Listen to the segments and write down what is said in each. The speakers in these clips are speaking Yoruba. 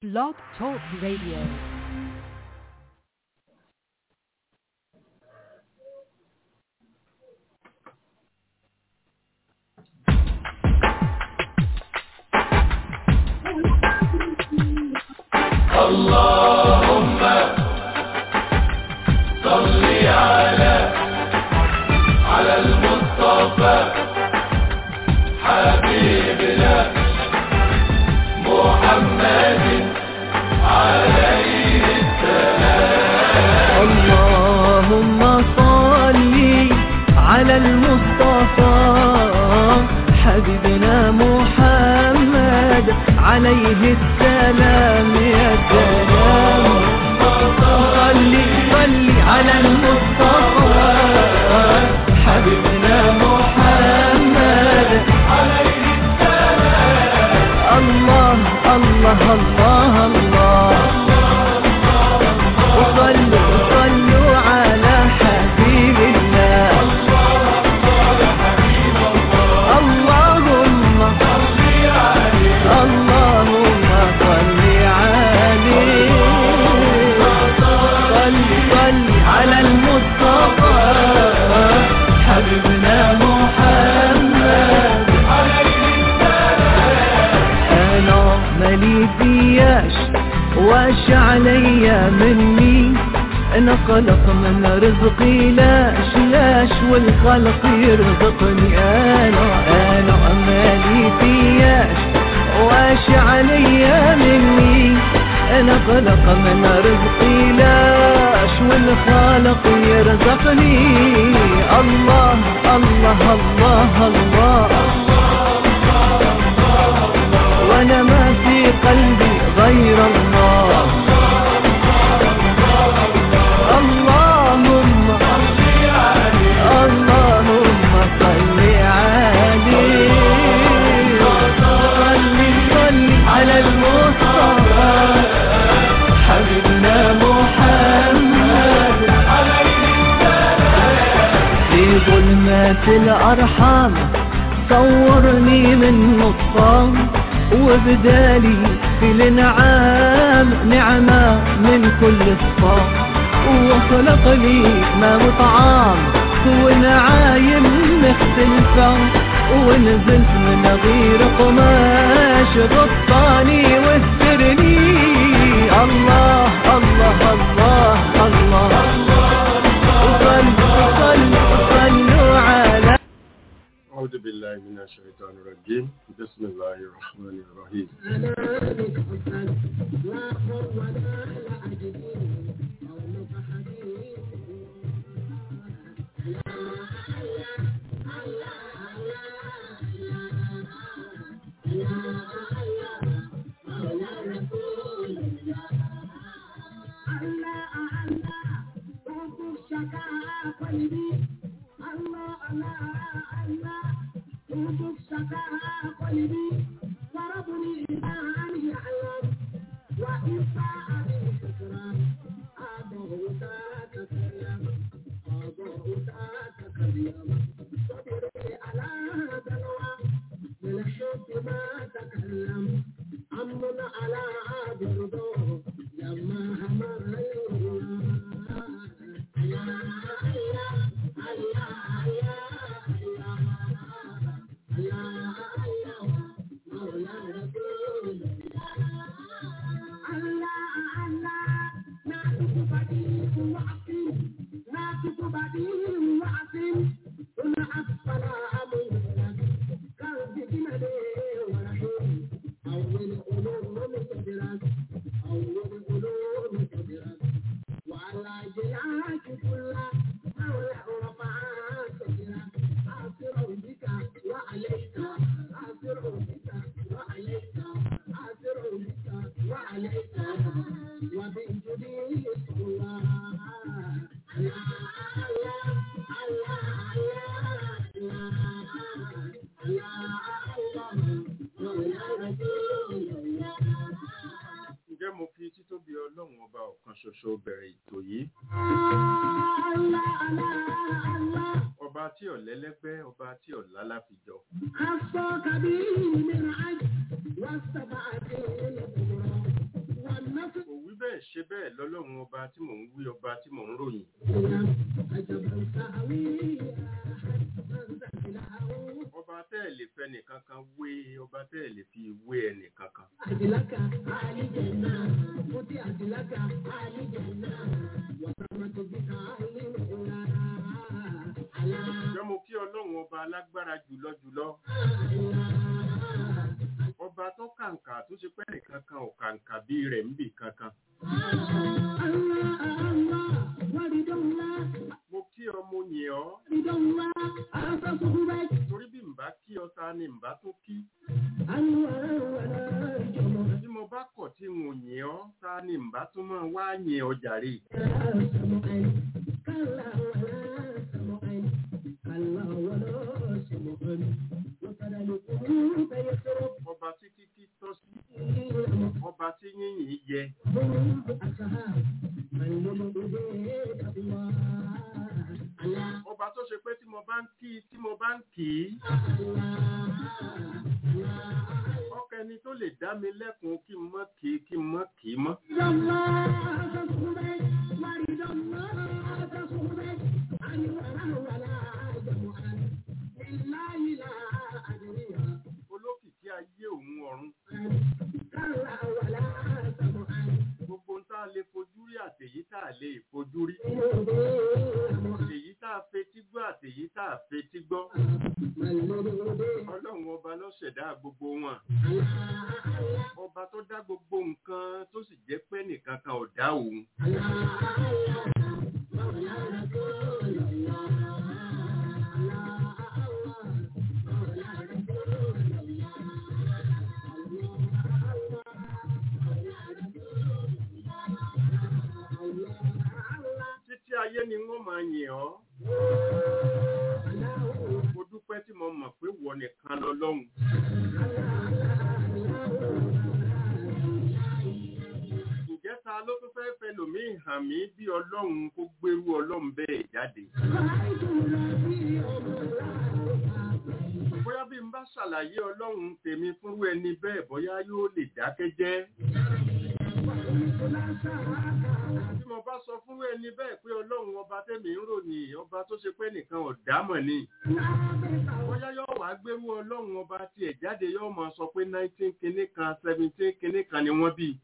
Blog Talk Radio. اللهم صل على على المصطفى حبيبنا محمد عليه السلام اللهم صل على المصطفى حبيبنا محمد عليه السلام يا سلام صل صل على المصطفى حبيبنا محمد عليه السلام الله الله الله الله وصلوا صلوا على حبيب الله اللهم اللهم صل عليه صل صل على المصطفى حبيبنا محمد انا مالي فياش واش عليا مني انا خلق من رزقي لاش لاش والخلق يرزقني انا انا مالي فياش واش عليا مني انا خلق من رزقي لاش والخالق يرزقني الله الله الله, الله وانا ما في قلبي غير الله اللهم اللهم صل عليه صل صل على المصطفى حبيبنا محمد في ظلمات الأرحام صورني من نصام وبدالي في الانعام نعمة من كل الصام وخلق لي ما وطعام ونعايم مختلفة ونزلت من غير قماش غطاني واسترني الله الله الله الله وصلوا صلوا صلوا على أعوذ بالله من الشيطان الرجيم بسم الله الرحمن الرحيم ǹjẹ́ mo fi títóbi ọlọ́run ọba ọ̀kan ṣoṣo bẹ̀rẹ̀ ètò yìí ọba tí ọ̀lẹ́lẹ́gbẹ́ ọba tí ọ̀lá láfijọ́ أصفى كبير من عجل والسبع lọ́lọ́run ọba tí mò ń wí ọba tí mò ń ròyìn ọba tẹ́ ẹ̀ lè fẹ́ nìkankan wé ọba tẹ́ ẹ̀ lè fi wé ẹnìkankan Adilaka alijanna, muti adilaka alijanna, wasamatu bika alimura. Allah, jẹ́ mo kí ọlọ́run ọba alágbára jùlọ jùlọ Allah, ọba tó kàǹkà tó ṣe pẹ́ nìkankan ò kàǹkà bí rẹ̀ ń bì kankan Allah, Allah, waridullah, mo kí ọ mo yìn ọ́ waridullah, asakuhubat, torí bí n bá kí ọ ta ni n bá tó kí anwar wala jumu'at. bí mo bá kọ̀ tí n ò yìn ọ́ ta ni n bá tún máa wá yìn ọ jàre ọba tí kíkí tọ́ sí ọba tí yínyìn yẹ ọba tó ṣe pé tí mo bá ń kí tí mo bá ń kì í ọkẹni tó lè dá mi lẹ́kùn kí n mọ́ kì í kí n mọ́ kì í mọ́ olókìkí ayé òun ọ̀run gbogbo ń tá a lè fojú rí àtèyí tá a lè fojú rí èyí tá a fetí gbọ́ àtèyí tá a fetí gbọ́ ọlọ́run ọba ló ṣẹ̀dá gbogbo wọn ọba tó dá gbogbo nǹkan tó sì jẹ́ pé nìkan kan ò dá òun títí ayé ni wọ́n máa yìn ọ́ mo dúpẹ́ tí mo mọ̀ pé wọ nìkan lọ́lọ́run ǹjẹ́ ta ló tún fẹ́ fẹ́ lòmíì hàn mí bí ọlọ́run kó gbérú ọlọ́run bẹ́ẹ̀ jáde bóyá bí n bá ṣàlàyé ọlọ́run tèmi fúnrú ẹni bẹ́ẹ̀ bóyá yóò lè dákẹ́ jẹ́ tí mo bá sọ fúnrú ẹni bẹ́ẹ̀ pé ọlọ́run ọba tẹ́mi ń ròyìn ọba tó ṣe pé nìkan ò dámọ̀ ni bóyá yóò wá gbérú ọlọ́run ọba tiẹ̀ jáde yóò máa sọ pé nineteen kinní kan seventeen kinní kan ni wọ́n bí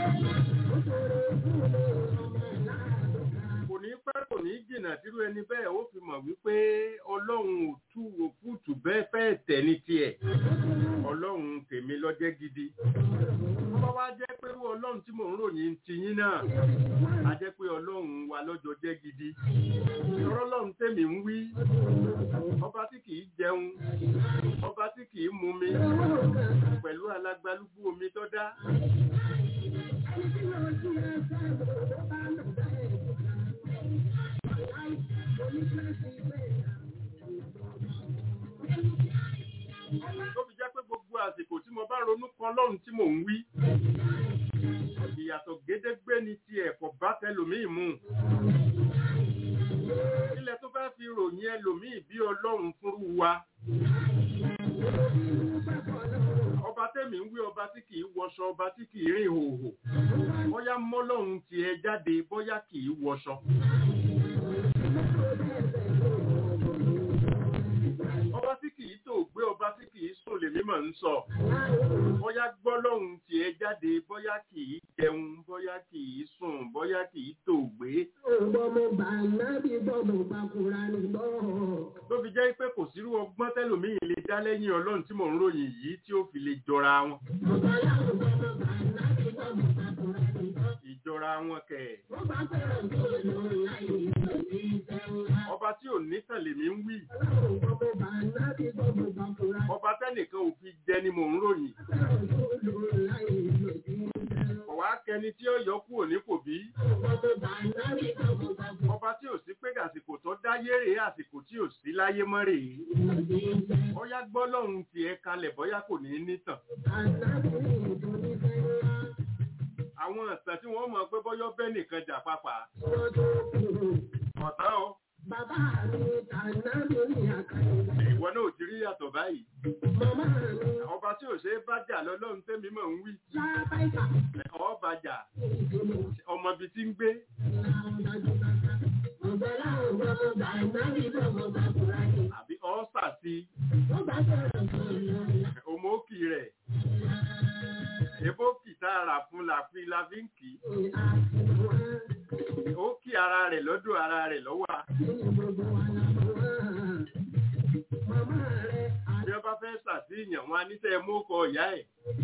kò ní pẹ́ kò ní jìnnà tírú ẹni bẹ́ẹ̀ ó fi mọ̀ wípé ọlọ́run ò tú òkútù bẹ́ẹ̀ fẹ́ẹ̀ tẹ̀ ní tiẹ̀ ọlọ́run tèmi lọ́jẹ́ gidi wọ́n wá jẹ́ pé irú ọlọ́run tí mò ń ròyìn ti yín náà a jẹ́ pé ọlọ́run wa lọ́jọ́ jẹ́ gidi ìrọ́ ọlọ́run tèmi ń wí ọba tí kìí jẹun ọba tí kìí mumi pẹ̀lú alágbálúgbú omi tó dá tó fi jẹ́ pé gbogbo àsìkò tí mo bá ronú kan lọ́run tí mò ń wí ìyàtọ̀ gédégbé ni ti ẹ̀kọ́ bá tẹlòmíì mú ilẹ̀ tó fẹ́ fi ròyìn ẹlòmíì bí ọlọ́run fúnrú wa ọba tẹ́mi ń wí ọba tí kìí wọṣọ ọba tí kìí rìn hòhò bóyá mọ́lọ́run tiẹ̀ jáde bóyá kìí wọṣọ ọba tí kìí tó gbé ọba tí kìí sùn lèmi mọ̀ ń sọ bóyá gbọ́lọ́hun tiẹ̀ jáde bóyá kìí jẹun bóyá kìí sùn bóyá kìí tó gbé tó fi jẹ́ pé kò sírú ọgbọ́n tẹ́lòmíì lè dá lẹ́yìn ọlọ́run tí mò ń ròyìn yìí tí ó fi lè jọra wọn ìjọra wọn kẹ̀ ọba tí ò nítàn lèmi ń wí ọba tẹ́nìkan ò fi jẹ ni mò ń ròyìn ọ̀wá kẹni tí ó yọ kúrò ní kò bí ọba tí ò sí pé àsìkò tó dáyé rèé àsìkò tí ò sí láyé mọ́ rèé bóyá gbọ́ lọ́hùn tiẹ̀ kalẹ̀ bóyá kò ní nítàn àwọn ìtàn tí wọ́n mọ̀ pé bọ́yọ́ bẹ́ nìkan jà pápá ọ̀tán o Bàbá mi tàná mi ní àkàrà. ìwọ náà ò ti rí yàtọ̀ báyìí Màmá mi ọba tí ò ṣe é bá jà lọ́lọ́run tẹ́mi mọ̀ ń wí lábáìkà. ọba jà Ìdílé. ọmọ ibi tí ń gbé àbí ọ́sà sí ọmọ òkì rẹ̀ ebókì tá a rà fún la fi la fi ń kì í ó kí ara rẹ̀ lọ́dọ̀ ara rẹ̀ lọ́wọ́ bí wọ́n bá fẹ́ ṣàtìyàn wọn á níṣẹ́ mú kọ ìyá ẹ̀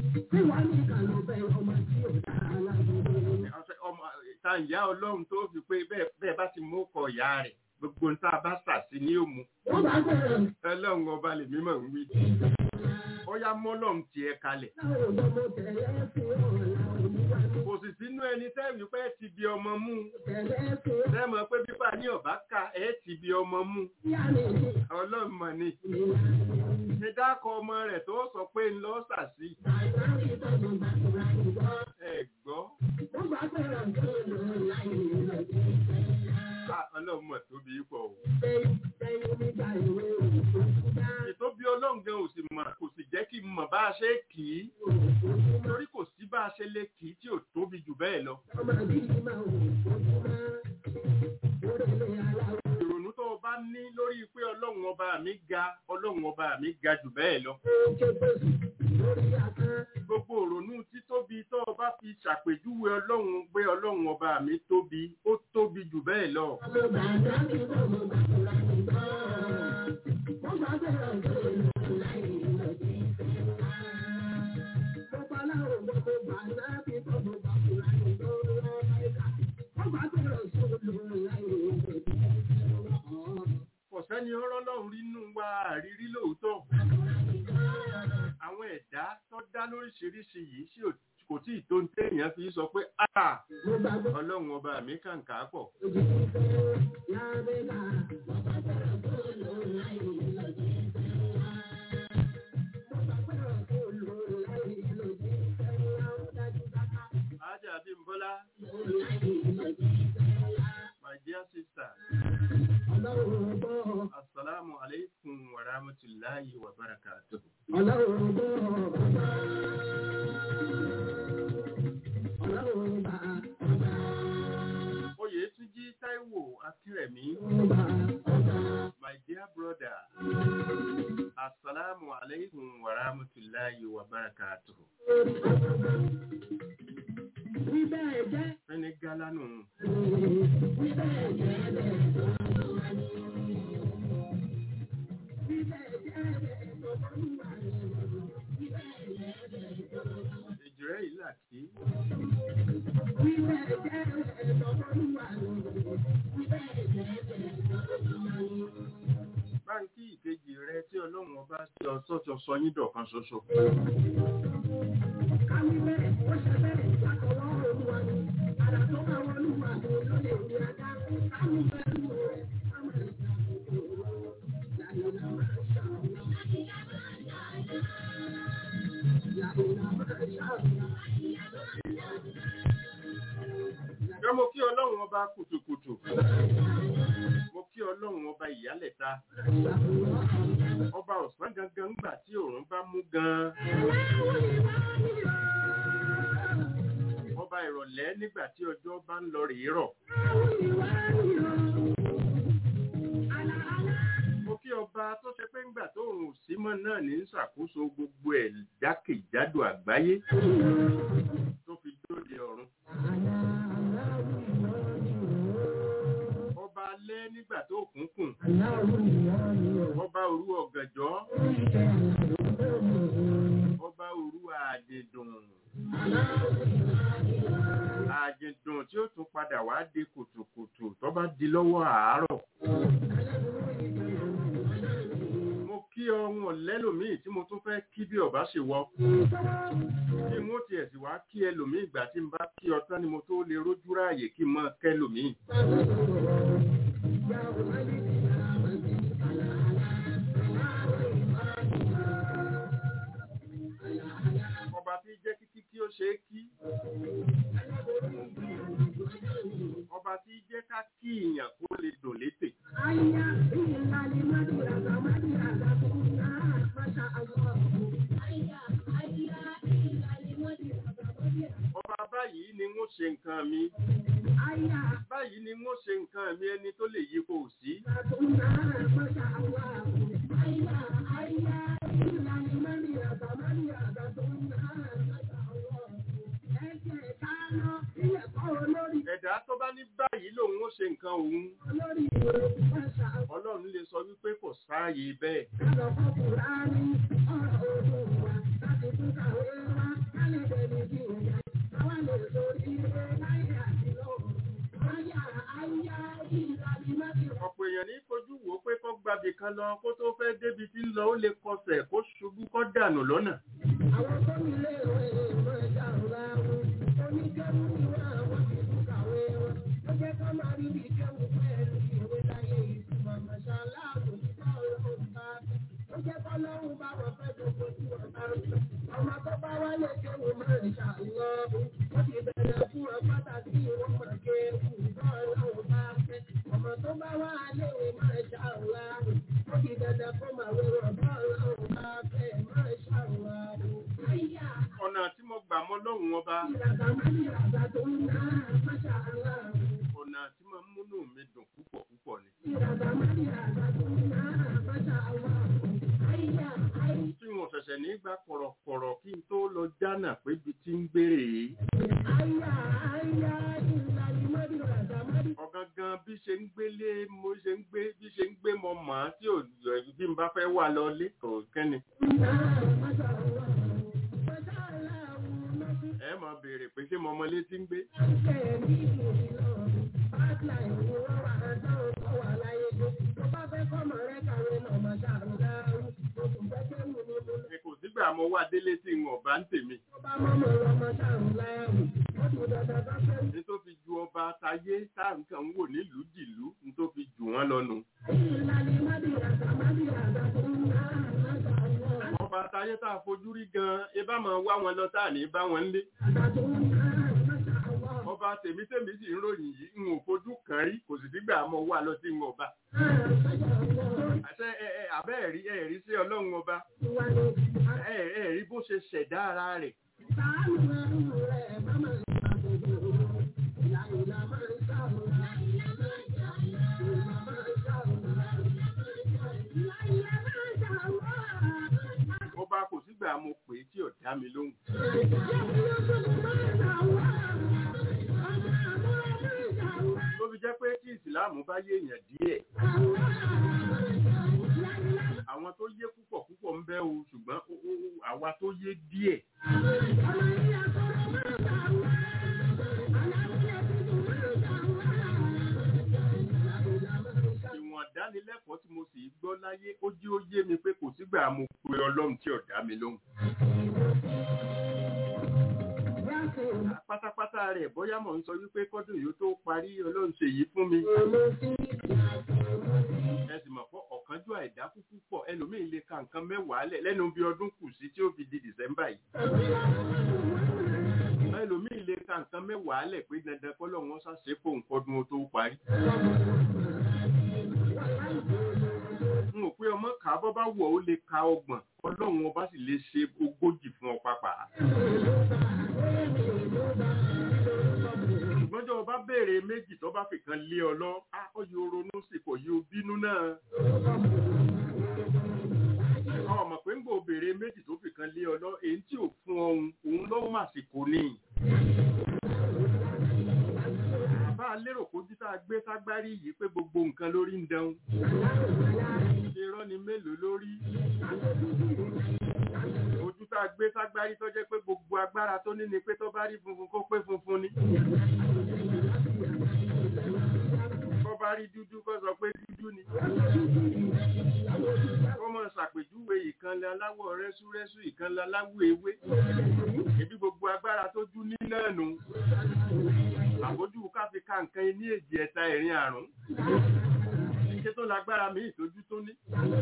ọ̀sẹ̀ ọmọ ta ìyá ọlọ́run tó fi pé bẹ́ẹ̀ bẹ́ẹ̀ bá ti mú kọ ìyá rẹ̀ gbogbo ń tá a bá ṣàṣì ní òmu ọlọ́run ọba lè mímọ̀ ń wí ó yá mọ́lọ́run tiẹ̀ kalẹ̀ kò sì sínú ẹni tẹ́ẹ̀mí pé ti bí ọmọ mú tẹ́ẹ̀mọ̀ pé bíbá ní ọ̀bá ká ẹ̀ ti bí ọmọ mú ọlọ́run mọ̀ ni ṣe dákọ̀ ọmọ rẹ̀ tó sọ pé ń lọ ṣàṣì ẹ̀ gbọ́ Ah, ọlọ́run mọ̀ tóbi pọ̀ o ìtóbi ọlọ́run gan ò sì mọ̀ kò sì jẹ́ kí n mọ̀ bá a ṣe kì í torí kò sí bá a ṣe lè kì í tí ò tóbi jù bẹ́ẹ̀ lọ ìrònú tó o bá ní lórí pé ọlọ́run ọba mi ga ọlọ́run ọba mi ga jù bẹ́ẹ̀ lọ gbogbo ìrònú títóbi tó o bá fi ṣàpèjúwe ọlọ́run pé ọlọ́run ọba mi tóbi ó tóbi jù bẹ́ẹ̀ lọ kò sẹ́ni ọ̀rọ̀ lọ́run rínú wa àrírí lóòótọ́ àwọn ẹ̀dá tó dá lóríṣiríṣi yìí sí ò- kò tí ì tó ń téèyàn fi sọ pé "Ah, ọlọ́run ọba mi kàǹkà pọ̀ Ajá Abímbọ́lá my dear sister assalamu alaikum wa rahmatullahi wa barakatuh Oyètúnjí Táíwò Akírẹ̀mí my dear brother assalamu alaikum wa rahmatullahi wa barakatuh ẹni gálánù èjìrẹ́ ìlà kí báńkì ìkejì rẹ tí ọlọ́run ọba sí ọ̀sọ́tọ̀ sọ yín dọ̀kan ṣoṣo Ṣé mo kí ọlọ́run ọba kùtùkùtù? Mo kí ọlọ́run ọba ìyálẹ̀ta. Ọba ọ̀sán gangan ńgbà tí òòrùn bá mú gan-an. Ọba ìrọ̀lẹ́ nígbà tí ọjọ́ bá ń lọ rèé rọ̀. Mo kí ọba tó ṣe pé ńgbà tó òòrùn sí mọ́ náà ní ń ṣàkóso gbogbo ẹ̀ jákèjádò àgbáyé tó fi dóde ọ̀run. Ọba alẹ́ nígbà tó kúnkùn. Ọba òru ọ̀gànjọ́. Ọba òru àdìdùn. Àdìdùn tí ó tún padà wá di kùtùkùtù tó bá di lọ́wọ́ àárọ̀. Mo kí ọ̀hún lẹ́lòmíì tí mo tún fẹ́ kí bí ọba ṣe wọ. Kí n ó tiẹ̀ sì wá kí ẹlòmíì ìgbà tí n bá kí ọtán ni mo tó lè rójú ráàyè kí n mọ́ kẹ́lòmíì. Ọba tí jẹ́ kíkí kí ó ṣe é kí. Ọba tí jẹ́ ká kí ìyàn kó lè dùn létè. Ọba báyìí ni ni wọ́n ṣe nǹkan mi Aya báyìí ni wọ́n ṣe nǹkan mi ẹni tó lè yí kò sí Aduna Masha Allah. Aya aya ìlànà mẹ́rin àgbà mẹ́rin àgbà tó ń ná Masha Allah. Ẹ̀jẹ̀ ká lọ ilé kọ́ olórí ẹ̀dá tó bá ní báyìí lòun ó ṣe nǹkan òun olórí ìwé Masha Allah. ọlọ́run lè sọ wípé kò sáàyè bẹ́ẹ̀ Kálọ̀ fún Kùránì ọ̀rọ̀ ògùn wa láti tún kàwé wá kálẹ̀ bẹ̀rẹ̀ bí ìyá. Àwa lè sórí ilé láyé àti lọ́wọ́. Aya aya ìlànà mẹ́rin ọ̀pọ̀ èèyàn ní fojú wò ó pé kó gbàbì kan lọ kó tó fẹ́ débi tí ń lọ ó lè kọsẹ̀ kó ṣubú kó dànù lọ́nà àwọn tó ní ilé ìwé ìwé ẹja ọ̀la wọn oníkẹ́wù ni wọ́n àwọn ti tún kàwé wọn ó jẹ́ ká máa rí bí kẹ́wù pẹ̀lú ìwé láyé ìtumọ̀ mọ̀ṣálá àbòjútó ọlọ́run bá ó jẹ́ ká lọ́run bá wọn fẹ́ gbogbo tí wọ́n bá rí ọmọ tó bá wálé kéwù máa ń ṣàlọ́ ó ti bẹ̀rẹ̀ fún wọn pàtàkì wọn mọ̀ kéwù tó ọlọ́run bá fẹ́ ọmọ tó bá wá léwe máa ṣàlọ́ ó ti bẹ̀rẹ̀ fún màwé wọn tó ọlọ́run bá fẹ́ máa ṣàlọ́ Aya ọ̀nà tí mo gbà mọ́ lọ́hùn ọba ọ̀nà tí mo ń múnú mi dùn púpọ̀ púpọ̀ ni tí wọn ṣẹ̀ṣẹ̀ ní gba kọ̀rọ̀kọ̀rọ̀ kí n tó lọ jánà pé ibi tí ń gbére yìí ọ̀gangan bí ṣe ń gbélé mo ṣe ń gbé bí ṣe ń gbé mọ màá tí ò bí n bá fẹ́ wà lọlé kò kẹ́ni ẹ mọ̀ béèrè pé ṣé mo mọ ilé tí ń gbé ẹ kò sígbà mo wà délé tí n ọba ń tèmi ní tó fi ju ọba tayé tá nǹkan ń wò nílùú jìlú ní tó fi jù wọ́n lọ́nu ọba tayé tá a fojú rí gan ẹ bá máa wá wọn lọ tá à ní bá wọn lé ọba tèmi tèmi sì ń ròyìn yìí n ò fojú kàn rí kò sì sígbà mo wà lọ sí n ọba àṣẹ ẹ ẹ abẹ́ ẹ̀rí ẹ̀rí sí ọlọ́run ọba ẹ ẹ rí bó ṣe ṣẹ̀dá ara rẹ̀ ọba kò sígbà mo pè é tí ò dá mi lóhùn tó fi jẹ́ pé tí ìsìláàmù bá yé èèyàn díẹ̀ àwọn tó yé púpọ̀ púpọ̀ ń bẹ o ṣùgbọ́n ó- ó- ó- àwa tó yé díẹ̀ ìwọ̀n dánilẹ́kọ̀ọ́ tí mo sì gbọ́ láyé ó jí ó yé mi pé kò sígbà mo pe ọlọ́run tí ò dá mi lóhùn pátápátá rẹ̀ bóyá mò ń sọ wípé kọ́dún yìí ó tó parí ọlọ́run ṣe yìí fún mi ẹ sì mọ̀ pé ọ̀kánjú àìdá kúkú pọ̀ ẹlòmíín lè ka nǹkan mẹ́wàá lẹ̀ lẹ́nu bí ọdún kù sí tí ó fi di dìsẹ́mbà yìí ẹlòmíín lè ka nǹkan mẹ́wàá lẹ̀ pé dandan kọ́lọ́ wọn ṣàṣe fóun kọ́dún ó tó parí n ò pé ọmọ kà á bọ́ bá wọ̀ ó lè ka ọgbọ̀n ọlọ́run ọba sì lè ṣe ogójì fún ọ pápá ṣùgbọ́n jọ bá béèrè méjì tó bá fi kan lé ọ lọ á ó yóò ronú sí kò yóò bínú náà ọmọ pé ń gbò béèrè méjì tó fi kan lé ọ lọ èyí tí ò fún ọhun òun ló mà sí kò ní bá a lérò kójú tá a gbé ságbárí yìí pé gbogbo nǹkan lórí ń dẹun irọ́ ni mélòó lórí ojú tá a gbé ságbárí tó jẹ́ pé gbogbo agbára tó ní ni pé tó bá rí funfun kó pé funfun ni kó bá rí dúdú kó sọ pé dúdú ni kó mọ̀ ṣàpèjúwe ìkànnì aláwọ̀ rẹ́súrẹ́sú ìkànnì aláwọ̀ ewé ebi gbogbo agbára tó jú ní náà nù àbójú káfí ká nǹkan ní èjì ẹ̀ta ẹ̀rin àrùn ṣé tó lágbára mi ìtójú tó ní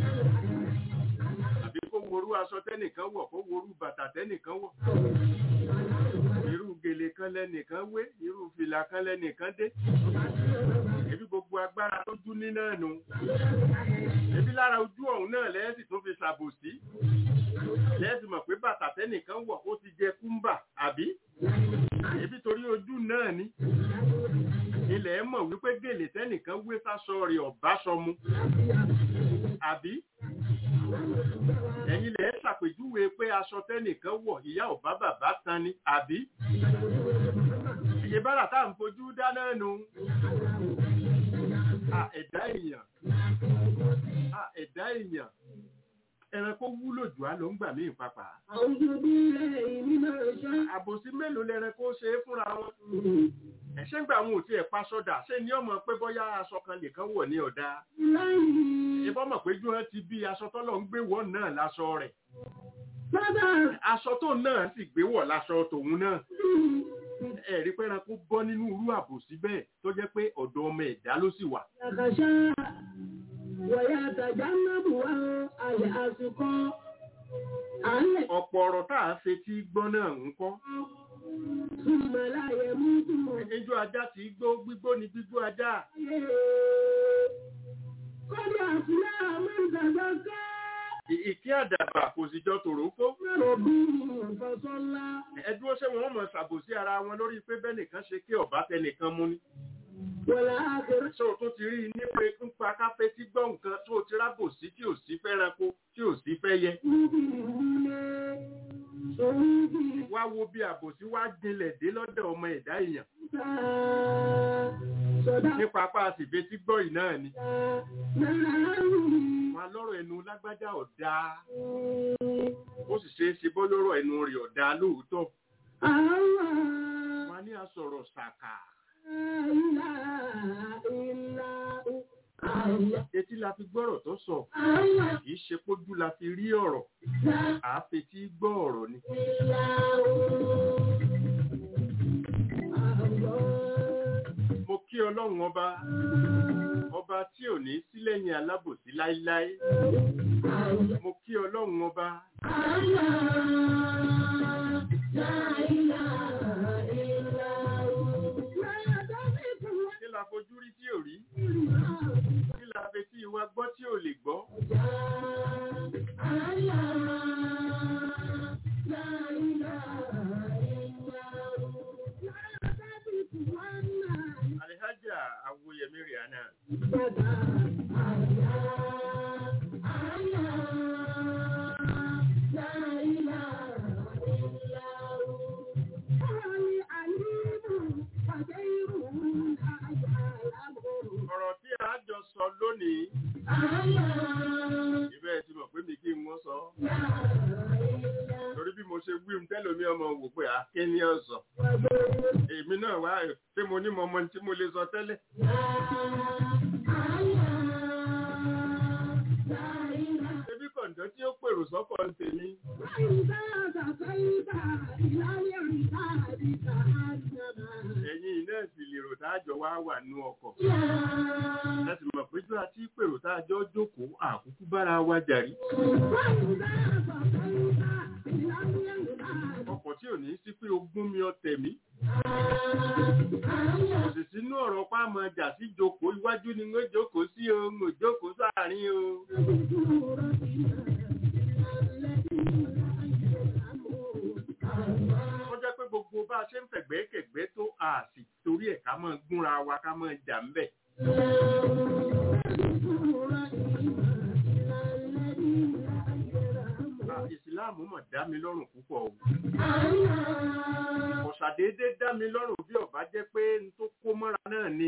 àbí kó worú aṣọ tẹ́nìkan wọ̀ kó worú bàtà tẹ́nìkan wọ̀ irú gèlè kan lẹ́nìkan wé irú fìlà kan lẹ́nìkan dé ebi gbogbo agbára tó jú ní náà nù ebi lára ojú ọ̀hún náà lẹ́yìn tó fi ṣàbòsí lẹ́yìn mọ̀ pé bàtà tẹ́nìkan wọ̀ ó ti jẹ kúmbà àbí ebi torí ojú náà ni ilẹ̀ ẹ mọ̀ wípé gèlè tẹ́nìkan wé sáṣọ rẹ̀ ọ̀bá sọmu àbí ẹ̀yin lẹ̀ ẹ́ ṣàpèjúwe pé aṣọ tẹ́nìkan wọ̀ ìyá ọ̀bá bàbá tan ni àbí ìbára tá à ń fojú dáná nu à ẹ̀dá èèyàn à ẹ̀dá èèyàn ẹranko wúlò jù á ló ń gbà mí ìpapà أعوذ بالله من الشيطان àbòsí mélòó lẹranko ṣe é fúnra wọn ẹ̀ṣẹ́ ń gbà wọn ò tiẹ̀ pa sọ́dà ṣé ni ọmọ pé bọ́yá aṣọ kan nìkan wọ̀ ní ọ̀dà الرجيم ìbọn mọ̀ pé jù wọn ti bí aṣọ tọ́lọ̀ ń gbé wọ̀ náà láṣọ rẹ̀ bàbá aṣọ tó náà sì gbé wọ̀ láṣọ tòun náà ẹ̀rí pé ẹranko bọ́ nínú irú àbòsí bẹ́ẹ̀ tó jẹ́ pé ọ̀dọ̀ ọmọ ẹ̀dá ló sì wà يخشى ويتجنبها الأشقى الذي ọ̀pọ̀ ọ̀rọ̀ tá a ṣe tí gbọ́ náà ń kọ́ ثم لا يموت ejò ajá tí gbó gbígbó ni gbígbó ajá قد أفلح من تزكى Ì- ìkí àdàbà kò sì jọ tòrókó ربه فصلى ẹdúró ṣé wọn mọ ṣàbòsí ara wọn lórí pé bẹ́nìkan ṣe kí ọ̀bá tẹnìkan mú ni والآخرة ṣé o tún ti rí i nípa nípa káfẹ́ tí gbọ́ nǹkan tó o ti rábòsí tí ò sí fẹ́ranko tí ò sí fẹ́ yẹ مبين صعود wá wo bí àbòsí wá jinlẹ̀ dé lọ́dọ̀ ọmọ ẹ̀dá èèyàn صدق nípa apá àsìfẹ́ tí gbọ́ yìí náà ni نعم wọn lọ́rọ̀ ẹnu lágbájá ọ̀dà ó sì ṣeé ṣe bọ́ lọ́rọ̀ ẹnu rẹ̀ ọ̀dà lóòótọ́ الله wọn ní àsọ̀rọ̀ ṣàkà لا إله إلا هو الله etí la fi gbọ́rọ̀ tó sọ الله kì í ṣe pójú la fi rí ọ̀rọ̀ لا àáfẹ́ tí gbọ́ ọ̀rọ̀ ni إلا هو الله mo kí ọlọ́run ọba ọba tí ò ní sí lẹ́yìn alábòsí láíláí mo kí ọlọ́run ọba kí la fojú rí tí ò rí kí la fẹ́ tí ìwà gbọ́ tí ò lè gbọ́ alihaja awoyemi rihanna ọ̀rọ̀ tí a jọ sọ lónìí ibẹ̀ ti mọ̀ pé mi kí n wọ́n sọ torí bí mo ṣe wí ń tẹ́lómi ọmọ wò pé akéní ọ̀sọ̀ èmi náà wá ṣé mo ní mọ ọmọ tí mo lè sọ tẹ́lẹ̀ ṣebí kọ̀ǹdọ́ tí ó pèrò sọ́kọ̀ ń tèmi ẹ̀yin iná sì lè rò táàjọ wá wà nú ọkọ̀ láti mọ̀ pé jọ àti pèrò táàjọ jókòó àkúkú bára wa jàrí ọkọ̀ tí ò ní sí pé ogún mi ọ̀tẹ̀ mi kò sì sínú ọ̀rọ̀ páàmọ̀ ọjà sí jókòó iwájú ni wọ́n jókòó sí o ń jókòó sáàrin o wọ́n jẹ́ pé gbogbo bá a ṣe ń fẹ̀gbẹ́ kẹ̀gbẹ́ tó a sì torí ẹ̀ ká máa gúnra wa ká máa jà ń bẹ̀. Ah, ìsìláàmù mọ̀ dá mi lọ́rùn púpọ̀ o. ọ̀sàdédé dá mi lọ́rùn bí ọ̀bá jẹ́ pé n tó kó mọ́ra náà ni.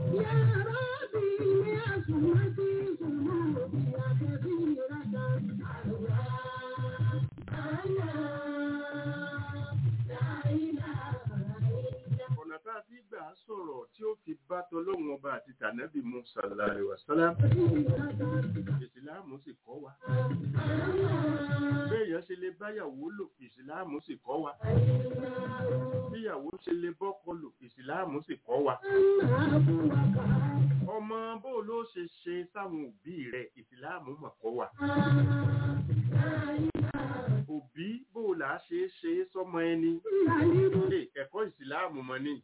ọ̀nà tá a fi gbà á sọ̀rọ̀ tí ó fi bá tọlọ́run ọba àti tànẹ́bì mu sallallahu alaihi wasallam ìsìláàmù sì kọ́ wa. béèyàn ṣe lè báyàwó lò ìsìláàmù sì kọ́ wa. bíyàwó ṣe lè bọ́kọ lò ìsìláàmù sì kọ́ wa. ọmọ bó ló ṣe ṣe sáwọn òbí rẹ̀ ìsìláàmù mọ̀ kọ́ wa. òbí bó là á ṣe é ṣe é sọ́mọ ẹni. Ṣé ẹ̀kọ́ ìsìláàmù mọ̀ ni?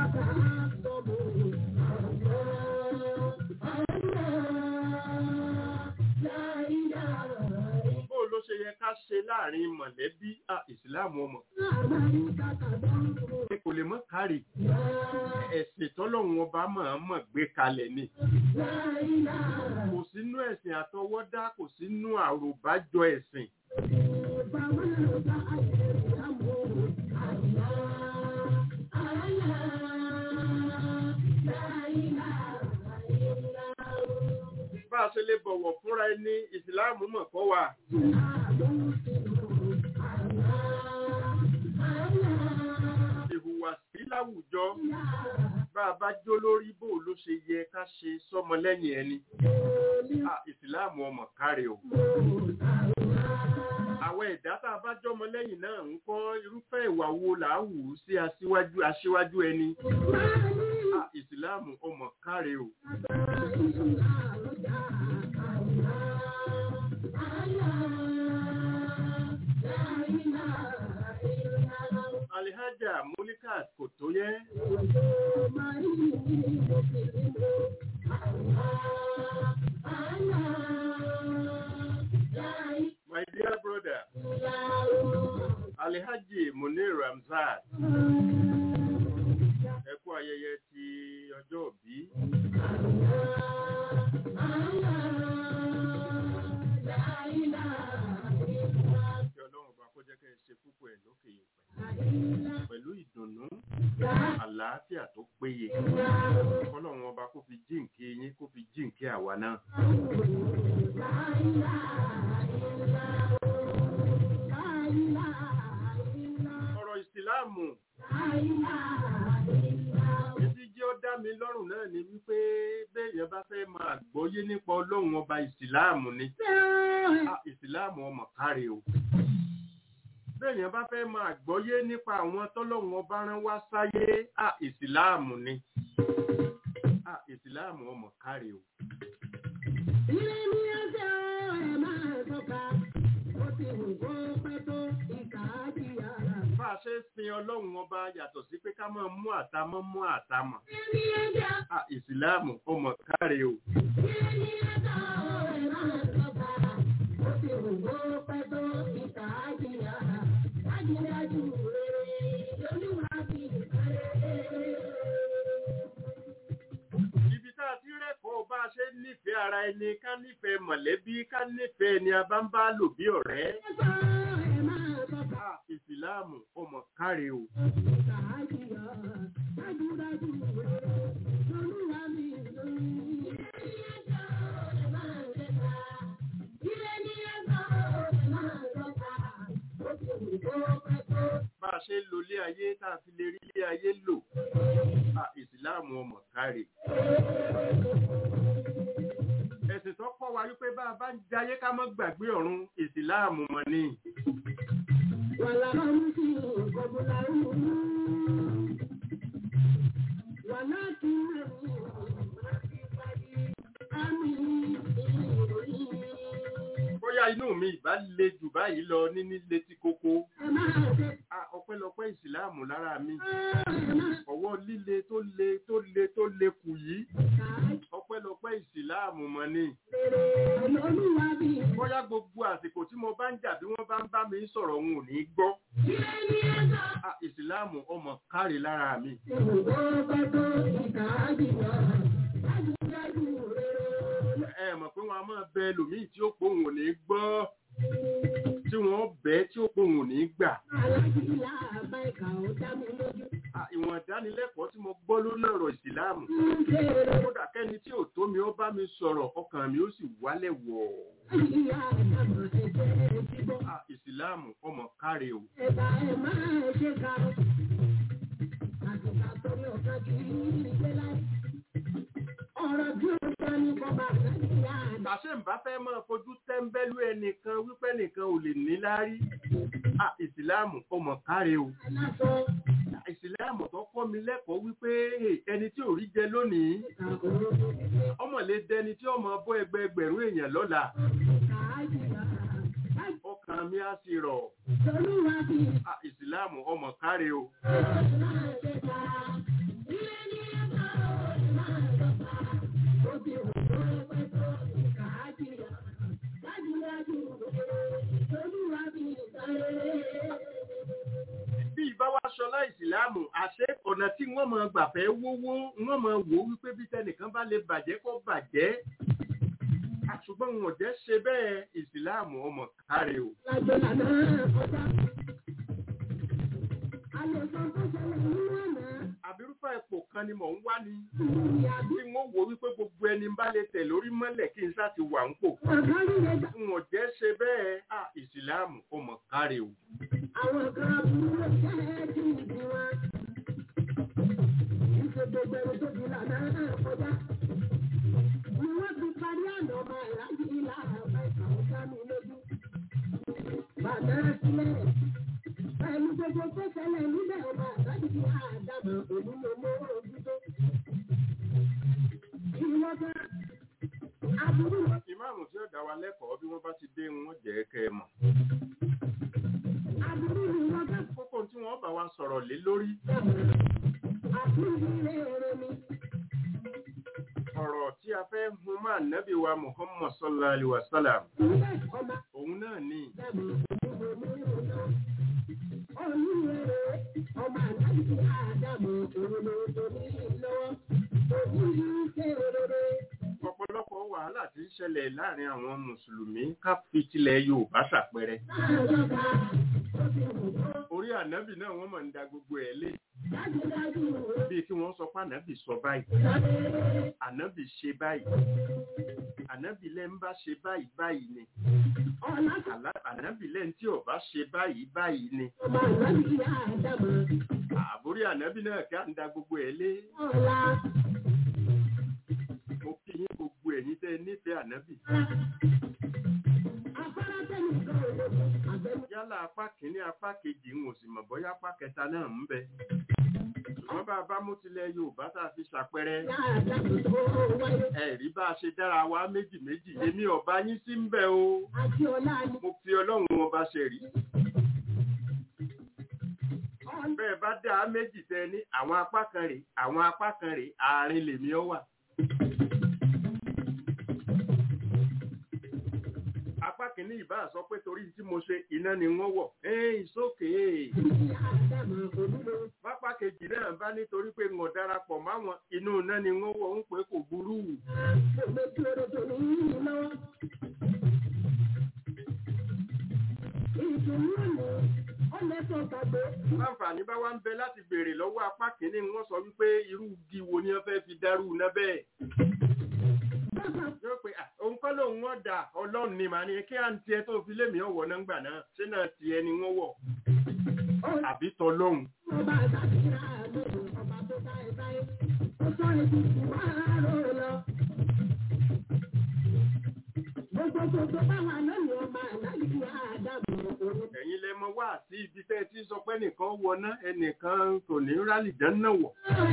Bó ló ṣe yẹ ká ṣe láàrin mọ̀lẹ́bí à ìsìláàmù ọmọ? Ṣé kò lè mọ́ kárì ẹ̀sìn tọ́lọ́run ọba mọ̀ọ́mọ̀ gbé kalẹ̀ ni kò sínú ẹ̀sìn àtọwọ́dá kò sínú àròbájọ ẹ̀sìn bá a ṣe lè bọ̀wọ̀ fúnra ẹni ìsìláàmù mọ̀ kọ́ wa ìhùwàsí láwùjọ bá a bá jó lórí bó ló ṣe yẹ ká ṣe sọmọ lẹ́yìn ẹni Ah, ìsìláàmù ọmọ káre o àwọn ẹ̀dá tá a bá jọmọ lẹ́yìn náà ń kọ́ irúfẹ́ ìwà wo là á wù ú sí aṣíwájú aṣíwájú ẹni Ah, ìsìláàmù ọmọ káre o alihaja mulikat kò tó yẹ my dear brother alihaji munir ramzat ẹ kú ayẹyẹ ti ọjọ́ òbí kí ọlọ́run bá kó jẹ́ kẹ́ ẹ ṣe púpọ̀ ẹ̀ lókè yìí pẹ̀lú ìdùnnú àlàáfíà tó péye kọ́lọ́run ọba kó fi jíǹkí yín kó fi jíǹkí àwa náà. ọ̀rọ̀ ìsìláàmù títí jẹ́ ó dá mi lọ́rùn náà ni wípé béèyàn bá fẹ́ máa gbọ́yé nípa ọlọ́run ọba ìsìláàmù ni Ah, ìsìláàmù ọmọ káre o béèyàn bá fẹ́ máa gbọ́yé nípa àwọn tọ́lọ́run ọba rán wá sáyé Ah, ìsìláàmù ni Ah, ìsìláàmù ọmọ káre o bá a ṣe ń sin ọlọ́run ọba yàtọ̀ sí pé ká máa mú àtàmọ́ mú àtàmọ̀ Ah, ìsìláàmù ọmọ káre o ibi tá a ti rẹ́kọ̀ọ́ bá a ṣe ń nífẹ̀ẹ́ ara ẹni ká nífẹ̀ẹ́ mọ̀lẹ́bí ká nífẹ̀ẹ́ ẹni a bá ń bá lò bí ọ̀rẹ́ Ah, ìsìláàmù ọmọ káre o bá a ṣe ń lo ilé ayé tá a fi lè rí ilé ayé lò Ah, ìsìláàmù ọmọ káre ẹ̀sìn tó kọ́ wa wípé bá a bá ń jayé ká má gbàgbé ọ̀run ìsìláàmù mọ̀ ni bóyá inú mi ìbá le jù báyìí lọ níní létí kókó Ah, ọpẹ́lọpẹ́ ìsìláàmù lára mi ọwọ́ líle tó le tó le tó le kù yìí ọpẹ́lọpẹ́ ìsìláàmù mọ̀ ni bóyá gbogbo àsìkò tí mo bá ń jà bí wọ́n bá ń bá mi sọ̀rọ̀ òun ò ní gbọ́ Ah, ìsìláàmù ọmọ káre lára mi ẹ mọ̀ pé wọ́n á máa bẹ ẹlòmíì tí ó pòun ò ní gbọ́ tí wọ́n bẹ́ tí ó pòun ò ní gbà Ah, ìwọ̀n ìdánilẹ́kọ̀ọ́ tí mo gbọ́ lórí ọ̀rọ̀ ìsìláàmù kódà kẹ́ni tí ò tó mi ó bá mi sọ̀rọ̀ ọkàn mi ó sì wálẹ̀ wọ̀ Ah, ìsìláàmù ọmọ káre o àṣẹ ń bá fẹ́ máa fojú tẹ́ńbẹ́lú ẹnìkan wípé nìkan ò lè ní láárí Ah, ìsìláàmù ọmọ káre o ìsìláàmù tó kọ́ mi lẹ́kọ̀ọ́ wípé hey, ẹni tí ò rí jẹ lónìí ọmọ lè dẹni tí ọmọ bọ́ ẹgbẹ́ ẹgbẹ̀rún èèyàn lọ́la ọkàn mi á sì rọ̀ Ah, ìsìláàmù ọmọ káre o bí ìbá wa ṣọlá ìsìláàmù àṣẹ ọ̀nà tí wọ́n máa gbà fẹ́ wówó wọ́n máa wò ó wípé bí tẹnìkan bá lè bàjẹ́ kó bàjẹ́ ṣùgbọ́n wọn ò jẹ́ ṣe bẹ́ẹ̀ ìsìláàmù ọmọ káre o. Lágbèlà náà kọjá. Àlejò tó ṣẹlẹ̀ nínú àná. àbírúfà ipò kan ni mò ń wá ni Ìyá bí tí wọ́n wò wípé gbogbo ẹni bá lè tẹ̀ lórí mọ́lẹ̀ kí n sá ti wà ń pò. ọ̀gá líle gbà. wọn ò jẹ́ ṣe bẹ́ẹ̀ à ìsìláàmù ọmọ káre o. Àwọn kan aburú ló jẹ́ kí ìdí wọn. Ìṣe gbogbo ẹni tó di lànà náà kọjá. Ni wọ́n ti parí àná ọmọ ìrántí ilá àbá ìkàwé sámi lójú. Bàbá sílẹ̀. Pẹ̀lú gbogbo tó ṣẹlẹ̀ níbẹ̀ ọmọ àbájú ti àdàmọ̀ òní ló mú ojú tó. Ìwọ́n kan aburú ló ìmáàmù tí ó dá wa lẹ́kọ̀ọ́ bí wọ́n bá ti dé wọn jẹ́ kẹ́ ẹ mọ̀. aburú ni wọ́n kan kókó tí wọ́n bá wa sọ̀rọ̀ lé lórí aburú ilé ọ̀rọ̀ mi. ọ̀rọ̀ tí a fẹ́ hun máa nẹ́bí wa muhammad sallallahu alayhi wa sallam Ilé ọmọ òun náà ní ọ̀pọ̀lọpọ̀ wàhálà tí ń ṣẹlẹ̀ láàrin àwọn mùsùlùmí ká fi tilẹ̀ yorùbá ṣàpẹrẹ orí ànábì náà wọ́n mọ̀ ń da gbogbo ẹ̀ lé bíi kí wọ́n sọ pé ànábì sọ báyìí ànábì ṣe báyìí ànábì lẹ́ ń bá ṣe báyìí báyìí ni Àlá- ànábì lẹ́ń tí ò bá ṣe báyìí báyìí ni àbórí ànábì náà kí á ń da gbogbo ẹ̀ lé mo kí yín gbogbo ẹ̀yin tẹ́ ẹ nífẹ̀ẹ́ ànábì yálà apá kìíní apá kejì ń ò sì mọ̀ bóyá apá kẹta náà ń bẹ ṣùgbọ́n bá a bá mú tilẹ̀ yorùbá tá a fi ṣàpẹrẹ ẹ̀rí bá a ṣe dára wa méjì méjì èmi ọba yín sí ń bẹ o mo fi ọlọ́run ọba ṣe rí bẹ́ẹ̀ bá dá a méjì tẹ ní àwọn apá kan rè àwọn apá kan rè àárín lèmi ọ wà. apá kìíní ìbá sọ pé torí tí mo ṣe iná ni wọ́n wọ̀ ẹ́ ìsókè pápá kejì náà bá nítorí pé ń darapọ̀ máwọn inú iná ni wọ́n wọ̀ ń pé kò burú. láǹfààní bá wá ń bẹ láti béèrè lọ́wọ́ apá kìíní wọ́n sọ wípé irú igi wo ni wọ́n fẹ́ fi dárú iná bẹ́ẹ̀. yóò pé "Ah, òun kọ́ lòun wọ́n dà ọlọ́run ni màá ní kí à ń tiẹ̀ tó fi lémi ọ̀wọ́ náà gbà náà ṣé náà tiẹ̀ ni wọ́n wọ̀ àbí tọlọ́hun. ẹ̀yin lẹ mọ wá sí ibi tẹ́ ẹ ti sọ pé ẹnìkan wọná ẹnìkan kò ní rálì dáná wọ̀.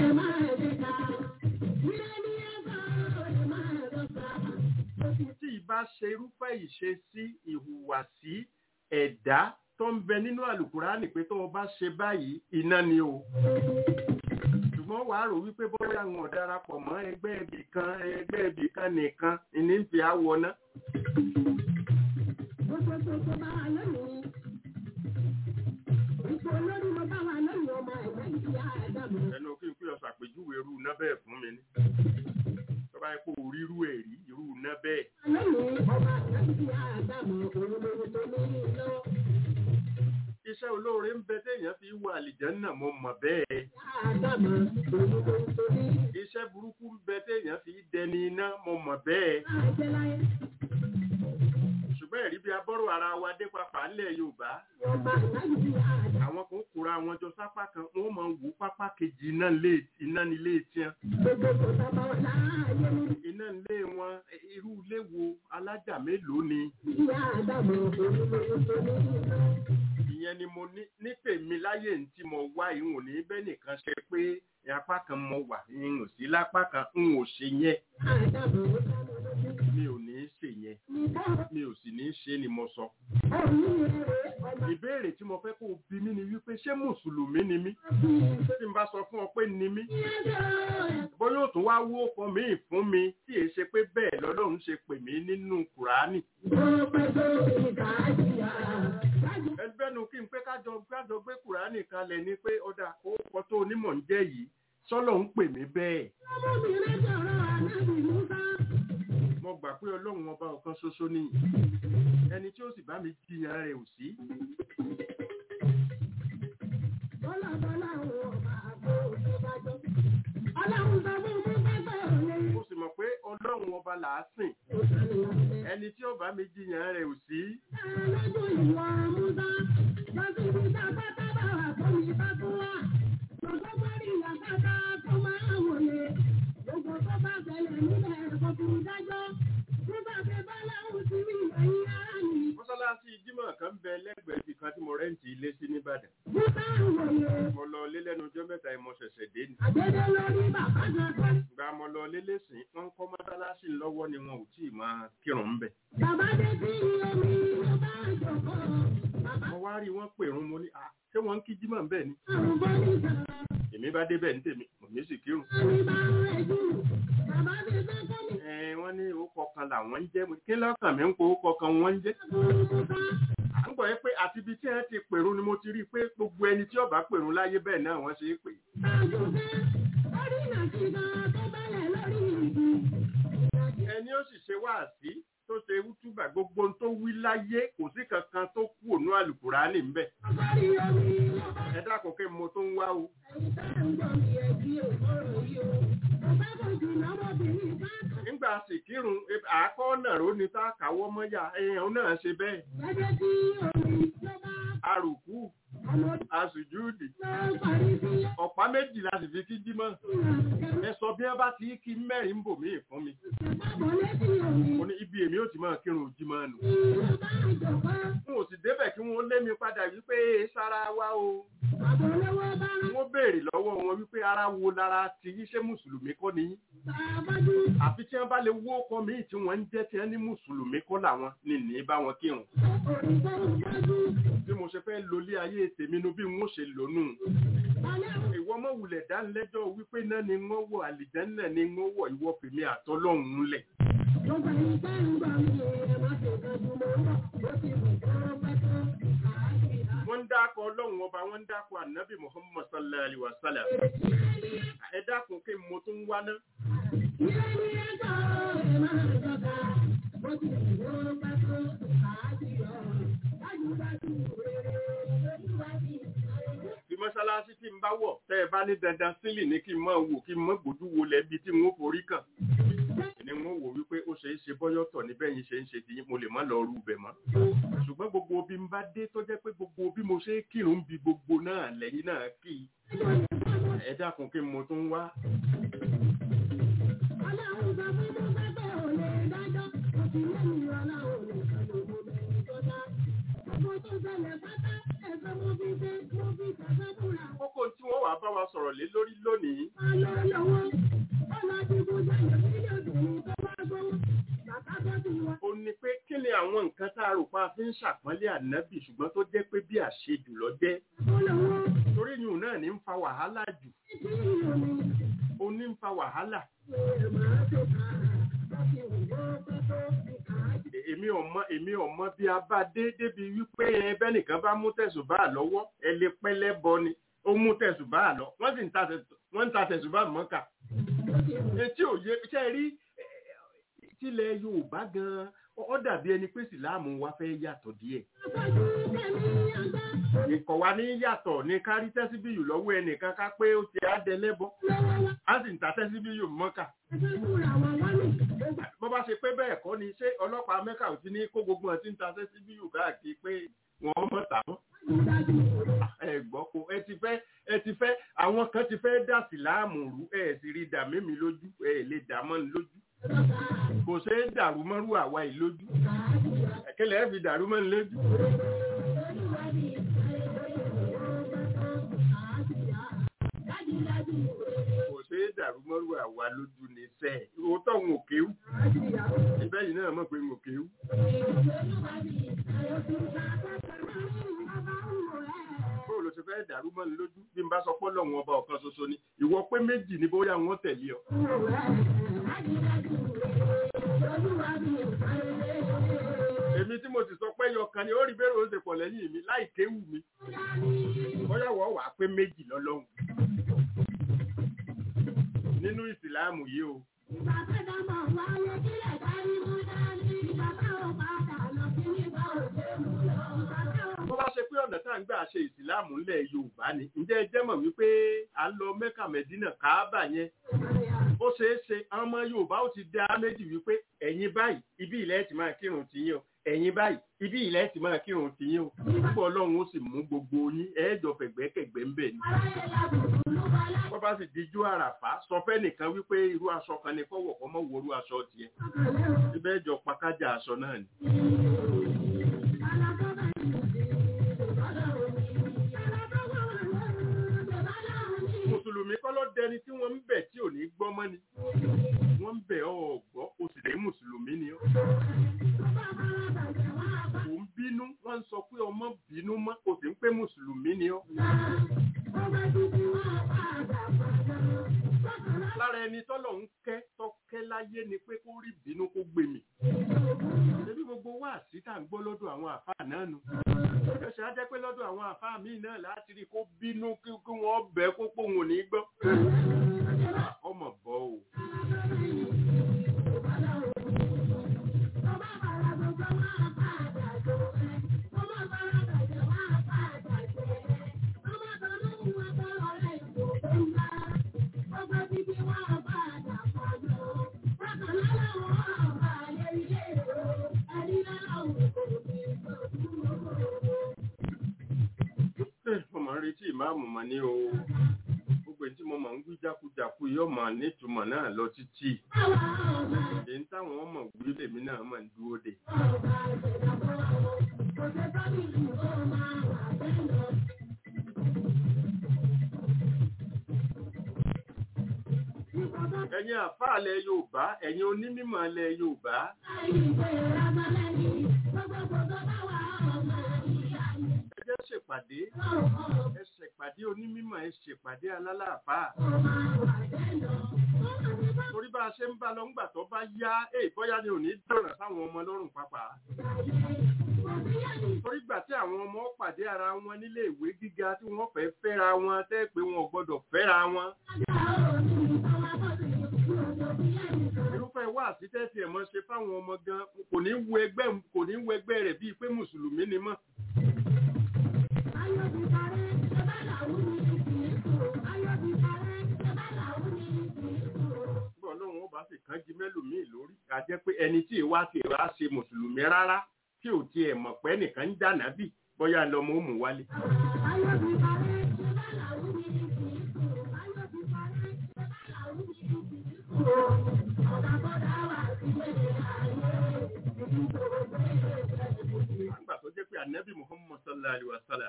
tí ìbá ṣe irúfẹ́ ìṣesí ìhùwàsí ẹ̀dá tó ń bẹ nínú àlùkùránì pé tó o bá ṣe báyìí iná ni o ṣùgbọ́n wàá rò wípé bóyá àwọn ọ̀darapọ̀ mọ́ ẹgbẹ́ ibì kan ẹgbẹ́ ibì kan nìkan ní fi àwọ̀ náà. ẹnu kí n pè ọ ṣàpèjúwe irú iná bẹ́ẹ̀ fún mi ní. tó bá yẹ kó o rí irú ẹ̀ rí irú iná bẹ́ẹ̀. iṣẹ́ olóore ń bẹ téèyàn fi wọ àlìjánná mo mọ̀ bẹ́ẹ̀. iṣẹ́ burúkú ń bẹ téèyàn fi dẹni iná mo mọ̀ bẹ́ẹ̀. ṣùgbọ́n ẹ̀rí bí abọ́rò ara wa dé papà ńlẹ̀ yorùbá àwọn kan kóra wọn jọ sápá kan wọ́n máa ń wò pápá kejì iná lé iná nílé tiẹ̀. iná nílé wọn irú ilé wo alájà mélòó ni ìyẹn ni mo ní ní tèmi láyé ní tí mo wá ìhùn ní bẹ́ẹ̀ nìkan ṣe pé apá kan mo wà ìhùn sí lápá kan n ò ṣe yẹn mi ò ní í ṣe yẹn mi ò sì ní í ṣe ni mo sọ. ìbéèrè tí mo fẹ́ kó o bí mi ni wípé ṣé mùsùlùmí ni mí tí n bá sọ fún ọ pé ni mí bóyá ó tún wá wó ọkọ mi fún mi tí èé ṣe pé bẹ́ẹ̀ lọ́lọ́run ṣe pè mí nínú kùránì. ẹgbẹ́nu kí n pé kájọ kájọ gbé kùránì kalẹ̀ ni pé ọ̀dà orúkọ tó onímọ̀ ń jẹ́ yìí sọ́lọ̀ ń pè mí bẹ́ẹ̀ Ọmọbìnrin sọ̀rọ̀ ànábì Musa. mo gbà pé ọlọ́run ọba ọ̀kan ṣoṣo ni ẹni tí ó sì bá mi jiyàn rẹ̀ ò sí Bọ́lá bọ́lá àwọn ọba àbò òṣèbàjọ́. Ọlọ́run sọ fún Musa pé òun mo sì mọ̀ pé ọlọ́run ọba là á sìn ẹni tí ó bá mi jiyàn rẹ̀ ò sí lójú ìwọ Musa. Lọ sí ibi tá a bá tábà wà fún mi bá tún wà. Gbogbo parí ìyàtọ̀ta tó máa wòye. Gbogbo tó bá ṣẹlẹ̀ nílẹ̀ kò fi dájọ́. Musa ṣe bá láwùn sí mi ẹ̀yìn ara mi. mọ́sálásí jímọ̀ kan ń bẹ lẹ́gbẹ̀ẹ́ ibì kan tí mo rẹ́ǹtì ilé sí nìbàdàn Musa ń wòye. mo lọ lé lẹ́nu ọjọ́ mẹ́ta yìí mo ṣẹ̀ṣẹ̀ dé ni Àgbẹ̀dẹ lórí bàbá kan kan. gba mo lọ lélẹ́sìn wọ́n ń kọ́ mọ́sálásí lọ́wọ́ ni wọn ò tí ì máa kírun ń bẹ̀ Bàbá dé sí omi ló bá jọ̀kọ́. Bàbá mo wá rí wọn pèrún mo ní à ṣé wọ́n ń kí jímọ̀ ń bẹ̀ ni àrùn bọ́ níta. èmi bá débẹ̀ ní tèmi mo ní sì kírun Àmì bá ń rẹ̀ jù. Bàbá ti fẹ́ kọ́ mi ẹ wọ́n ní orúkọ kan làwọn ń jẹ́ mo ní, kí lọ́kàn mi ń po orúkọ kan wọ́n ń jẹ́ fún Musa. à ń gbọ́ yẹ pé àti ibi tí wọ́n ti pèrún ni mo ti rí i pé gbogbo ẹni tí ó bá pèrún láyé bẹ́ẹ̀ náà wọ́n ṣe é pè Bájú fẹ́. Orí ìnàkí gan tó bẹ̀rẹ̀ lórí ìdí. ẹni ó sì ṣe wáàsí tó ṣe wútúbà gbogbo ohun tó wí láyé kò sí kankan tó kú ònú àlùkùránì ń bẹ̀ Ọgọ́rí omi ló bá ẹ dákun kí mo tó ń wá o ẹ̀yìn tá à ń gbọ́ mi ẹ̀ bí òkúrò yìí o. Bàbá kò jù lọ́mọbìnrin bá kàn. nígbà sì kírun e- àákọ́ náà ró ni tá a kàwọ́ mọ́yà èèyàn náà ṣe bẹ́ẹ̀ Gẹ́gẹ́ bí omi ló bá arùkú ọmọ asùjúùdì tó parí sí ọ̀pá méjì la sì fi kí jímọ̀ ìlànà ẹ sọ bí wọ́n bá ti kí mẹ́rin bò míì fún mi Bàbá létí omi mo ní ibi èmi ò ti máa kírun jímọ̀ nù ló bá jọ̀kọ́. n ò sì débẹ̀ kí wọ́n lé mi padà wípé "Èé sára wa o Bàbá olówó bá rán wọ́n béèrè lọ́wọ́ wọn wípé ara wo lára ti yí ṣé mùsùlùmí kọ́ ni yín bàbájú. àfi tí wọ́n bá lè wó ọkọ míì tí wọ́n ń jẹ́ tí wọ́n ní mùsùlùmí kọ́ làwọn ní ní bá wọn kírun Orin tó ń dájú. bí mo ṣe fẹ́ lólé ayé tèmi nu bí n ó ṣe lónú Alẹ́ ìwọ mọ̀ wulẹ̀ dánilẹ́jọ́ wípé náà ni wọ́n wọ̀ àlìjẹ́nà ni wọ́n wọ̀ ìwọ fèmí àtọ́lọ́hún lẹ̀ gbogbo ẹni tẹ́ ń gbọ́ mi ẹ má ṣe dájú mọ́ ń bọ̀. Ó ti wù kó pẹ́ tó. Àájìlá. wọ́n ń dákọ̀ ọlọ́run ọba wọ́n ń dákọ̀ ànábì muhammad sallallahu alayhi wa sallam ẹ dákun kí n mo tún wá ná Ilé ní ẹjọ́ ẹ máa jọba. Ó ti wù kó pẹ́ tó. Àájìlá. Dájúdájú rere lójúwájú. bí mọ́ṣáláṣí tí n bá wọ̀ tẹ́ ẹ bá ní dandan sílì ní kí n máa wò kí n mọ́ gbójú wo lẹ́bi tí n ó forí kàn ni wọ́n wò wípé ó ṣe é ṣe bọ́yọ̀tọ̀ níbẹ̀ yín ṣe ń ṣe tiyín mo lè má lọ rú bẹ̀ mọ́ ṣùgbọ́n gbogbo bí n bá dé tó jẹ́ pé gbogbo bí mo ṣe é kírun bí gbogbo náà lẹ́yìn náà kí i ẹ dákun kí n mo tún wá Ọlọ́run sọ fún Musa pé ò lè dájọ́. Ó ti lẹ́yìn ọlọ́run nìkan ló mọ bẹ̀rẹ̀ tó dá. Gbogbo tó ṣẹlẹ̀ pátá ẹ̀fọ́ mo fi ṣe mo fi ṣẹ̀fẹ́ fúnra. kókó tí wọ́n wàá bá wa sọ̀rọ̀ lé lórí lónìí Máa lọ lọ́wọ́. Ó lọ dìbò jáde sílé obìnrin tó bá gbówó. Bàbá tó ti wọ. ó ní pé kí ni àwọn nǹkan tá a rò pa fi ń ṣàpọ́nlé ànábì ṣùgbọ́n tó jẹ́ pé bí àṣejù lọ jẹ́ Ó lọ́wọ́. torí yìí náà ní ń fa wàhálà jù Títí omi. ó ní ń fa wàhálà Ṣé màá tó kà á? Ó ti wù kó pẹ́ tó. Àájì. E- èmi ọmọ èmi ọmọ bí a bá dé débi wípé ẹbẹ nìkan bá mú tẹ̀sùbá lọ́wọ́ ẹ lè pẹ́lẹ́ bọ ni ó mú tẹ̀sùbá lọ wọ́n sì ń ta tẹ̀sù- wọ́n ń ta tẹ̀sùbá mọ́kà Ó ti wù. etí òye ṣe rí eh, tilẹ̀ yorùbá gan-an ó- ó dàbí ẹni pé sìláàmù wa fẹ́ yàtọ̀ díẹ̀ Afọ́jú tẹ̀mí àgbá. ìkọ̀ wa ní yàtọ̀ ní kárí tẹ́síbíyù lọ́wọ́ ẹnìkan ká pé ó ti á dẹlẹ́bọ Lọ́wọ́ wá. á sì ń ta tẹ́síbíyù mọ́kà Ẹgbẹ́ fúnra wọn wá ní. Ó gbà. bó bá ṣe pé bẹ́ẹ̀ kọ́ ni ṣé ọlọ́pàá mẹ́kà ò ti ní kó gbogbo ẹ̀ tí ń ta tẹ́síbíyù káàkiri pé wọ́n mọ̀ tà wọ́n Dájúdájú rere. ẹ gbọ́ kó ẹ ti fẹ́ ẹ ti fẹ́ àwọn kan ti fẹ́ dà síláàmù rú ẹ sì rí dà mímí lójú ẹ lè dà mọ́ ní lójú kò ṣeé dàrú mọ́rú àwa yìí lójú ẹ̀kẹ́lẹ́ ẹ fi dàrú mọ́ ní lójú kò ṣeé dàrú mọ́rú àwa lójú ní sẹ́ ẹ̀ òótọ́ ń òkèwú ibẹ̀ yìí náà mọ̀ pé ń òkèwú bó ló ṣe fẹ́ dàrú mọ́ ní lójú bí n bá sọ pé Ọlọ́run ọba ọ̀kan ṣoṣo ni ìwọ pé méjì ni bóyá wọ́n tẹ̀lé ọ èmi tí mo sì sọ pé yọkan ni ó rí bẹ́rẹ̀ ó ṣe pọ̀ lẹ́yìn mi láì kéwù mi bóyá wọ́n wà pé méjì lọ́lọ́hùn nínú ìsìláàmù yìí o bó bá ṣe pé ọ̀nà tá à ń gbà ṣe ìsìláàmù ńlẹ̀ yorùbá ni ǹjẹ́ ẹ jẹ́ mọ̀ wípé à ń lọ mẹ́kà mẹ́dínà káábà yẹn ó ṣeé ṣe àwọn ọmọ yorùbá ó ti dá méjì wípé ẹ̀yin báyìí ibi ilẹ̀ ti máa kírun tiyín o ẹ̀yin báyìí ibi ilẹ̀ ti máa kírun tiyín o púpọ̀ ọlọ́run ó sì mú gbogbo yín ẹ̀ẹ́dọ̀ fẹ̀gbẹ́kẹ̀gbẹ́ ń bẹ̀ ni wọ́n bá sì dijú àràfá sọ fẹ́ nìkan wípé irú aṣọ kan ni kọ́wọ̀ kọ́ mọ́ wo irú aṣọ tiẹ̀ ibẹ̀ jọ pakájà aṣọ náà ni. mùsùlùmí kọ́ ló dẹni tí wọ́n ń bẹ̀ tí ò ní gbọ́ mọ́ ni wọ́n ń bẹ̀ ọ́ ọ̀gbọ́ o sì lè mùsùlùmí ni ọ́. kò ń bínú wọ́n ń sọ pé ọmọ bínú mọ́ o sì ń pé mùsùlùmí ni ọ́. lára ẹni tọ́lọ̀ ń kẹ́ tọ́kẹ́ láyé ni pé kó rí bínú kó gbé mi. ṣebí gbogbo wa sí tá à ń gbọ́ lọ́dọ̀ àwọn àfáà náà nu. ẹ̀ṣẹ̀ á jẹ́ pé lọ́dọ̀ àwọn àfáà míì náà láti rí kó bínú kí wọ́n bẹ̀ kó pòun ò ní gbọ́. ọmọ bọ́ o. mo máa ń retí ìmáàmù mọ́ ní o gbogbo tí mo máa ń wí jákujàku yóò máa nítumọ̀ náà lọ títí èyí táwọn ọmọ wí lèmi náà máa ń dúró de. ẹ̀yin àfáàlẹ̀ yorùbá ẹ̀yin onímọ̀ yorùbá ẹ jẹ́ ṣèpàdé ẹ ṣèpàdé onímọ̀ ẹ ṣèpàdé alálàáfà torí bá a ṣe ń bá lọ ńgbà tó bá yá èyí bóyá ni ò ní dọ̀ràn sáwọn ọmọ lọ́rùn pápá torí gbà tí àwọn ọmọ pàdé ara wọn nílé ìwé gíga tí wọ́n fẹ́ fẹ́ra wọn tẹ́ pé wọn ò gbọ́dọ̀ fẹ́ra wọn irúfẹ́ wá àti tẹ́sí ẹ̀ mọ́ ṣe fáwọn ọmọ gan kò ní wo ẹgbẹ́ kò ní wo ẹgbẹ́ rẹ̀ bíi pé mùsùlùmí ni mọ́. Bí ọlọ́run ó bá sì kán jí mẹ́lòmíì lórí, a jẹ́ pé ẹni tí ìwá ti ìwá ṣe mùsùlùmí rárá tí ò tiẹ̀ mọ̀ pé nìkan ń dànà bì bóyá lọmọ ó mú wálé. Nígbà tó jẹ́ pé ànábì Muhammad sallallahu alaihi wa sallam.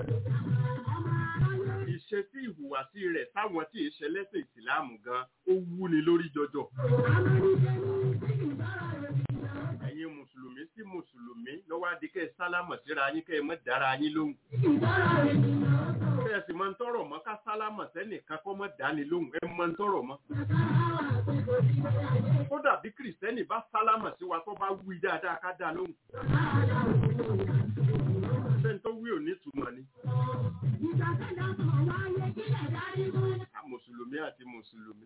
Ìṣesí ìhùwàsí rẹ̀ táwọn tí ìṣe lẹ́sìn ìsìláàmù gan ó wúni lórí jọjọ. Ẹ̀yin Mùsùlùmí sí Mùsùlùmí lọ́wọ́ adìkẹ́ sálámọ̀ síra yín kẹ́ ẹ mọ́ dára yín lóhùn. Kẹ́ ẹ sì máa ń tọrọ mọ́ ká sálámọ̀ sẹ́nìkan kọ́ mọ́ dání lóhùn ẹ máa ń tọrọ mọ́. Kódà bí Kìrìsìtẹ́nì bá sálámọ̀ sí wa tó bá wí dáadáa ká dá lóhùn. Bẹ́ẹ̀ni tó wí ò ní ìtumọ̀ ni. Mùsùlùmí àti Mùsùlùmí.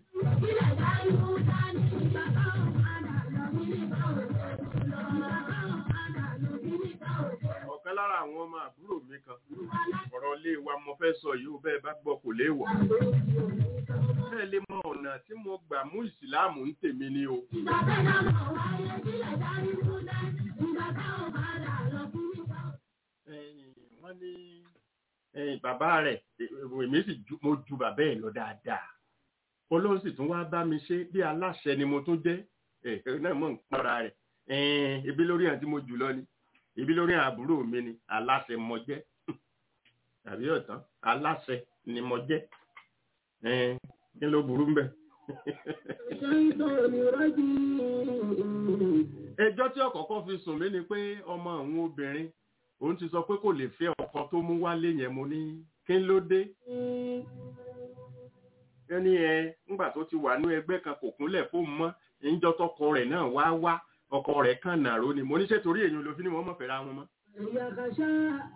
Ọ̀kan lára àwọn ọmọ àbúrò mi kan. Ọ̀rọ̀ ilé wa mo fẹ́ sọ yìí ó bẹ́ẹ̀ bá gbọ́ kò léèwọ̀. Bẹ́ẹ̀ lè mọ ọ̀nà tí mo gbà mú ìsìláàmù ń tèmi ni o. Wọ́n ní bàbá rẹ̀ èmi sì mo ju bàbá ẹ̀ lọ dáadáa olóhùn sì tún wá bá mi ṣe bí aláṣẹ ni mo tún jẹ́ ẹ náà mọ̀ ń pọ́nra rẹ̀ ibi lórí àti mo jù lọ ni ibi lórí àbúrò mi ni aláṣẹ mo jẹ́ tàbí ọ̀tán aláṣẹ ni mo jẹ́ kí ló burú mbẹ. ẹjọ́ tí ọ̀kọ̀ọ̀kan fi sùn mí ni pé ọmọ àwọn obìnrin òun ti sọ pé kò lè fẹ́ ọkọ tó mú wálé yẹn mo ní kí ló dé ẹni ẹ ńgbà tó ti wà ní ẹgbẹ́ kan kò kúnlẹ̀ fóun mọ́ ìjọ tọkọ rẹ̀ náà wá wá ọkọ rẹ̀ kàn nàró ni mo ní ṣe torí èyàn ló fi ní wọ́n mọ̀ fẹ́ra wọn mọ́ يغشى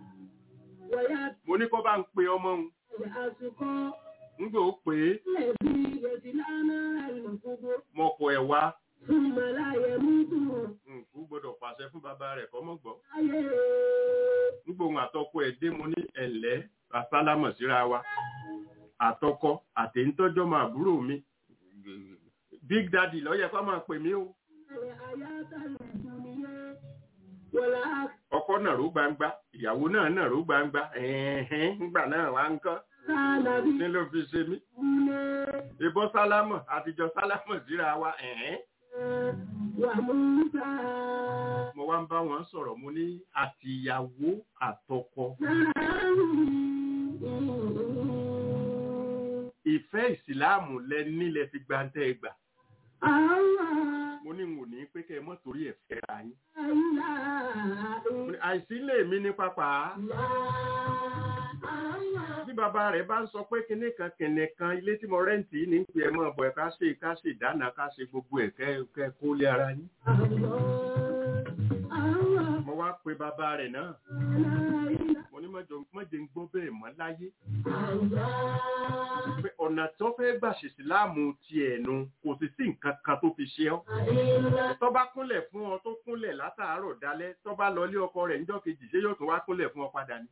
mo ní kó bá ń pe ọmọ òun ويأسق nígbà ó pè é الذي يصلى نار الكبر mọ̀kọ̀ ẹ̀ wá ثم لا يموت nkú gbọ́dọ̀ pàṣẹ fún bàbá rẹ̀ kọ́ mọ̀ gbọ́ عليه nígbà òun àtọkọ ẹ̀ dé mo ní ẹ̀lẹ́ àsálámọ̀ síra wa àtọkọ àtẹ̀ńtọ́jọ́ máa àbúrò mi big daddy ló yẹ kó máa pè mí o الحياة الدنيا والآخرة ọkọ náà ró gbangba ìyàwó náà náà ró gbangba ẹ̀hẹ́n nígbà náà wá ń kọ́ كان ní ló fi ṣe mí بنا ìbọn sálámọ̀ àtijọ́ sálámọ̀ síra wa ẹ̀hẹ́n وموسى mo wá ń bá wọn sọ̀rọ̀ mo ní àtìyàwó àtọkọ ìfẹ́ ìsìláàmù lẹ nílẹ̀ fi gbantẹ́ gbà mo ní n ò ní pé kẹ́ ẹ mọ́ torí ẹ̀ fẹ́ra yín Mo ní, àìsí lè mí ní pápá bí bàbá rẹ̀ bá ń sọ pé kinní kan kinní kan ilé tí mo rẹ́ǹtì yìí ní ń pè ẹ́ mọ́ ọ̀bọ̀ ẹ̀ ká ṣe ká ṣe ìdáná ká ṣe gbogbo ẹ̀ kẹ́ kẹ́ kó lé ara yín mo wá pe bàbá rẹ̀ náà mo ní mọ́jọ mọ́jẹ ń gbọ́ bẹ́ẹ̀ mọ́ láyé pé ọ̀nà tó fẹ́ gbà ṣe ìsìláàmù tiẹ̀ nu kò sì sí nǹkan kan tó fi ṣe ọ́ tó bá kúnlẹ̀ fún ọ tó kúnlẹ̀ látàárọ̀ dalẹ́ tó bá lọ lé ọkọ rẹ̀ níjọ́ kejì ṣé yóò tún wá kúnlẹ̀ fún ọ padà ni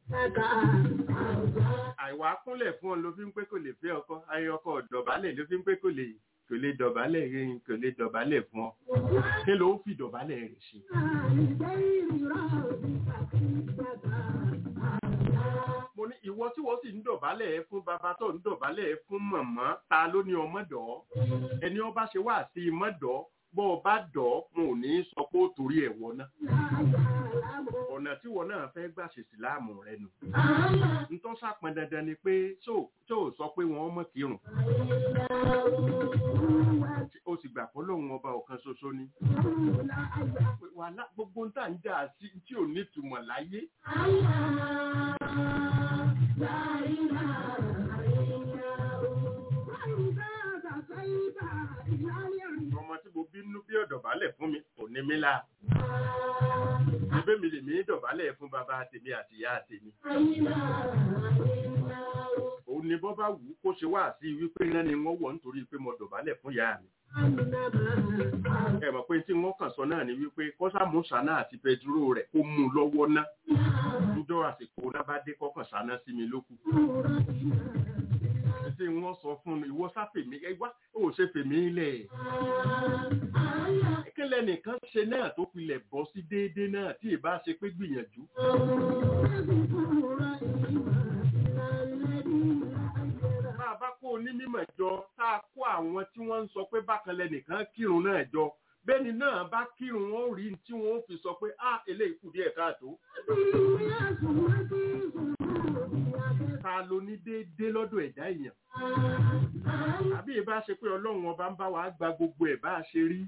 àìwá kúnlẹ̀ fún ọ ló fi ń pé kò lè fẹ́ ọkọ ayé ọkọ dọ̀bálẹ̀ ló fi ń pé kò lè kò lè dọ̀bálẹ̀ yẹn kò lè dọ̀bálẹ̀ fún ọ kí ló fi dọ̀bálẹ̀ rẹ̀ ṣe. mo ní ìwọ tí wọ́n sì ń dọ̀bálẹ̀ ẹ fún bàbá tó ń dọ̀bálẹ̀ ẹ fún màmá ta ló ní ọmọ dọ̀ ẹni ọba ṣe wá sí i mọ́ dọ̀ bọ́ ọ bá dọ̀ mo ò ní sọ pé ó torí ẹ̀ wọ náà ọ̀nà tí wọn náà fẹ́ gbà ṣe síláàmù rẹ nù ntọ́ sàpọn dandan ni pé tó tó sọ pé wọn mọ̀ kírun ó sì gbà pé lóun ọba ọ̀kan ṣoṣo ni wàhálà gbogbo ń tà ń jà sí tí ò ní ìtumọ̀ láyé ọmọ tí mo bínú bí ọ̀dọ̀bálẹ̀ fún mi kò ní mí là ẹgbẹ́ mi lè mí dọ̀bálẹ̀ fún bàbá tèmi àti ìyá tèmi òun ni bọ́ bá wù ú kó ṣe wá sí wípé iná ni wọ́n wọ̀ nítorí pé mo dọ̀bálẹ̀ fún ìyá mi ẹ mọ̀ pé tí wọ́n kàn sọ náà ni wípé kọ́sàmù sáná àti pẹ̀dúró rẹ̀ kó mú un lọ́wọ́ ná níjọ́ àsìkò náà bá dé kọ́kàn sáná sí mi lókù tí wọ́n sọ fún mi ìwọ sáfèmí ẹ wá ó ṣe fèmí lẹ̀ kílẹ̀ nìkan ṣe náà tó pilẹ̀ bọ́ sí déédéé náà tí ì bá ṣe pé gbìyànjú bá a bá kó onímọ̀ jọ tá a kó àwọn tí wọ́n ń sọ pé bákan lẹ́nìkan kírun náà jọ bẹ́ẹ̀ni náà bá kírun wọn ó rí tí wọ́n ó fi sọ pé a eléyìí kù díẹ̀ káàtó ta ló ní déédéé lọ́dọ̀ ẹ̀dá èèyàn àbí ìbá ṣe pé ọlọ́run ọba ń bá wa gba gbogbo ẹ̀ bá a ṣe rí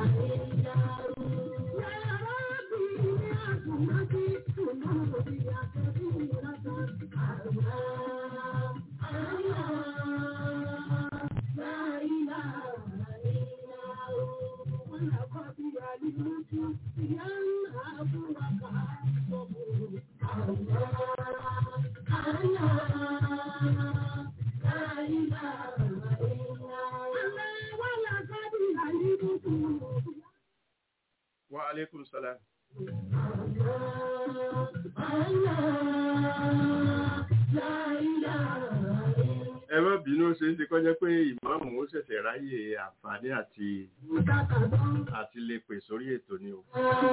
wa aleykum salaam. ẹ má bínú ṣe é ṣe kọjá pé ìmáàmù ó ṣẹ̀ṣẹ̀ ráyè àǹfààní àti àti lè pè sórí ètò ni o.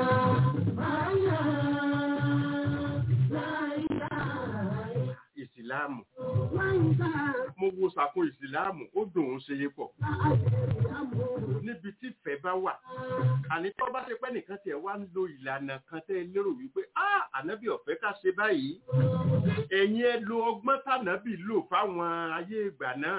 ìsìláàmù mo wo sàkún ìsìláàmù ó dùn ún ṣe é pọ̀ níbi tí ìfẹ́ bá wà àní tó bá ṣe pé nìkan tiẹ̀ wá ń lo ìlànà kan tẹ́ ẹ lérò wípé ah ànábì ọ̀fẹ́ ká ṣe báyìí ẹ̀yin ẹ lo ọgbọ́n tànábì lò fáwọn ayé ìgbà náà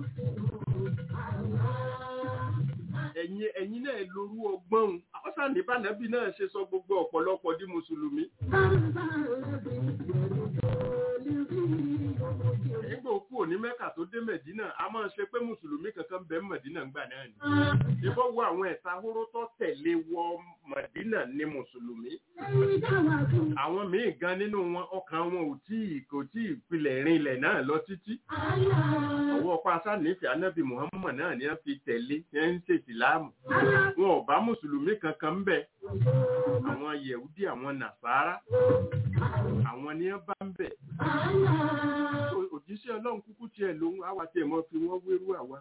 ẹ̀yin ẹ̀yin náà lorú ọgbọ́n ọ̀sán ní bànábì náà ṣe sọ gbogbo ọ̀pọ̀lọpọ̀ di mùsùlùmí nígbà òkú òní mẹ́kà tó dé mẹ̀dínà a máa ṣe pé mùsùlùmí kankan bẹ mẹ̀dínà ńgbà náà ni ìbọn wo àwọn ẹ̀ta hóró tó tẹ̀lé wọ mẹ̀dínà ní mùsùlùmí àwọn míì gan nínú wọn ọkàn wọn ò tí ì kò tí ì pilẹ̀ rinlẹ̀ náà lọ títí ọwọ́ pàṣẹ nífẹ̀ẹ́ anábì muhammad náà ni wọ́n fi tẹ̀lé ẹ̀ ń ṣe ìsìláàmù wọn ò bá mùsùlùmí kankan ń bẹ àwọn yẹ̀wúdí àwọn nàṣàrà àwọn ni wọ́n bá ń bẹ Ó- òjíṣẹ́ ọlọ́run kúkú tiẹ̀ lòun àwa tiẹ̀ mọ́ fi wọ́n wérú àwa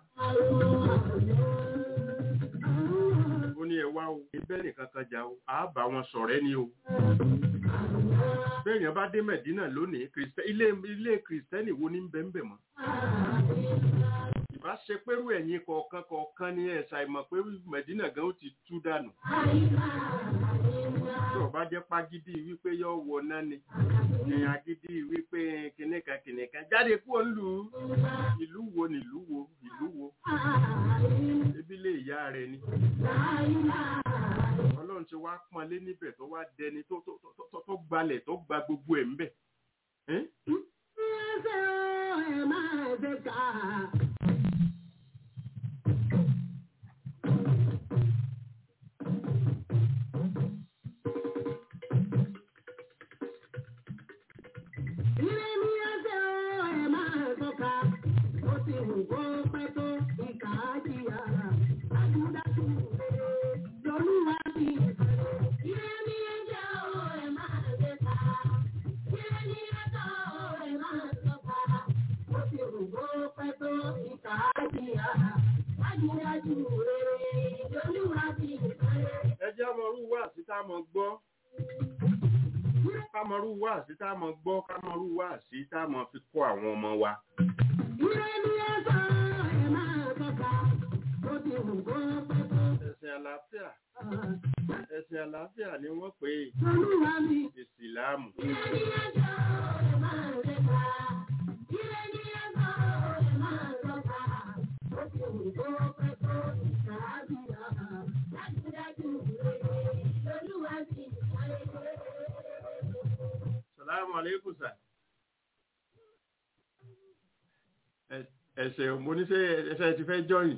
ó ní ẹ wá o ibẹ̀ nìkan kan jà o àá bá wọn ṣọ̀rẹ́ ni o bẹ́ẹ̀yàn bá dé mẹ̀dínà lónìí Kristẹ- ilé ilé kìrìsìtẹ́nì wo ní ń bẹ ń bẹ mọ́ ìbá ṣe pẹ́rú ẹ̀yìn kọ̀ọ̀kan kọ̀ọ̀kan ní ẹ̀ṣà ìmọ̀ pé mẹ̀dínà gan ó ti tú dànù tí ọba jẹ́ pagídí wípé yọ wọ náà ni ẹ̀yìn agídí wípé kìnìkan kìnìkan jáde kúrò nílùú ìlú wo nílùú wo ìlú wo ebi lè ìyá rẹ ni ọlọ́run ti wá pọ́nlé níbẹ̀ tó wá dẹni tó tó tó- tó tó gbalẹ̀ tó gba gbogbo ẹ̀ ń bẹ̀ ẹ́ ẹ jẹ́ ọmọrú wá sí tá a mọ̀ gbọ́ kámọrú wá sí tá a mọ̀ gbọ́ kámọrú wá sí tá a mọ̀ fi kọ́ àwọn ọmọ wa ẹ̀sìn àlàáfíà ẹ̀sìn àlàáfíà ni wọ́n pè é ìsìláàmù sàlámù aleikum sà Ẹ- ẹsẹ̀ mo ní sẹ́ ẹsẹ̀ ti fẹ́ jọyìn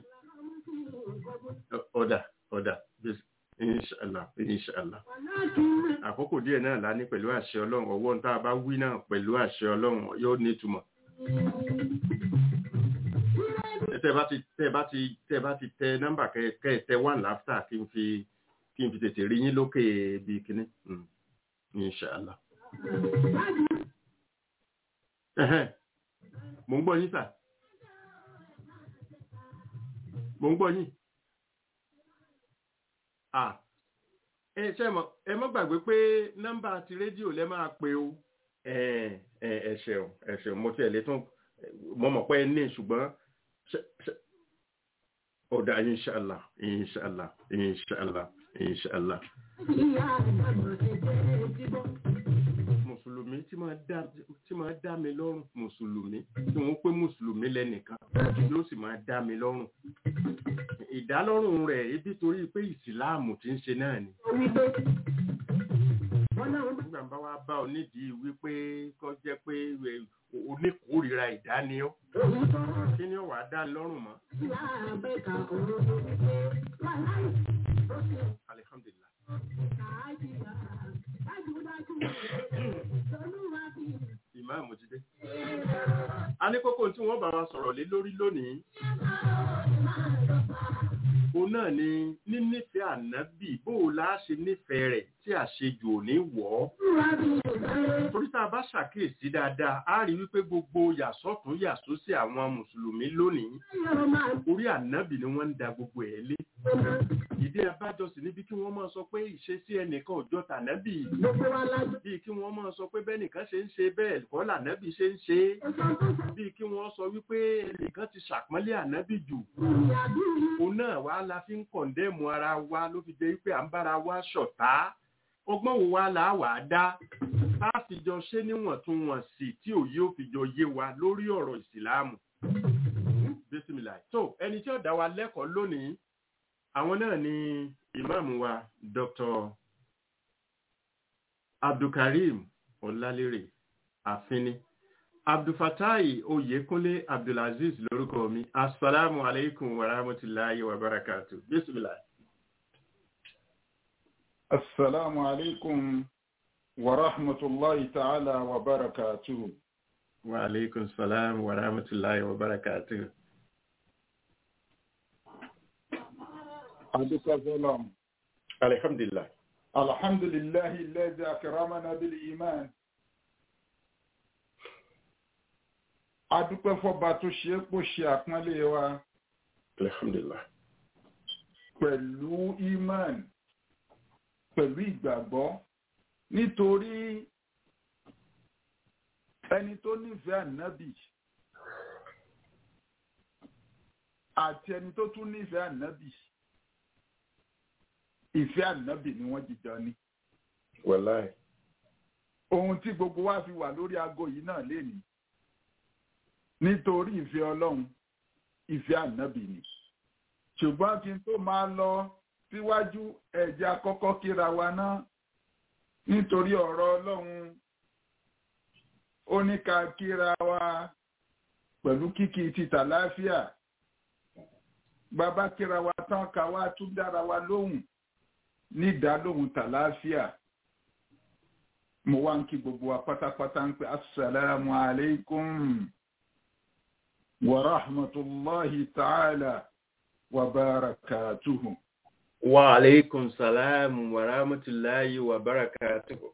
ọ̀dà ọ̀dà bis- inṣàlá inṣàlá àkókò díẹ̀ náà lá ní pẹ̀lú àṣẹ ọlọ́run ọwọ́ ń tá a bá wí náà pẹ̀lú àṣẹ ọlọ́run yóò ní ìtumọ̀ tẹ́ bá ti tẹ́ bá ti tẹ́ bá ti tẹ nọ́mbà kẹ kẹ tẹ one láftà kí n fi kí n fi tètè rí yín lókè bíi kínní Mm. inṣàlá. Ẹ̀hẹ́n. Mo ń gbọ́ yín sà. Mo ń gbọ́ yín. À ẹ ṣe mọ̀ ẹ mọ́ gbàgbé pé nọ́mbà ti rédíò lẹ́ máa pe o. Ẹ ẹ ẹ ṣeun ẹ ṣeun mo tiẹ̀ lè tún mo mọ̀ pé ẹ ní ṣùgbọ́n ṣe- ṣe- ọ̀dà inṣàlá inṣàlá inṣàlá inṣàlá. mùsùlùmí tí máa dá tí máa dá mi lọ́rùn mùsùlùmí tí wọ́n pé mùsùlùmí lẹ́nìkan yóò sì máa dá mi lọ́rùn ìdálọ́rùn rẹ̀ ebi torí pé ìsìláàmù tí ń ṣe náà ni nígbà bá wá bá ọ nídìí wípé kọ́ jẹ́ pé ẹ, oníkórìíra ìdániọ́ kí ni ó wàá dá lọ́rùn mọ́ alihamdulilah ìmáàmù ti dé. a ní kókó tí wọ́n bá wa sọ̀rọ̀ lé lórí lónìí. òun náà ni nínífẹ̀ẹ́ ànábì bó o lá ṣe nífẹ̀ẹ́ rẹ̀ tí àṣejù ò ní wọ̀ ọ́. torí tá a bá ṣàkíyèsí dáadáa a rí wípé gbogbo yàsọ́tún yàsósì àwọn mùsùlùmí lónìí orí ànábì ni wọ́n ń da gbogbo ẹ̀ lé. ìdí abájọ sì níbi kí wọ́n máa sọ pé ìṣesí ẹnìkan òjọ tànábì bíi kí wọ́n máa sọ pé bẹ́nìkan ṣe ń ṣe bẹ́ẹ̀ kọ́ lànábì ṣe ń ṣe é bíi kí wọ́n sọ wípé ẹnìkan ti ṣàpọ́nlé ànábì jù òun náà wá la fi ń kọ̀ǹdẹ́mù ara wa ló fi jẹ́ wípé à ń bára wa ṣọ̀tá ọgbọ́n wo wa là á wà á dá a fi jọ ṣe níwọ̀ntúnwọ̀nsì tí òye ò fi jọ yé wa lórí ọ̀rọ̀ ìsìláàmù bísímìlà tó ẹni tí ó dá wa lẹ́kọ̀ọ́ lónìí àwọn náà ni ìmáàmù wa Dr. Abdulkareem Ọlálérè àfínní abdulfatai oyekunle abdulaziz lórúkọ mi asalaamu aleykum wa rahmatulahi wa barakatu bisimilah. Assalamu alaikum wa rahmatullahi ta'ala wa barakatuhu. wa aleykum salaam wa rahmatulahi wa barakatu. Adúpẹ́ fọ́lọ́m. alhamdulilah. Alhamdulillahi alladhi akramana bil iman. Adúpẹ́ fọ́ba tó ṣe é pò ṣe àpọ́nlé wa alhamdulilah. pẹ̀lú iman, pẹ̀lú ìgbàgbọ́. Nítorí ẹni tó nífẹ̀ẹ́ ànábì àti ẹni tó tún nífẹ̀ẹ́ ànábì ìfẹ́ ànábì ni wọ́n jìjọ ní. wàláì. ohun tí gbogbo wa fi wà lórí aago yìí náà lè ní nítorí ìfẹ́ ọlọ́run ìfẹ́ ànábì ni ṣùgbọ́n kí n tó máa lọ síwájú ẹ̀jẹ̀ àkọ́kọ́ kíra wa náà nítorí ọ̀rọ̀ ọlọ́run ó ní ká kíra wa pẹ̀lú kíkí títà láàfíà bàbá kíra wa tán ká wá tún dára wa lóhùn ní ìdálóhùn tàlàáfíà mo wá ń kí gbogbo wa pátápátá ń pè assalamu alaikum wa rahmatullahi ta'ala wa barakatuhu. wa aleykum salaam wa rahmatulahi wa barakatu.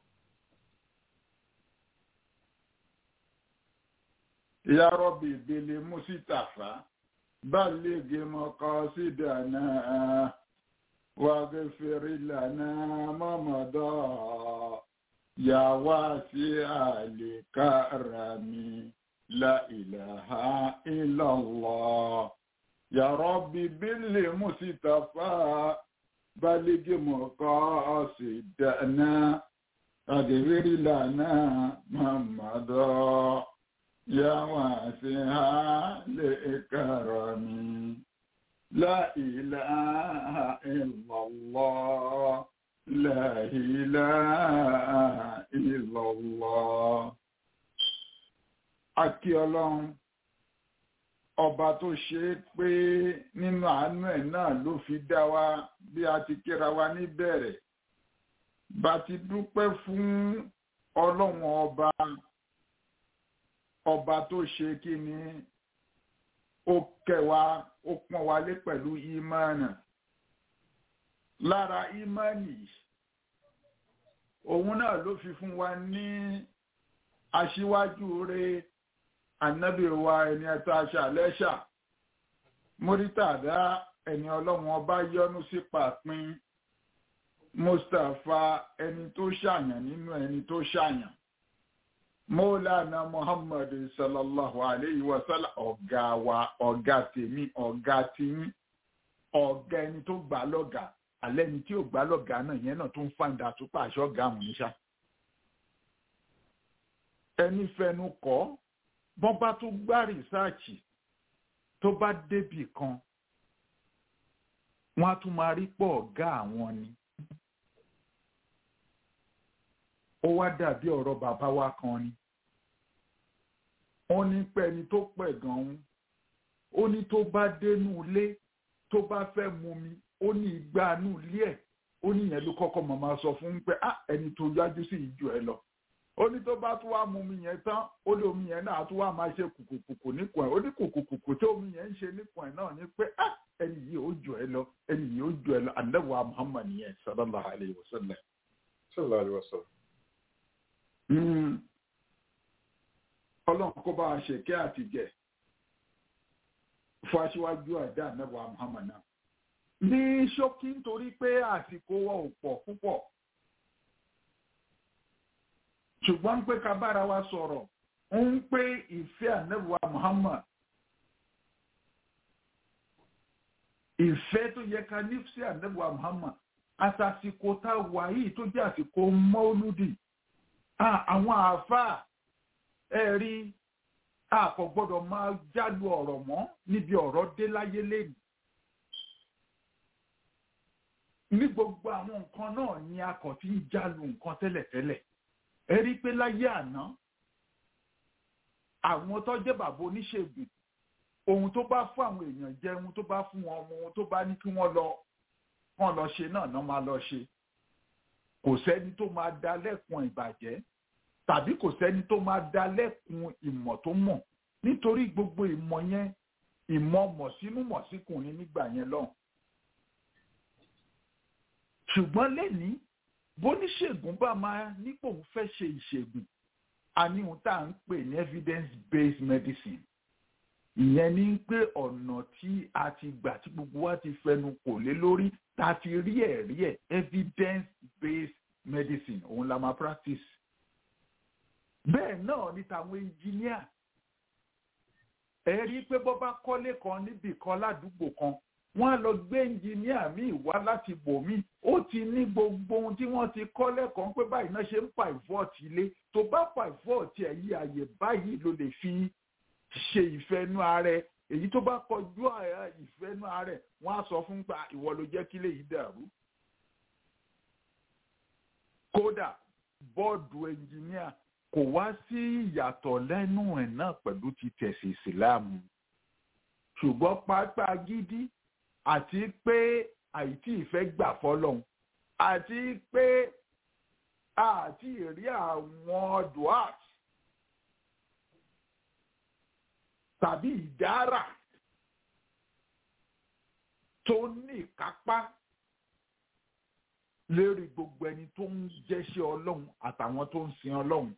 ya rabbi bil musitafa balligh maqasidana واغفر لنا ما مضى يا واسع الكرم لا إله إلا الله يا ربي بالمصطفى بلغ مقاصدنا واغفر لنا ما مضى يا واسع الكرم لا إله إلا الله لا إله إلا الله Akí Ọlọ́run, ọba tó ṣe é pé nínú àánú ẹ̀ náà ló fi dá wa bí a ti kíra wa níbẹ̀rẹ̀. Bá ti dúpẹ́ fún Ọlọ́run ọba, ọba tó ṣe kí ni ó kẹwa ó pọ́n wa lé pẹ̀lú ìmánì lára ìmánì òun náà ló fi fún wa ní aṣíwájú rẹ̀ ànábì wa ẹni ẹ̀tọ́ aṣàlẹ́ṣà mórítàdá ẹni ọlọ́run ọba yọ́nú sí pàpín mustapha ẹni tó ṣàyàn nínú ẹni tó ṣàyàn Mọ́lánà Muhammad sallallahu alayhi wa sallam ọ̀gá wa ọ̀gá tèmi ọ̀gá tiyín ọ̀gá ẹni tó gbà lọ́gà alẹ́ ni tí ò gbà lọ́gà náà yẹn náà tó ń fàǹdà tó pàṣọ ọ̀gá àwọn oníṣà. Ẹni fẹnu kọ́ bọ́n bá tó gbá rìsáàchì tó bá débì kan wọ́n á tún máa rí pọ̀ ọ̀gá àwọn ni. Ó wá dàbí ọ̀rọ̀ bàbá wa kan ni wọ́n ní pé ẹni tó pẹ̀ gan-an ó ní tó bá dénú ilé tó bá fẹ́ mu mi ó ní igba inú ilé ẹ̀ ó ní ìyẹn ló kọ́kọ́ mọ̀ máa sọ fún pé ah ẹni tó yájú sí ìjọ ẹ lọ ó ní tó bá tún wá mu mi yẹn tán ó lé omi yẹn náà tún wá máa ṣe kùkùkùkù níkùn ẹ̀ ó ní kùkùkùkù tí omi yẹn ń ṣe níkùn ẹ̀ náà ní pé ah ẹni yìí ó jọ ẹ lọ ẹni yìí ó jọ ẹ lọ àdẹ́wà Muhammad yẹn sallallahu alayhi wa sallam. sallallahu alayhi wa sallam. ọlọ́run kó bá a ṣe kẹ́ àtijẹ́ fún aṣíwájú àdá ànábọ̀ Muhammad náà. ní ṣókí nítorí pé àsìkò wọn ò pọ̀ púpọ̀ ṣùgbọ́n pé ká bára wa sọ̀rọ̀ ń pé ìfẹ́ ànábọ̀ Muhammad ìfẹ́ tó yẹ ká ní sí ànábọ̀ Muhammad àtàsìkò tá a wà yìí tó jẹ́ àsìkò mọ́lúdì àwọn àáfàá ẹ rí a kò gbọ́dọ̀ máa jálu ọ̀rọ̀ mọ́ níbi ọ̀rọ̀ dé láyé lẹ́nu. ní gbogbo àwọn nǹkan náà ni a kò ti ń jálu nǹkan tẹ́lẹ̀tẹ́lẹ̀ ẹ rí pé láyé àná àwọn tó jẹ́ bàbá oníṣègùn ohun tó bá fún àwọn èèyàn jẹ ohun tó bá fún wọn ọmọ ohun tó bá ní kí wọ́n lọ kàn lọ ṣe náà náà máa lọ ṣe kò sẹ́ni tó máa dá lẹ́kun ìbàjẹ́ tàbí kò sẹ́ni tó máa dá lẹ́kun ìmọ̀ tó mọ̀ nítorí gbogbo ìmọ̀ yẹn ìmọ̀ mọ̀sínú mọ̀síkùnrin nígbà yẹn lọ́hùn. ṣùgbọ́n lẹ́ni bóníṣègùn bá máa nípò ń fẹ́ ṣe ìṣègùn a ní ohun tá à ń pè ní evidence based medicine ìyẹn ní pé ọ̀nà tí a ti gbà tí gbogbo wa ti fẹnu kò lé lórí tá a ti rí ẹ̀rí ẹ̀ evidence based medicine òun la máa practice. bẹ́ẹ̀ náà ni tàwọn engineer ẹ rí i pé bọ́ bá kọ́lé kan níbì kan ládùúgbò kan wọ́n á lọ gbé engineer míì wá láti bò míì ó ti ní gbogbo ohun tí wọ́n ti kọ́ lẹ́kọ̀ọ́ pé báyìí náà ṣe ń pivot ilé tó bá pivot ẹ̀ yí àyè báyìí ló lè fi ṣe ìfẹ́nú ààrẹ èyí tó bá kọjú ìfẹ́nú ààrẹ wọ́n á sọ fún pa ìwọ ló jẹ́ kí léyìí dàrú. kódà bọ́ọ̀dù ẹnjìníà kò wá sí ìyàtọ̀ lẹ́nu ẹ̀ náà pẹ̀lú ti tẹ̀sí ìsìláàmù ṣùgbọ́n pápá gidi àti pé àìtí ìfẹ́ gbà fọlọ́hún àti pé àti ìrí àwọn duat tàbí ìdára tó ní ìkápá lérí gbogbo ẹni tó ń jẹ́ṣẹ́ ọlọ́run àtàwọn tó ń sin ọlọ́run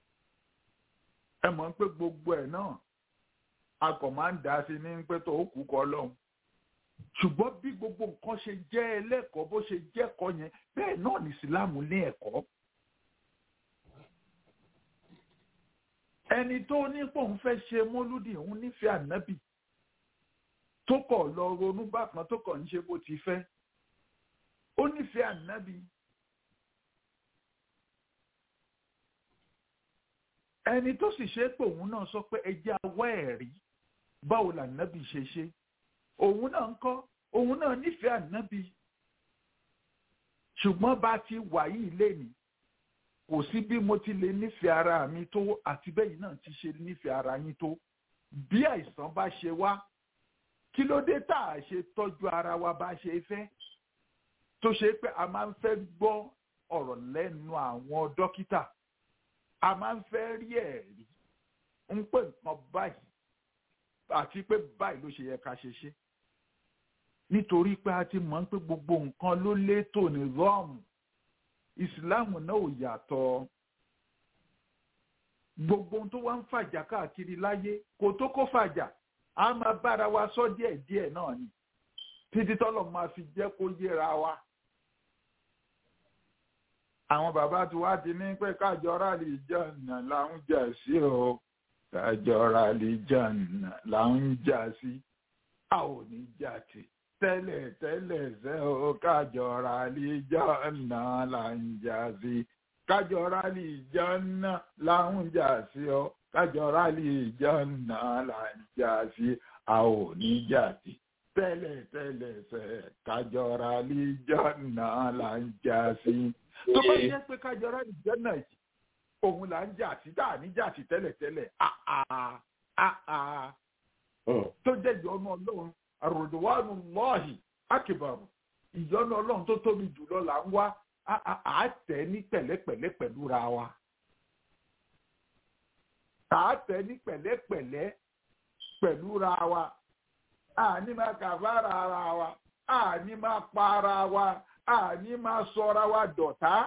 ẹ mọ̀ pé gbogbo ẹ̀ náà a kò máa ń dá sí ní pé tó kú kọ́ ọlọ́run ṣùgbọ́n bí gbogbo nǹkan ṣe jẹ́ ẹlẹ́kọ̀ọ́ bó ṣe jẹ́kọ̀ọ́ yẹn bẹ́ẹ̀ náà ní ìsìláàmù ní ẹ̀kọ́. ẹni tó ní pò ń fẹ́ ṣe mọ́lúdì òun nífẹ̀ẹ́ ànábì tó kọ̀ lọ ronú bákan tó kọ̀ ń ṣe bó ti fẹ́ ó nífẹ̀ẹ́ ànábì. ẹni tó sì ṣe pé òun náà sọ pé ẹjẹ́ awọ́ ẹ̀rí báwo làǹnábì ṣe ṣe òun náà ń kọ́ òun náà nífẹ̀ẹ́ ànábì ṣùgbọ́n bá ti wà yìí lénìí kò sí bí mo ti lè nífẹ̀ẹ́ ara mi tó àti bẹ́yìn náà ti ṣe nífẹ̀ẹ́ ara yín tó bí àìsàn bá ṣe wá kí ló dé tá a ṣe tọ́jú ara wa bá ṣe fẹ́ tó ṣe pé a máa ń fẹ́ gbọ́ ọ̀rọ̀ lẹ́nu àwọn dókítà a máa ń fẹ́ rí ẹ̀rí ń pè nǹkan báyìí àti pé báyìí ló ṣe yẹ ká ṣe ṣe nítorí pé a ti mọ̀ pé gbogbo nǹkan ló létò ní rọ́ọ̀mù ìsìláàmù náà ò yàtọ̀ gbogbo ohun tó wá ń fàjà káàkiri láyé kò tó kó fàjà a máa bára wa sọ díẹ̀ díẹ̀ náà ni títí tọ́lọ̀ máa fi jẹ́ kó yéra wa. àwọn bàbá tí wàá ti ní pé kájọra lè jàǹnà là ń jà sí o kájọra lè jàǹnà là ń jà sí a ò ní jà tì tẹ́lẹ̀ tẹ́lẹ̀ ṣe o kájọra lè jàǹnà là ń jà sí kájọra lè jàǹnà là ń jà sí o kájọra lè jàǹnà là ń jà sí a ò ní jà tì tẹ́lẹ̀ tẹ́lẹ̀ ṣe kájọra lè jàǹnà là ń jà sí tó bá jẹ́ pé kájọra lè jàǹnà yìí òun là ń jà sí tá à ní jà sí tẹ́lẹ̀tẹ́lẹ̀ àà àà tó jẹ́ ìyọnu ọlọ́run àròdùwánu lọ́ọ̀hì akíbarù ìyọnu ọlọ́run tó tóbi jùlọ là ń wá àátẹ́ ní pẹ̀lẹ́pẹ̀lẹ́ pẹ̀lú ra wa àátẹ́ ní pẹ̀lẹ́pẹ̀lẹ́ pẹ̀lú ra wa àní máa kàfàrà ara wa àní máa pa ara wa àní máa sọ ara wa dọ̀tá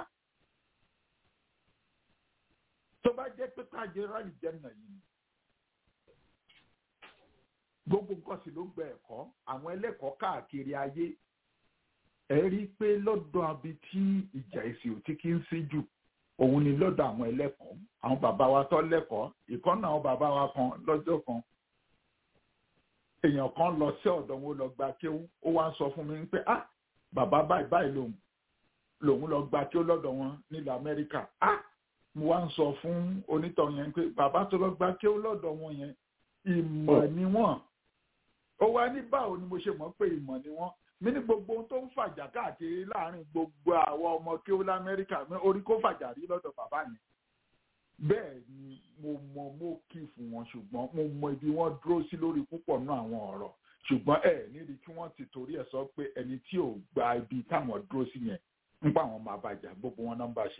tó bá jẹ́ pé káàjẹ́ rálì jẹ́nà yìí gbogbo nǹkan sì ló gba ẹ̀kọ́ àwọn ẹlẹ́kọ̀ọ́ káàkiri ayé ẹ rí i pé lọ́dọ̀ abi tí ìjà èsì ò ti kí ń sí jù òun ni lọ́dọ̀ àwọn ẹlẹ́kọ̀ọ́ àwọn bàbá wa tó lẹ́kọ̀ọ́ ìkọ́nà àwọn bàbá wa kan lọ́jọ́ kan èèyàn kan lọ sí ọ̀dọ̀ wọn lọ gba kéwú ó wá ń sọ fún mi pé ah bàbá báyìí báyìí lòun lòun lọ gba kéwú lọ́dọ̀ wọn nílẹ̀ Amẹ́ríkà ah mo wá ń sọ fún onítọ̀ yẹn pé bàbá tó lọ gba kéwú lọ́dọ̀ wọn yẹn ìmọ̀ ni wọ́n ó wá ní báwo ni mo ṣe mọ̀ pé ìmọ̀ ni wọ́n mi ní gbogbo ohun tó ń fàjà káàkiri láàrin gbogbo àwọn ọmọ kéwú lamẹ́ríkà orí kó fàjà rí lọ́dọ̀ bàbá yẹn bẹ́ẹ̀ ni mo mọ mo kì fún wọn ṣùgbọ́n mo mọ ibi wọ́n dúró sí lórí púpọ̀ nínú àwọn ọ̀rọ̀ ṣùgbọ́n ẹ níbi kí wọ́n ti torí ẹ̀ sọ pé ẹni tí ò gba ibi táwọn dúró sí yẹn ń pa àwọn máa bàjá gbogbo wọn nọ́mbà ṣe.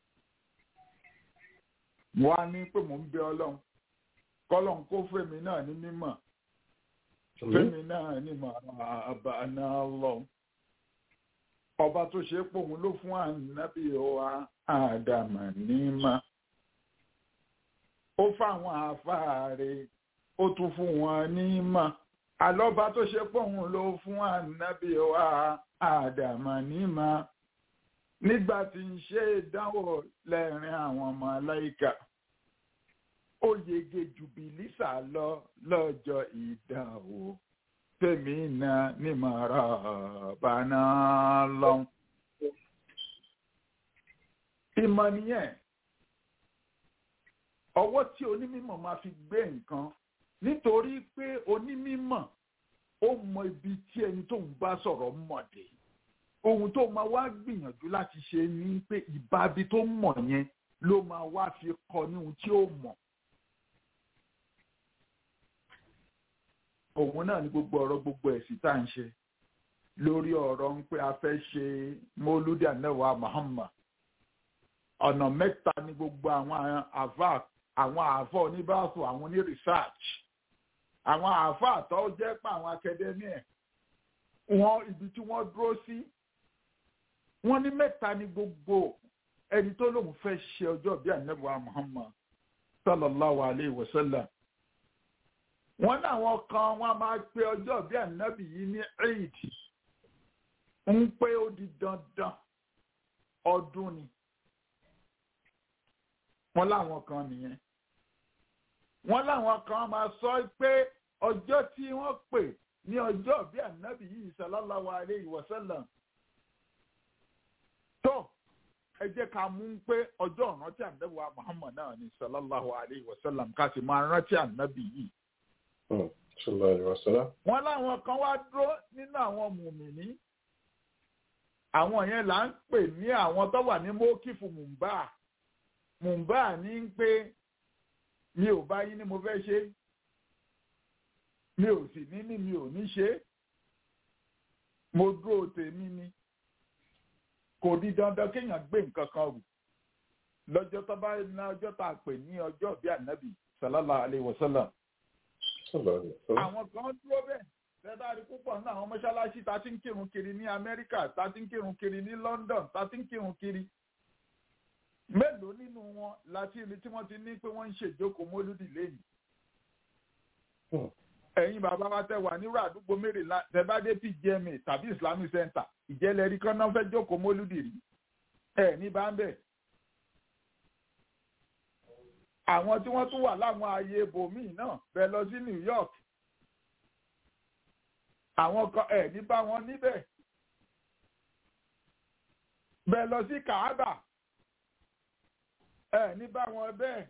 wọ́n á ní pé mò ń bẹ ọlọ́run kọ́lọ́n kó fèmí náà ní mímọ̀ fèmí náà ní mọ̀ àbá náà lọ. ọba tó ṣe é pòun ló fún ànábì wa àdàmà ní mà ó fáwọn àfáàrẹ ó tún fún wọn ní mà àlọ́ba tó ṣe pòun ló fún ànábì wa àdàmà ní mà nígbà tí ń ṣe ìdánwò lẹ́rìn àwọn ọmọ aláìka ó yege jù bìlísà lọ lọ́jọ́ ìdánwò tèmi náà ní màrà bàná lọ́hùn. ìmọ̀ nìyẹn ọwọ́ tí onímọ̀ máa fi gbé nǹkan nítorí pé onímọ̀ ó mọ ibi tí ẹni tó ń bá sọ̀rọ̀ mọ̀ dé ohun tó máa wá gbìyànjú láti ṣe ni pé ìbábi tó mọ̀ yẹn ló máa wá fi kọ ní ohun tí ó mọ̀. òun náà ni gbogbo ọ̀rọ̀ gbogbo ẹ̀sìn tá à ń ṣe lórí ọ̀rọ̀ ń pé a fẹ́ ṣe mọ́lúdì ànáwà Muhammad ọ̀nà mẹ́ta ni gbogbo àwọn àfà àwọn àfà oníbàṣọ àwọn oní research àwọn àfà àtọ́ jẹ́ pé àwọn akadẹ́míẹ̀ wọn ibi tí wọ́n dúró sí wọ́n ní mẹ́ta ni gbogbo ẹni tó lóun fẹ́ ṣe ọjọ́ bíi ànáwà Muhammad sallallahu alayhi wa sallam wọ́n láwọn kan wọ́n máa pe ọjọ́ bí ànábì yìí ní eid ń pé ó di dandan ọdún ni wọ́n láwọn kan nìyẹn wọ́n láwọn kan máa sọ pé ọjọ́ tí wọ́n pè ní ọjọ́ bí ànábì yìí sallallahu alayhi wa sallam tó ẹ jẹ́ ká mú pé ọjọ́ ìrántí ànábì wa Muhammad náà ní sallallahu alayhi wa sallam ká sì máa rántí ànábì yìí wọ́n láwọn kan wá dúró nínú àwọn mùmìnì àwọn yẹn là ń pè ní àwọn tó wà ní mọ́kìfù mùmbà mùmbà ní ń pé mi ò bá yín ni mo fẹ́ ṣe mi ò sì ní ní mi ò ní ṣe mo dúró tèmi ni kò di dandan kéèyàn gbé nǹkan kan rù lọ́jọ́ tó bá ní ọjọ́ tá a pè ní ọjọ́ bíi ànábì sallallahu alayhi wa sallam àwọn kan dúró bẹ́ẹ̀ lẹ́dá rí púpọ̀ ní àwọn mọ́ṣáláṣí tá ti ń kírun kiri ní amẹ́ríkà tá ti ń kírun kiri ní london tá ti ń kírun kiri mélòó nínú wọn láti ibi tí wọ́n ti ní pé wọ́n ń ṣèjókòó mólúdì lẹ́yìn. ẹ̀yin bàbá wa tẹ wà nírú àdúgbò mẹ́rìnlá tẹ́bádé pgma tàbí islamic center ìjẹ́lẹ̀ rí kán náà fẹ́ jókòó mólúdì rí ẹ̀ ní bá ń bẹ̀. àwọn tí wọ́n tún wà láwọn ààyè ibòmíì náà bẹ́ẹ̀ lọ sí New York àwọn kan ẹ̀ ní bá wọn níbẹ̀ bẹ́ẹ̀ lọ sí Kaaba ẹ̀ ní bá wọn bẹ́ẹ̀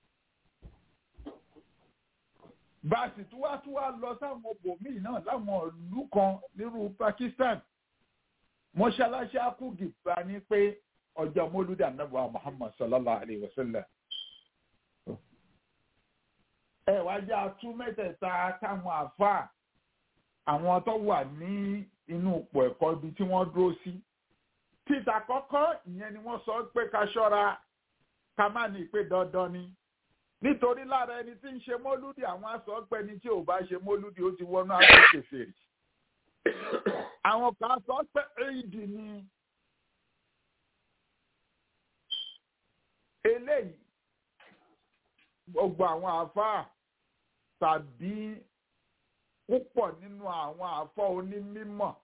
báàsì tí wàá tún wá lọ sáwọn ibòmíì náà láwọn ìlú kan nírú Pakistan mọ́ṣáláṣí akúgì bá ní pé ọjọ́ mọ́lúdà nàbọ̀ Muhammad sallallahu alayhi wa sallam ẹ wá jẹ́ atú mẹ́tẹ̀ẹ̀ta táwọn àáfàá àwọn tó wà ní inú ipò ẹ̀kọ́ ibi tí wọ́n dúró sí. títà kọ́kọ́ ìyẹn ni wọ́n sọ pé ká ṣọ́ra ká má ní pé dandan ni. nítorí lára ẹni tí ń ṣe mọ́lúdì àwọn aṣọ pé ẹni tí ò bá ṣe mọ́lúdì ó ti wọnú àpèkè fèrè. àwọn kan sọ pé éèdì ni. eléyìí gbogbo àwọn àáfàá tàbí púpọ̀ nínú àwọn àáfàá onímọ̀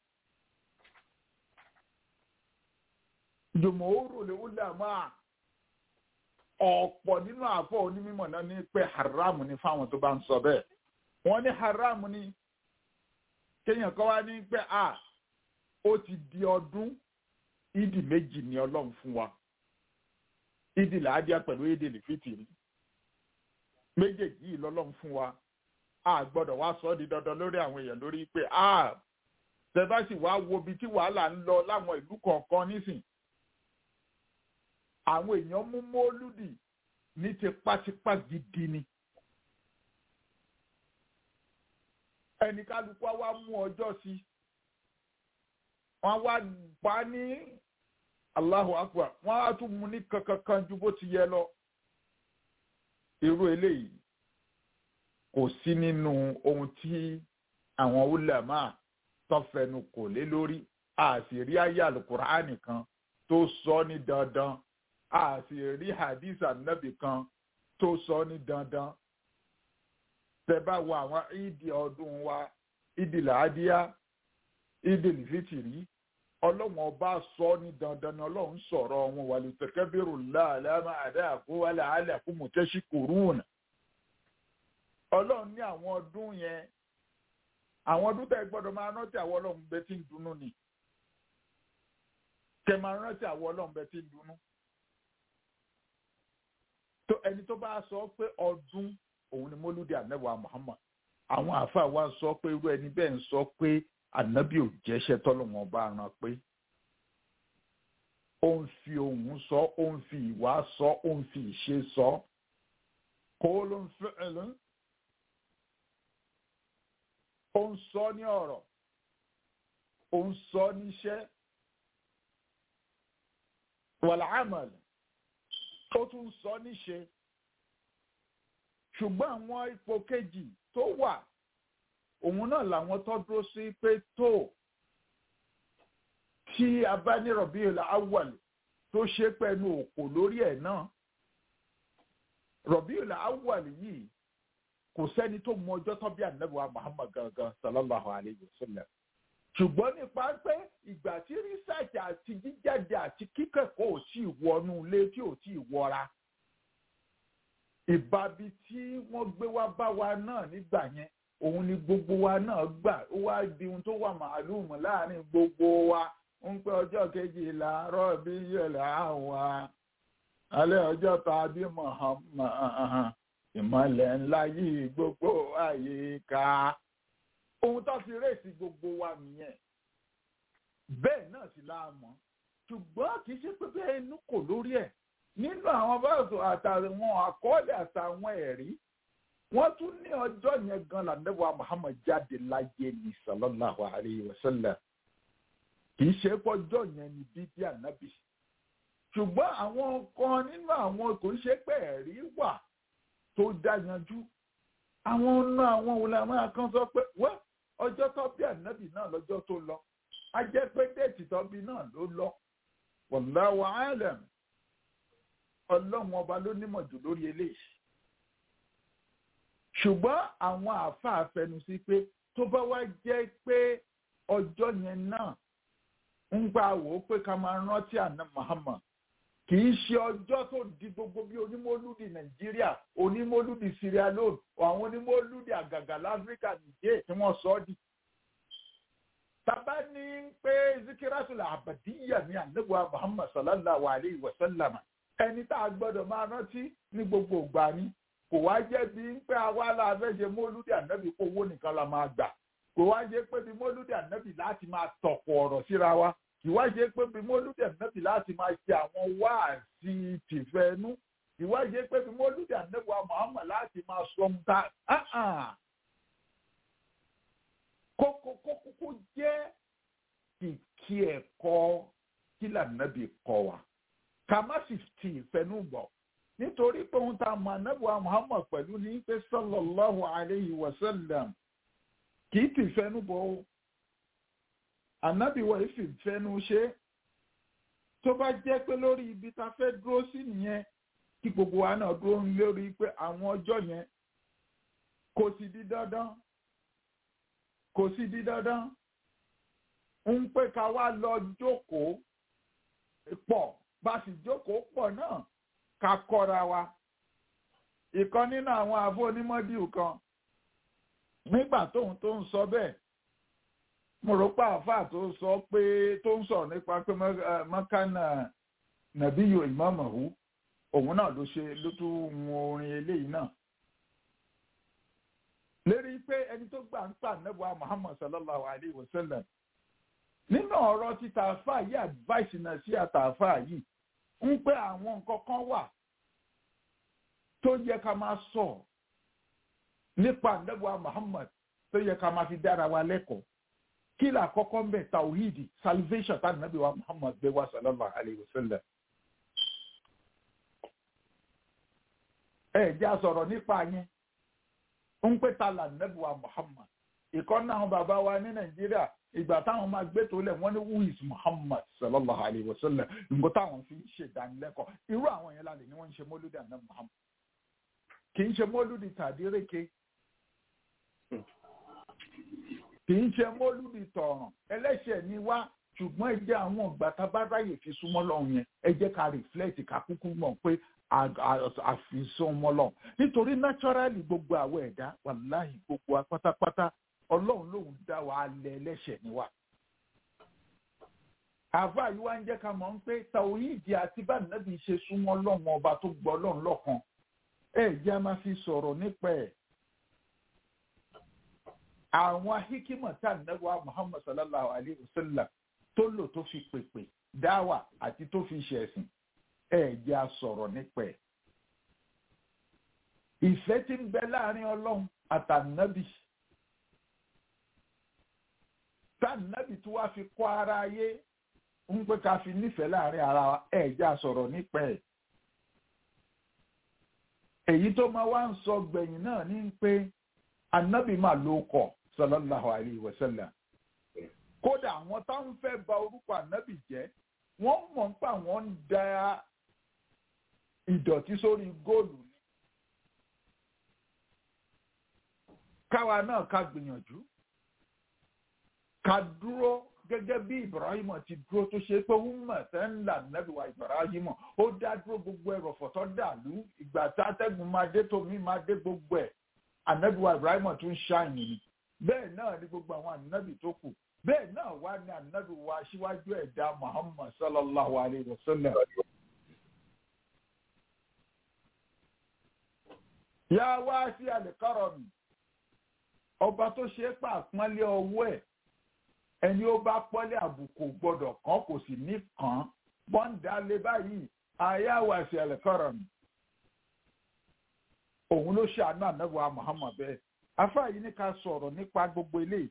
jùmọ̀ọ́rò lè wúlẹ̀ máa ọ̀pọ̀ nínú àáfàá onímọ̀ náà ní pé haram ni fáwọn tó bá ń sọ bẹ́ẹ̀ wọ́n ní haram ni kéèyàn kan wá ní pé a ó ti di ọdún ìdì méjì ní ọlọ́run fún wa ìdì làádìá pẹ̀lú ìdì lìfìtìrì méjèèjì yìí lọ́lọ́run fún wa a gbọ́dọ̀ wá sọ ọ́ di dandan lórí àwọn èèyàn lórí pé a tẹ́fásì wá wo ibi tí wàhálà ń lọ láwọn ìlú kọ̀ọ̀kan nísìn àwọn èèyàn mú mọ́lúdì ní tipátipá gidi ni. ẹnì kálukú á wá mú ọjọ́ sí i wọ́n wá pa ní Allahu Akbar wọ́n á tún mú ní kankankan ju bó ti yẹ lọ. irú eléyìí kò sí nínú ohun tí àwọn ulama tó fẹnu kò lé lórí a sì rí ayé alukur'ani kan tó sọ ní dandan a sì rí hadith anabi kan tó sọ ní dandan tẹ́ bá wo àwọn ìdí ọdún wa ìdí làádíá ìdí lìfìtìrí ọlọ́run ọba sọ ní dandan ni ọlọ́run sọ̀rọ̀ wọn wà lè tẹ̀kẹ́ bẹ̀rù láàlámà àdáàkú wálé àlẹ́kú mọ̀tẹ́sí kòrúùnà ọlọ́run ní àwọn ọdún yẹn àwọn ọdún tẹ́ gbọ́dọ̀ máa rántí àwọn ọlọ́run bẹ́ẹ̀ tí ń dunnú ni kẹ́ máa rántí àwọn ọlọ́run bẹ́ẹ̀ tí ń dunnú tó ẹni tó bá sọ pé ọdún òun ni mólúdì ànábì Muhammad àwọn àáfàá wa sọ pé irú ẹni bẹ́ẹ̀ ń sọ pé ànábì ò jẹ́ṣẹ́ tọ́lọ́wọ́n bá ran pé ó ń fi ohùn sọ ó ń fi ìwà sọ ó ń fi ìṣe sọ kó ló ń fẹ́ ẹ lọ ó ń sọ ní ọ̀rọ̀ ó ń sọ níṣẹ́ wàlàámàlì ó tún sọ níṣe ṣùgbọ́n àwọn ipò kejì tó wà òun náà làwọn tó dúró sí pé tó tí a bá ní rọ̀bíùlà awwal tó ṣe pẹ̀lú òkò lórí ẹ̀ náà rọ̀bíùlà awwal yìí kò sẹ́ni tó mọ ọjọ́ tó bí ànábìwá Muhammad gangan sallallahu alayhi wa sallam ṣùgbọ́n nípa pé ìgbà tí rísàjì àti jíjáde àti kíkẹ́kọ̀ọ́ ò tí ì wọnú ilé tí ò tí ì wọra ìbábi tí wọ́n gbé wá bá wa náà nígbà yẹn òun ni gbogbo wa náà gbà ó wá di ohun tó wà màálùmù láàrin gbogbo wa ń pẹ́ ọjọ́ kejìlá rọ́ọ̀bì yẹ̀lẹ̀ àwa alẹ́ ọjọ́ tàbí Muhammad ìmọ̀lẹ̀ ńlá yìí gbogbo àyíká ohun tó fi rèsì gbogbo wa nìyẹn bẹ́ẹ̀ náà sì láàmú ṣùgbọ́n kì í ṣe pé bẹ́ẹ̀ inú kò lórí ẹ̀ nínú àwọn báàsù àtàwọn àkọọ́lẹ̀ àtàwọn ẹ̀rí wọ́n tún ní ọjọ́ yẹn gan lànàbọ̀ Muhammad jáde láyé ní sallallahu alayhi wa sallam kì í ṣe pọ́jọ́ yẹn ní bíbí ànábì ṣùgbọ́n àwọn kan nínú àwọn kò ṣe pé ẹ̀rí wà tó dá yanjú àwọn ọ̀nà àwọn òlàmọ́ kan sọ pé wọ́n ọjọ́ tó bí ànábì náà lọ́jọ́ tó lọ a jẹ́ pé déètì tó bí náà ló lọ wallahu alam ọlọ́run ọba ló nímọ̀ jù lórí eléyìí ṣùgbọ́n àwọn àáfàá fẹnu sí pé tó bá wá jẹ́ pé ọjọ́ yẹn náà ń gbà wò ó pé ká máa rántí àná Muhammad kì í ṣe ọjọ́ tó di gbogbo bí onímọ̀lúdì Nàìjíríà onímọ̀lúdì Sierra Leone àwọn onímọ̀lúdì àgàgà láfíríkà nìjẹ́ tí wọ́n sọ ọ́ di. Tàbá ní pé zikiratul abadiyya ní ànábùwà Muhammad sallallahu alayhi wa sallam ẹni tá a gbọ́dọ̀ máa rántí ní gbogbo ìgbà ni kò wá jẹ́ bí ń pé àwa la fẹ́ ṣe mọ́lúdì ànábì kó owó nìkan la máa gbà kò wá jẹ́ pé bí mọ́lúdì ànábì láti máa tọ̀pọ̀ ọ̀rọ̀ síra wa kì wá jẹ́ pé bí mọ́lúdì ànábì láti máa ṣe àwọn wáàsí tìfẹ́nú kì wá jẹ́ pé bí mọ́lúdì ànábì wa Muhammad láti máa sọ ohun tá kókó kókó kó jẹ́ kìkì ẹ̀kọ́ kí lànàbì kọ́ wa ká má sì ti ìfẹ́nú bọ̀ nítorí pé ohun tá a mọ̀ anábùwà Muhammad pẹ̀lú ní pé sallallahu alayhi wa sallam kì í ti ìfẹ́nú bọ̀ o anábìwọ̀ yìí sì fẹ́nu ṣe tó bá jẹ́ pé lórí ibi tá a fẹ́ dúró sí nìyẹn kí gbogbo wa náà dúró lórí pé àwọn ọjọ́ yẹn kò sì di dandan kò sì di dandan ń pé ká wá lọ jókòó pọ̀ bá sì jókòó pọ̀ náà ká kọ́ra wa. ìkan nínú àwọn àbó onímọ̀díù kan nígbà tóun tó ń sọ bẹ́ẹ̀ mo rò pé àáfàá tó sọ pé tó ń sọ̀rọ̀ nípa pé mọ́kànnà nàbíyò ìmọ̀mọ̀hú òun náà ló ṣe ló tún mú orin eléyìí náà. lérí pé ẹni tó gbà ń pa nẹ́bùá Muhammad sallallahu alayhi wa sallam nínú ọ̀rọ̀ títa àáfàá yìí advice náà sí àtàáfàá yìí ń pé àwọn nǹkan kan wà tó yẹ ká máa sọ nípa ànábì Muhammad tó yẹ ká máa fi dára wa lẹ́kọ̀ọ́ kí là kọ́kọ́ ń bẹ̀ tawhidi salvation tá ànábì wa Muhammad gbé wá sallallahu alayhi wa sallam. ẹ jẹ́ àsọ̀rọ̀ nípa yẹn ń pè ta là ànábì wa Muhammad ìkọ́nà àwọn bàbá wa ní Nàìjíríà ìgbà táwọn máa gbé tó lẹ̀ wọ́n ní who is Muhammad sallallahu alayhi wa sallam nǹkan táwọn fi ń ṣe ìdánilẹ́kọ̀ọ́ irú àwọn yẹn lálẹ́ ni wọ́n ń ṣe mọ́lúdì àná Muhammad kì í ṣe mọ́lúdì tàdíreke kì í ṣe mọ́lúdì tọ̀ràn ẹlẹ́ṣẹ̀ ni wá ṣùgbọ́n ẹ jẹ́ àwọn ìgbà tá a bá ráyè fi súnmọ́ lọ́hùn yẹn ẹ jẹ́ ká reflect ká kúkú mọ̀ pé àfisúnmọ́ lọ́hùn nítorí naturally gbogbo àwọn ẹ̀dá wàláhì gbogbo wa pátápátá ọlọ́run lòun dá wa alẹ́ ẹlẹ́ṣẹ̀ ni wá. àfa yìí wá ń jẹ́ ká mọ̀ pé tàwíìdì àti bá nàbì ṣe súnmọ́ lọ́hùn ọba tó gbọ́ ọlọ́run lọ́kan ẹ̀ jẹ́ a máa fi sọ̀rọ̀ nípa ẹ̀ àwọn hikima tá nàbà muhammad sallallahu alayhi wa sallam tó lò tó fi pèpè dáwà àti tó fi ṣẹ̀sìn ẹ̀ jẹ́ a sọ̀rọ̀ nípa ẹ̀. ìfẹ́ tí ń bẹ láàrin ọlọ́run àtànábì tànábì tí wàá fi kọ́ ara ayé ń pé ká fi nífẹ̀ẹ́ láàrin ara wa ẹ̀ jẹ́ a sọ̀rọ̀ nípa ẹ̀. èyí tó máa wá ń sọ gbẹ̀yìn náà ní pé ànábì máa ló kọ̀ sallallahu alayhi wa sallam kódà àwọn tó ń fẹ́ bà orúkọ ànábì jẹ́ wọ́n mọ̀ pé àwọn ń da ìdọ̀tí sórí góòlù ni. káwa náà ká gbìyànjú ká dúró gẹ́gẹ́ bí Ibrahim ti dúró tó ṣe pé wúmọ̀ tẹ́ ń là nẹ́bí wa Ibrahim ó dá dúró gbogbo ẹ̀rọ fọ̀tọ́ dàlú ìgbà tá atẹ́gùn máa dé tómi máa dé gbogbo ẹ̀ ànábì wa Ibrahim tún ṣàyìn ni bẹ́ẹ̀ náà ni gbogbo àwọn ànábì tó kù bẹ́ẹ̀ náà wá ní ànábì wa aṣíwájú ẹ̀dá Muhammad sallallahu alayhi wa sallam. yá wá sí àlìkárọ̀ mi ọba tó ṣe é pàpọ́nlé ọwọ́ ẹ̀ ẹni ó bá pọ́lé àbùkù gbọ́dọ̀ kan kò sì ní kàn án bọ́ńdà lé báyìí àyà wá sí àlìkárọ̀ mi òun ló ṣàánú ànábì Muhammad bẹ́ẹ̀ afa yìí ní ká sọ̀rọ̀ nípa gbogbo eléyìí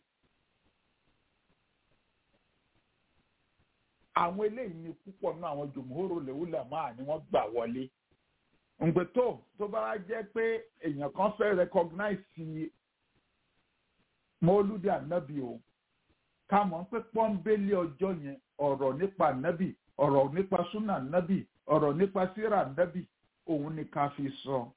àwọn eléyìí ni púpọ̀ nínú àwọn jòmóhóró lèwúlà máa ni wọ́n gbà wọlé ǹgbẹ́ tó tó bá wá jẹ́ pé èèyàn kan fẹ́ recognize mọ́lúdì ànábì o ká mọ̀ pé pọ́ńbélé ọjọ́ yẹn ọ̀rọ̀ nípa ànábì ọ̀rọ̀ nípa súnà ànábì ọ̀rọ̀ nípa síra ànábì òun ni ká fi sọ. So.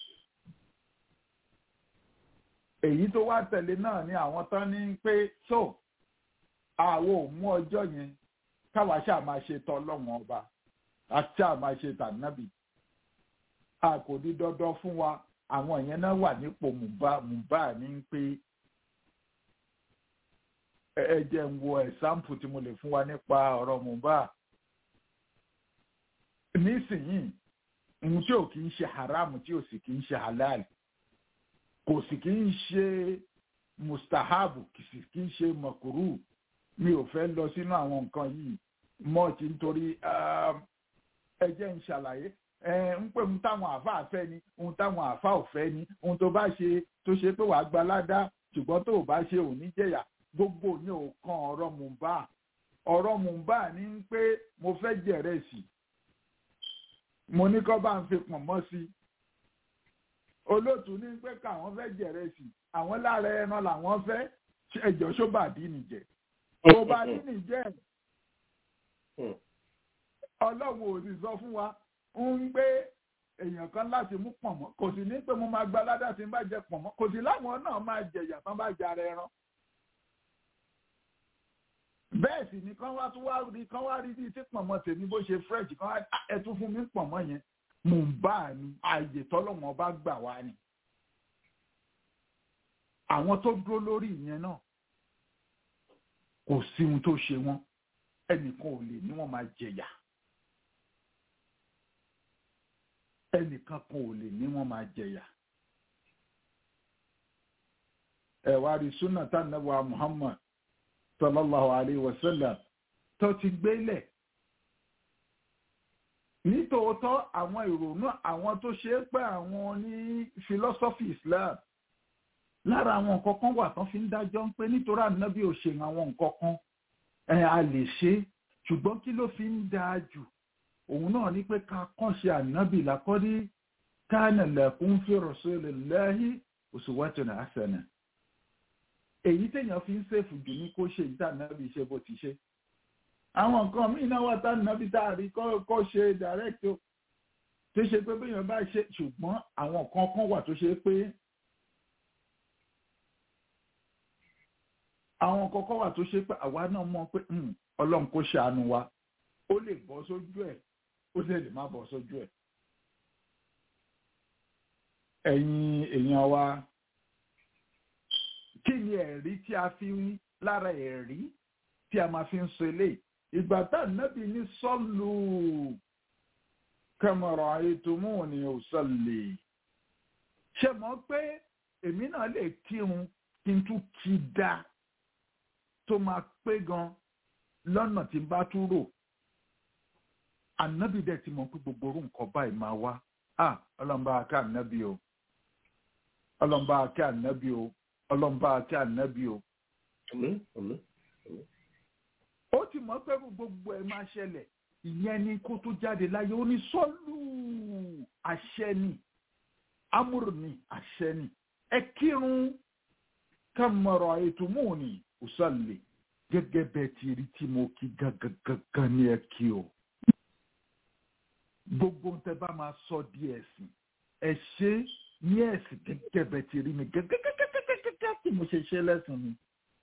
èyí tó wá tẹ̀lé náà ni àwọn tán ní pé tó àwọn ò mú ọjọ́ yẹn káwa ṣáà máa ṣe tọ́lọ́wọ́n ọba àti ṣáà máa ṣe tànábì a kò ní dandan fún wa àwọn yẹn náà wà nípò mùbá ní pé ẹ jẹ́ ń wo ẹ̀sáǹpù tí mo lè fún wa nípa ọ̀rọ̀ mùbá nísìnyìí ohun tí ò kì í ṣe haram tí ò sì kì í ṣe halal kò sì kí ń ṣe mustahabu kì sì kí ń ṣe makuru mi ò fẹ́ lọ sínú àwọn nǹkan yìí mọ́ọ̀tì nítorí ẹ jẹ́ ń ṣàlàyé ń pè ń táwọn àáfà fẹ́ ni ohun táwọn àáfà ò fẹ́ ni ohun tó bá ṣe tó ṣe pé wàá gba ládá ṣùgbọ́n tó o bá ṣe ò ní jẹ̀yà gbogbo ní ò kan ọ̀rọ̀ mùbá ọ̀rọ̀ mùbá ní pé mo fẹ́ jẹ̀rẹ̀ sí mo ní kọ́ bá ń fi pọ̀nmọ́ sí i olóòtú ní pé káwọn fẹ́ jẹ̀rẹ̀ sí àwọn lára ẹran làwọn fẹ́ ẹjọ́ sóbàdí nìjẹ́ sóbàdí nìjẹ́ ọlọ́run ò sì sọ fún wa ń gbé èèyàn kan láti mú pọ̀nmọ́ kò sì ní pé mo máa gba ládàá tí n bá jẹ pọ̀nmọ́ kò sì láwọn náà máa jẹ̀yà tán bá jẹ ara ẹran bẹ́ẹ̀ sì ni kán wá tún wá rí kán wá rí bíi tí pọ̀nmọ́ tèmi bó ṣe fresh kán wá ẹ tún fún mi pọ̀nmọ́ yẹn mò ń bá a ní ààyè tọ́lọ́wọ́n bá gbà wá ni. àwọn tó dúró lórí ìyẹn náà kò sí ohun tó ṣe wọ́n ẹnìkan ò lè ní wọ́n máa jẹ̀yà ẹnìkan kan ò lè ní wọ́n máa jẹ̀yà. ẹ wá rí súnà tá nàbà Muhammad sallallahu alayhi wa sallam tó ti gbélẹ̀ nítòótọ́ àwọn ìrònú àwọn tó ṣe é pé àwọn ní philosophy Islam lára àwọn nǹkan kan wà tán fi ń dájọ́ ń pé nítorí ànábì ò ṣe àwọn nǹkan kan ẹ̀ a lè ṣe ṣùgbọ́n kí ló fi ń dáa jù òun náà ní pé ká kọ́ṣe ànábì lákọ́dí kana lakum fi rasulillahi uswatun hasana èyí téèyàn fi ń ṣèfù jù ní kó ṣe ìta ànábì ṣe bó ti ṣe àwọn nǹkan míì náà wà tá ànábì tá a rí kọ́ ṣe direct o tó ṣe pé béèyàn bá ṣe ṣùgbọ́n àwọn nǹkan kan wà tó ṣe pé àwọn nǹkan kan wà tó ṣe pé àwa náà mọ̀ pé ọlọ́run kò ṣàánú wa ó lè bọ́ sójú ẹ̀ ó sì lè má bọ́ sójú ẹ̀ ẹ̀yin èèyàn wa kí ni ẹ̀rí tí a fi ń lára ẹ̀rí tí a máa fi ń sọ eléyìí ìgbà tá nábì ní sọ́ọ̀lù kẹmọ̀rọ̀ àyètòmù ni ò sọ̀lẹ̀ ṣe mọ̀ pé èmi náà lè kírun kí n tún kí dá tó máa pé gan lọ́nà tí n bá tún rò ànábì dẹ̀ ti mọ̀ pé gbogbo orú nǹkan báyìí máa wá ah ọlọ́mọba akẹ́ ànábì o ọlọ́mọba akẹ́ ànábì o ọlọ́mọba akẹ́ ànábì o. ó ti mọ̀ pé gbogbo ẹ̀ máa ṣẹlẹ̀ ìyẹn ni kó tó jáde láyé ó ní sọ́lù àṣẹ ni amúrù ni àṣẹ ni ẹ kírun kàmọ̀rọ̀ ètò mú ni òsàlẹ̀ gẹ́gẹ́ bẹ́ẹ̀ ti rí tí mo kí gangan ní ẹ kí o gbogbo tẹ bá máa sọ di ẹ̀sìn ẹ ṣe ní ẹ̀sìn gẹ́gẹ́ bẹ́ẹ̀ ti rí mi gẹ́gẹ́gẹ́gẹ́gẹ́ tí mo ṣe ṣe lẹ́sìn mi.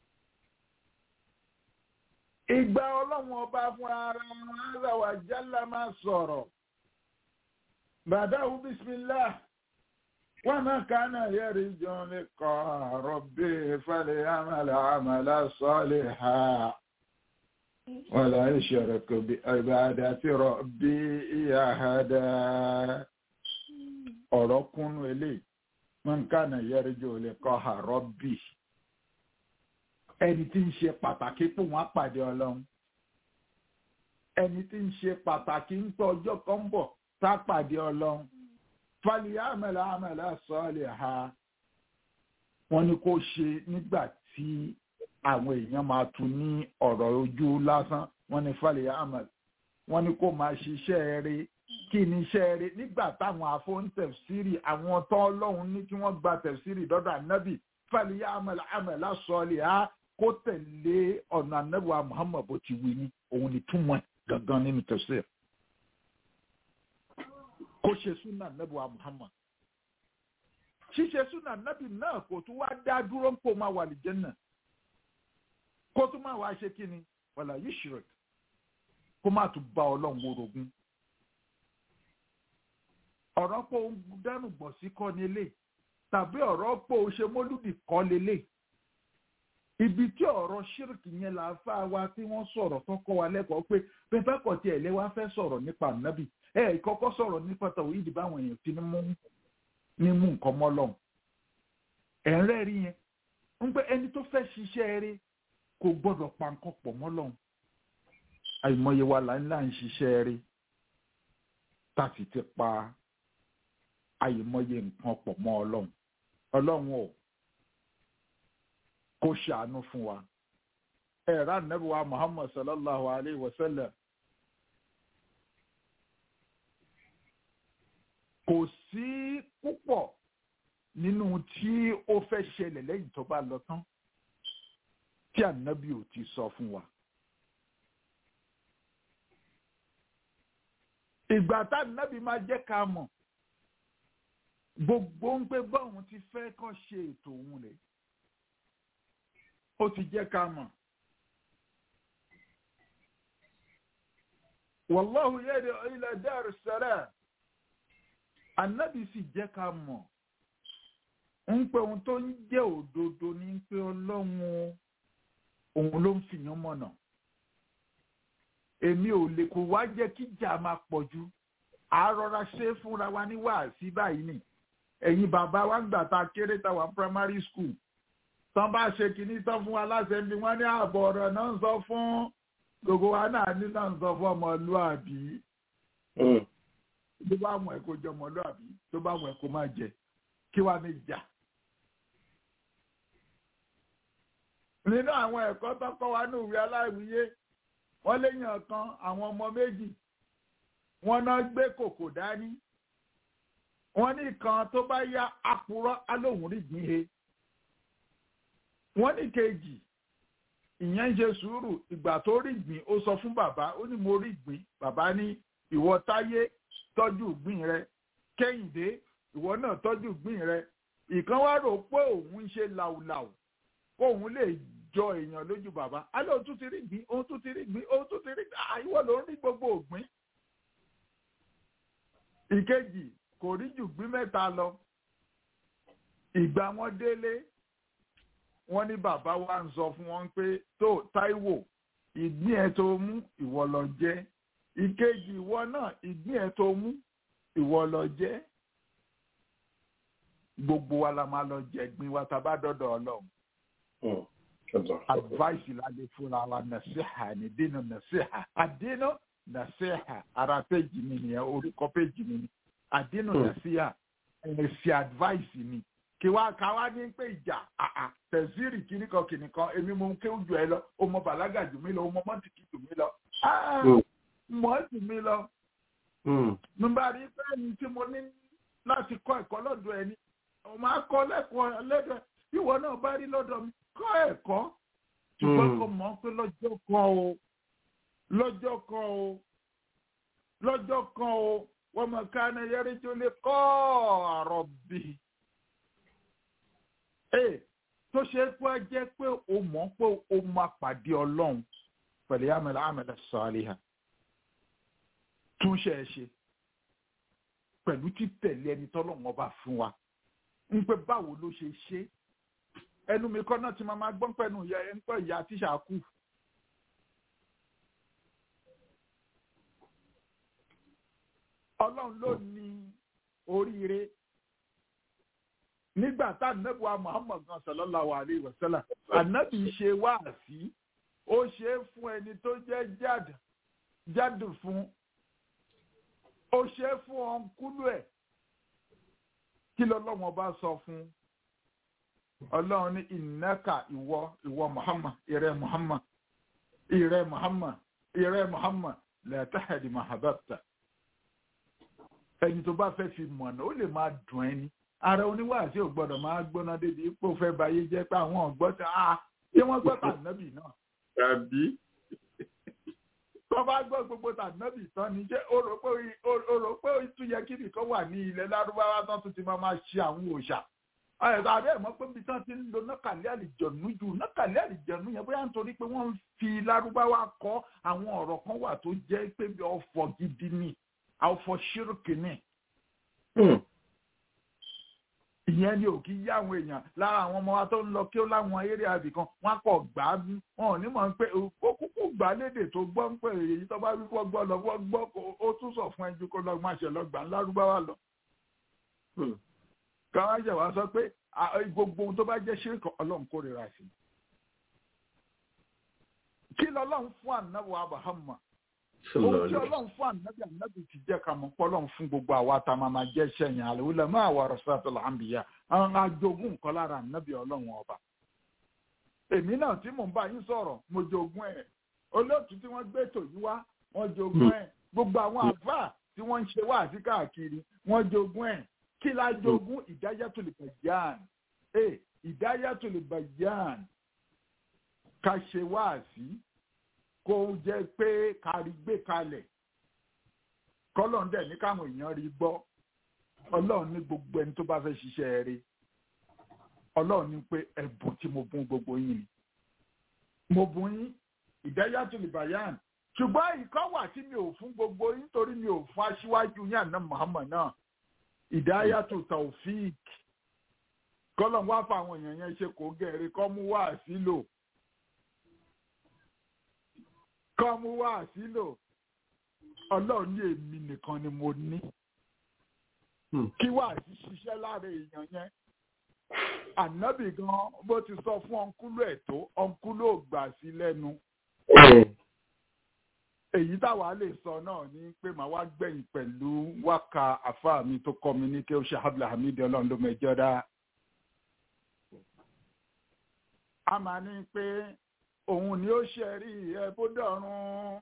ìgbà ọlọ́run ọba fún ara ara wa jálá máa sọ̀rọ̀ bàdáwù bísímìlá wọn máa kánà yẹrí jọ ní kọ́ rọ̀bì falẹ̀ àmàlà àmàlà sọ́ọ̀lì ha. ولا يشرك بعبادة ربي أحدا ọ̀rọ̀ kúnnú eléyìí man kana yarju liqa'a rabbi ẹni tí ń ṣe pàtàkì pò wọ́n pàdé ọlọ́run ẹni tí ń ṣe pàtàkì ń tọ́ ọjọ́ kan bọ̀ tá pàdé ọlọ́run falya'mal 'amalan salihan wọ́n ní kó ṣe nígbà tí àwọn èèyàn máa tún ní ọ̀rọ̀ ojú lásán wọ́n ní falẹ̀ ahmed wọ́n ní kó máa ṣiṣẹ́ eré kí ni iṣẹ́ eré nígbà táwọn afọ́ntẹ̀fsírì àwọn tó ọlọ́run ní kí wọ́n gba tẹ̀fsírì dọ́dọ̀ ànábì falẹ̀ ahmed ahmed lásọ̀ọ́lẹ̀ á kó tẹ̀lé ọ̀nà ànábì wa muhammad bó ti wí ní òun ni túmọ̀ gangan nínú tẹ̀fsírì kó ṣe súnà ànábì wa muhammad ṣíṣe súnà ànábì náà kò tún wá dá dúró ń pò máa wà lìjẹ́ náà kó tún máa wá ṣe kíni wàlà yushrik kó má tún bá ọlọ́run worogún ọ̀rọ̀ pé ó ń dánù gbọ̀n sí kọ́ nílé tàbí ọ̀rọ̀ pé ó ṣe mólúdì kọ́ lélẹ̀ ibi tí ọ̀rọ̀ ṣírìkì yẹn là á fà wá tí wọ́n sọ̀rọ̀ tó kọ́ wa lẹ́kọ̀ọ́ pé pépé kọ̀ tí ẹ̀lẹ́ wá fẹ́ sọ̀rọ̀ nípa nábì ẹ̀ kọ́kọ́ sọ̀rọ̀ nípa tàwọn ìdí báwọn èèyàn ti ní mú nǹkan mọ́ lọ́hùn ẹ̀ ń rẹ́ẹ̀rí yẹn ń pẹ́ ẹni tó fẹ́ ṣiṣẹ́ eré kò gbọ́dọ̀ pa nǹkan pọ̀ mọ́ lọ́hùn àìmọye wa là ń là ń ṣiṣẹ́ rí tá a sì ti pa àìmọye nǹkan pọ̀ mọ́ ọlọ́run ọlọ́run ò kó ṣàánú fún wa ẹ̀rọ ànábì wa muhammad sallallahu alayhi wa sallam kò sí púpọ̀ nínú tí ó fẹ́ ṣẹlẹ̀ lẹ́yìn tó bá lọ tán tí ànábì ò ti sọ fún wa. ìgbà tá ànábì máa jẹ́ ká mọ̀ gbogbo ń pé báwọn ti fẹ́ kàn ṣe ètò òun rẹ̀ ó ti jẹ́ ká mọ̀. wàláhù yẹ́dẹ̀ ila dar salam ànábì sì jẹ́ ká mọ̀ ń pé ohun tó ń jẹ́ òdodo ní pé ọlọ́run òun ló ń fìyàn mọ̀nà èmi ò lè kó wá jẹ́ kí ìjà máa pọ̀ jù àárọ̀ra ṣe fúnra wa ní wàásí báyìí nì ẹ̀yin bàbá wa gbà tá a kéré tá wà primary school tán bá ṣe kínní tán fún wa láṣẹ bí wọ́n ní ààbọ̀ ọ̀rọ̀ náà ń sọ fún gbogbo wa náà ní náà ń sọ fún ọmọlúàbí tó bá wọn ẹ kó jẹ ọmọlúàbí tó bá wọn ẹ kó má jẹ kí wàá ní ìjà. nínú àwọn ẹ̀kọ́ tó kọ́ wa ní ìwé aláìwíyé wọ́n léèyàn kan àwọn ọmọ méjì wọ́n náà gbé kòkò dání wọ́n ní kan tó bá yá apurọ́ alóhùn rí gbìn he wọ́n ní kejì ìyẹn ń ṣe sùúrù ìgbà tó rí gbìn ó sọ fún bàbá ó ní mo rí gbìn bàbá ní ìwọ táyé tọ́jú gbìn rẹ kẹ́hìndé ìwọ náà tọ́jú gbìn rẹ ìkan wá rò pé òun ń ṣe làwùlàwù kóun lè jọ èèyàn lójú bàbá alẹ́ òun tún ti rí gbìn òun tún ti rí gbìn òun tún ti rí gbìn àìwọ́ ló ń rí gbogbo ògbìn. ìkejì kò rí jù gbìn mẹ́ta lọ ìgbà wọn délé wọn ní bàbá wa ń sọ fún wọn pé tó Táíwò ìgbín ẹ tó mú ìwọ lọ jẹ ìkejì ìwọ náà ìgbín ẹ tó mú ìwọ lọ jẹ gbogbo wa la máa lọ jẹ gbìn wa tá a bá dọdọ Ọlọ́run advice la lè fúnra wa nasiha ni dínú nasiha àdínú nasiha ara péjì mi nìyẹn orúkọ péjì mi ni àdínú nasiha ẹ̀sìn advice ni kí wá ká wá ní pé ìjà àà tẹ̀síìrì kìnnìkan kìnnìkan èmi mo ń kéwù jù ẹ lọ o mọ bàlágà jù mí lọ o mọ mọ́tìkì jù mí lọ mọ́ jù mí lọ. nígbà rí pé ẹni tí mo ní láti kọ́ ẹ̀kọ́ lọ́dọ̀ ẹni ọmọ akọ lẹ́kọ̀ọ́ lẹ́dọ̀ ìwọ náà bá rí lọ́dọ̀ mi kọ́ ẹ̀kọ́ ṣùgbọ́n kò mọ̀ pé lọ́jọ́ kan o lọ́jọ́ kan o lọ́jọ́ kan o wọ́n mọ̀ ká ní yẹrí tó lè kọ́ ọ̀rọ̀ bì. ee tó ṣe é pé jẹ́ pé o mọ̀ pé o máa pàdé ọlọ́run pẹ̀lú àmàlà àmàlà sọ́ọ́lìhà túnṣe ẹ ṣe pẹ̀lú títẹ̀lé ẹni tọ́lọ́run ọba fún wa ń pẹ́ báwo ló ṣe ṣe ẹnu mi kọ́ náà ti máa máa gbọ́n pẹ̀lú ìyá ẹ̀ ń pẹ́ ìyá tíṣà kù. ọlọ́run ló ní oríire nígbà tá ànábùwà muhammad kan sallallahu alaihi wasallam ànábì ṣe wáàsí ó ṣe é fún ẹni tó jẹ́ jáde jáde fún ó ṣe é fún ọ̀nkúlù ẹ̀ kí lọ́lọ́wọ́n bá sọ fún ọlọ́run ní ìnáka ìwọ ìwọ muhammad ìrẹ muhammad ìrẹ muhammad ìrẹ muhammad la tahdi ma hababta ẹni tó bá fẹ́ fi mọ̀nà ó lè máa dùn ẹni ara oníwàásí ò gbọ́dọ̀ máa gbóná débi ipò fẹ́ báyé jẹ́ pé àwọn ọ̀gbọ́n tí a ṣé wọ́n gbọ́ tànàbì náà. tàbí. tó bá gbọ́ gbogbo tànàbì tán ni ṣé o rò pé o rò pé ó tún yẹ kí nìkan wà ní ilẹ̀ lárúbáwá tán tún ti máa máa ṣe àwọn òòṣà. ẹ̀rọ abẹ́ ẹ̀ mọ́ pé bí tán ti ń lo nákàlẹ́ àlìjọ̀nù jù nákàlẹ́ àlìjọ̀nù yẹn bóyá nítorí pé wọ́n ń fi lárúbáwá kọ́ àwọn ọ̀rọ̀ kan wà tó jẹ́ pé ọ̀fọ̀ gidi ni ọ̀fọ̀ ṣírùkì ni ìyẹn ni ò kí yá àwọn èèyàn lára àwọn ọmọ wa tó ń lọ kí ó láwọn eré àbì kan wọn kọ gbà á bí wọn ò ní mọ̀ pé ó kúkú gbà lédè tó gbọ́ ń pè èyí tó bá wí kó gbọ́ lọ wọ́n gbọ́ ó tún sọ fún ẹjú kó lọ máa ṣe lọ gbà ńlárúbáwá lọ. káwá ṣe wá sọ pé gbogbo ohun tó bá jẹ́ ṣírìkọ̀ ọlọ́run kórìíra sí i. kí lọ́lọ́run fún ànáwó abahama ohun tí ọlọ́run fún ànábì ànábì ti jẹ́ ká mọ̀ pọ́lọ́run fún gbogbo àwa tá a máa máa jẹ́ sẹ́yìn àlùwílẹ̀ máa wà rasatul anbiya àwọn ajogún nǹkan lára ànábì ọlọ́run ọba. èmi náà tí mò ń bá yín sọ̀rọ̀ mo jogún ẹ̀ olóòtú tí wọ́n gbé tò yí wá wọ́n jogún ẹ̀ gbogbo àwọn àfáà tí wọ́n ń ṣe wá sí káàkiri wọ́n jogún ẹ̀ kí la jogún hidayatul bayan ẹ̀ hidayatul bayan ká ṣe wá sí kó jẹ́ pé kárí gbé kalẹ̀ kọ́lọ́n dẹ̀ ní káwọn èèyàn rí gbọ́ ọlọ́run ní gbogbo ẹni tó bá fẹ́ ṣiṣẹ́ rẹ̀ ọlọ́run ní pé ẹ̀bùn tí mo bùn gbogbo yín ni mo bùn yín ìdáyàtò lìbàyàn ṣùgbọ́n ìkọ́ wà tí mi ò fún gbogbo yín torí mi ò fún aṣíwájú yín àná Muhammad náà ìdáyàtò taofik kọ́lọ́n wá fún àwọn èèyàn yẹn ṣe kò gẹ̀ẹ́rẹ́ kọ́ mú wá sílò kọ́ mú wá sílò ọlọ́run ní èmi nìkan ni mo ní kí wá sí ṣiṣẹ́ lára èèyàn yẹn ànábì gan bó ti sọ fún ọ̀nkúlù ẹ̀ tó ọ̀nkúlù ò gbà sí lẹ́nu èyí táwa lè sọ náà ni pé màá wá gbẹ̀yìn pẹ̀lú wákà àfa mi tó kọ́ mi ní kí ó ṣe abdulhamid ọlọ́run ló mẹjọ dá. a máa ní pé òun ni ó ṣẹ̀rí ẹ bó dọ̀run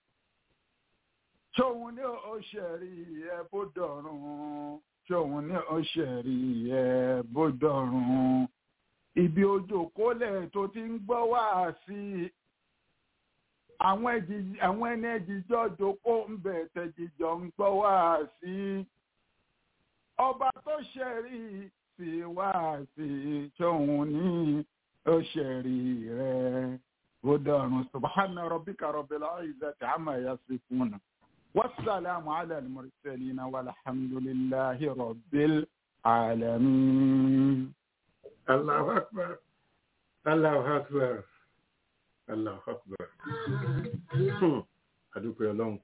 tóun ni ó ṣẹ̀rí ẹ bó dọ̀run tóun ni ó ṣẹ̀rí ẹ bó dọ̀run ibi ojú kólẹ̀ tó ti ń gbọ́ wá sí i àwọn ẹjì àwọn ẹni ẹjìjọ jókòó ń bẹ tẹjìjọ ń gbọ́ wá sí i ọba tó ṣẹ̀rí sí wá sí i tóun ní ó ṣẹ̀rí rẹ̀ ó dọ̀run subhana rabbika rabbil izzati amma yasifuna wasalaamu ala al-mursalina walhamdulillahi rabbil alamin. Allahu akbar. Allahu akbar. Allahu akbar. Hmm. Adúpẹ́ ọlọ́run.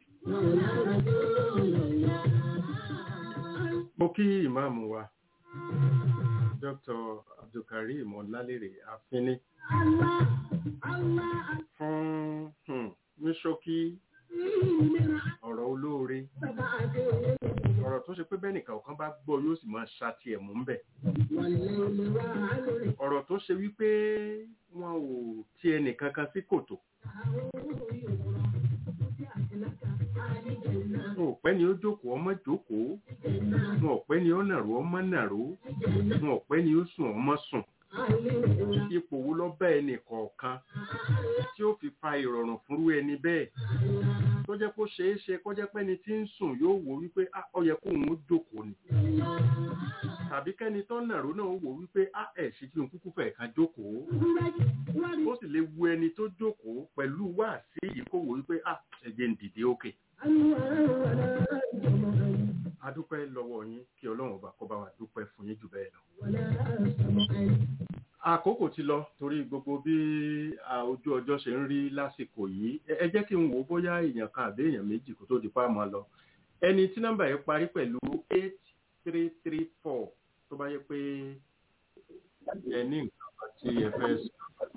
Mo kí ìmáàmù wa, Dr. Abdulkareem Ọlálérè Afínní fún hmm, ní ṣókí ọ̀rọ̀ olóore. Ọ̀rọ̀ tó ṣe pé bẹ́ẹ̀ nìkan ọ̀kan bá gbọ́ yóò sì máa ṣàtì ẹ̀mú ń bẹ̀. Ọ̀rọ̀ tó ṣe wípé wọn ò ti ẹnìkan kan sí kòtò. Wọn ò pẹ́ ni ó jókòó ọmọ jókòó. Wọn ò pẹ́ ni ó nàró ọmọ nàró. Wọn ò pẹ́ ni ó sùn ọmọ sùn. Ipò wo lọ bá ẹnì kọ̀ọ̀kan tí ó fi fa ìrọ̀rùn fúnrú ẹni bẹ́ẹ̀ tó jẹ́ kó ṣeé ṣe kó jẹ́ pẹ́ni tí ń sùn yóò wò wípé "Ah, ó yẹ kóun ó jókòó ni tàbí kẹ́ni tó nàró náà wò wípé á ẹ̀ ṣe kí n kúkú fẹ̀ ká jókòó ó sì lè wu ẹni tó jókòó pẹ̀lú wáàsí yìí kó wò wípé á ẹ̀jẹ̀ ń dìde òkè. a dúpẹ́ lọ́wọ́ yín kí ọlọ́run ọba kó bá wa dúpẹ́ fún yín jù bẹ́ẹ̀ lọ. àkókò ti lọ torí gbogbo bí a, ojú ọjọ́ ṣe ń rí lásìkò yìí ẹ ẹ jẹ́ kí n wò ó bóyá èèyàn kan àbí èèyàn méjì kó tó di pa máa lọ ẹni tí nọ́mbà yẹn parí pẹ̀lú eight three three four tó bá yẹ pé ẹ ní nǹkan kan tí ẹ fẹ́ sọ.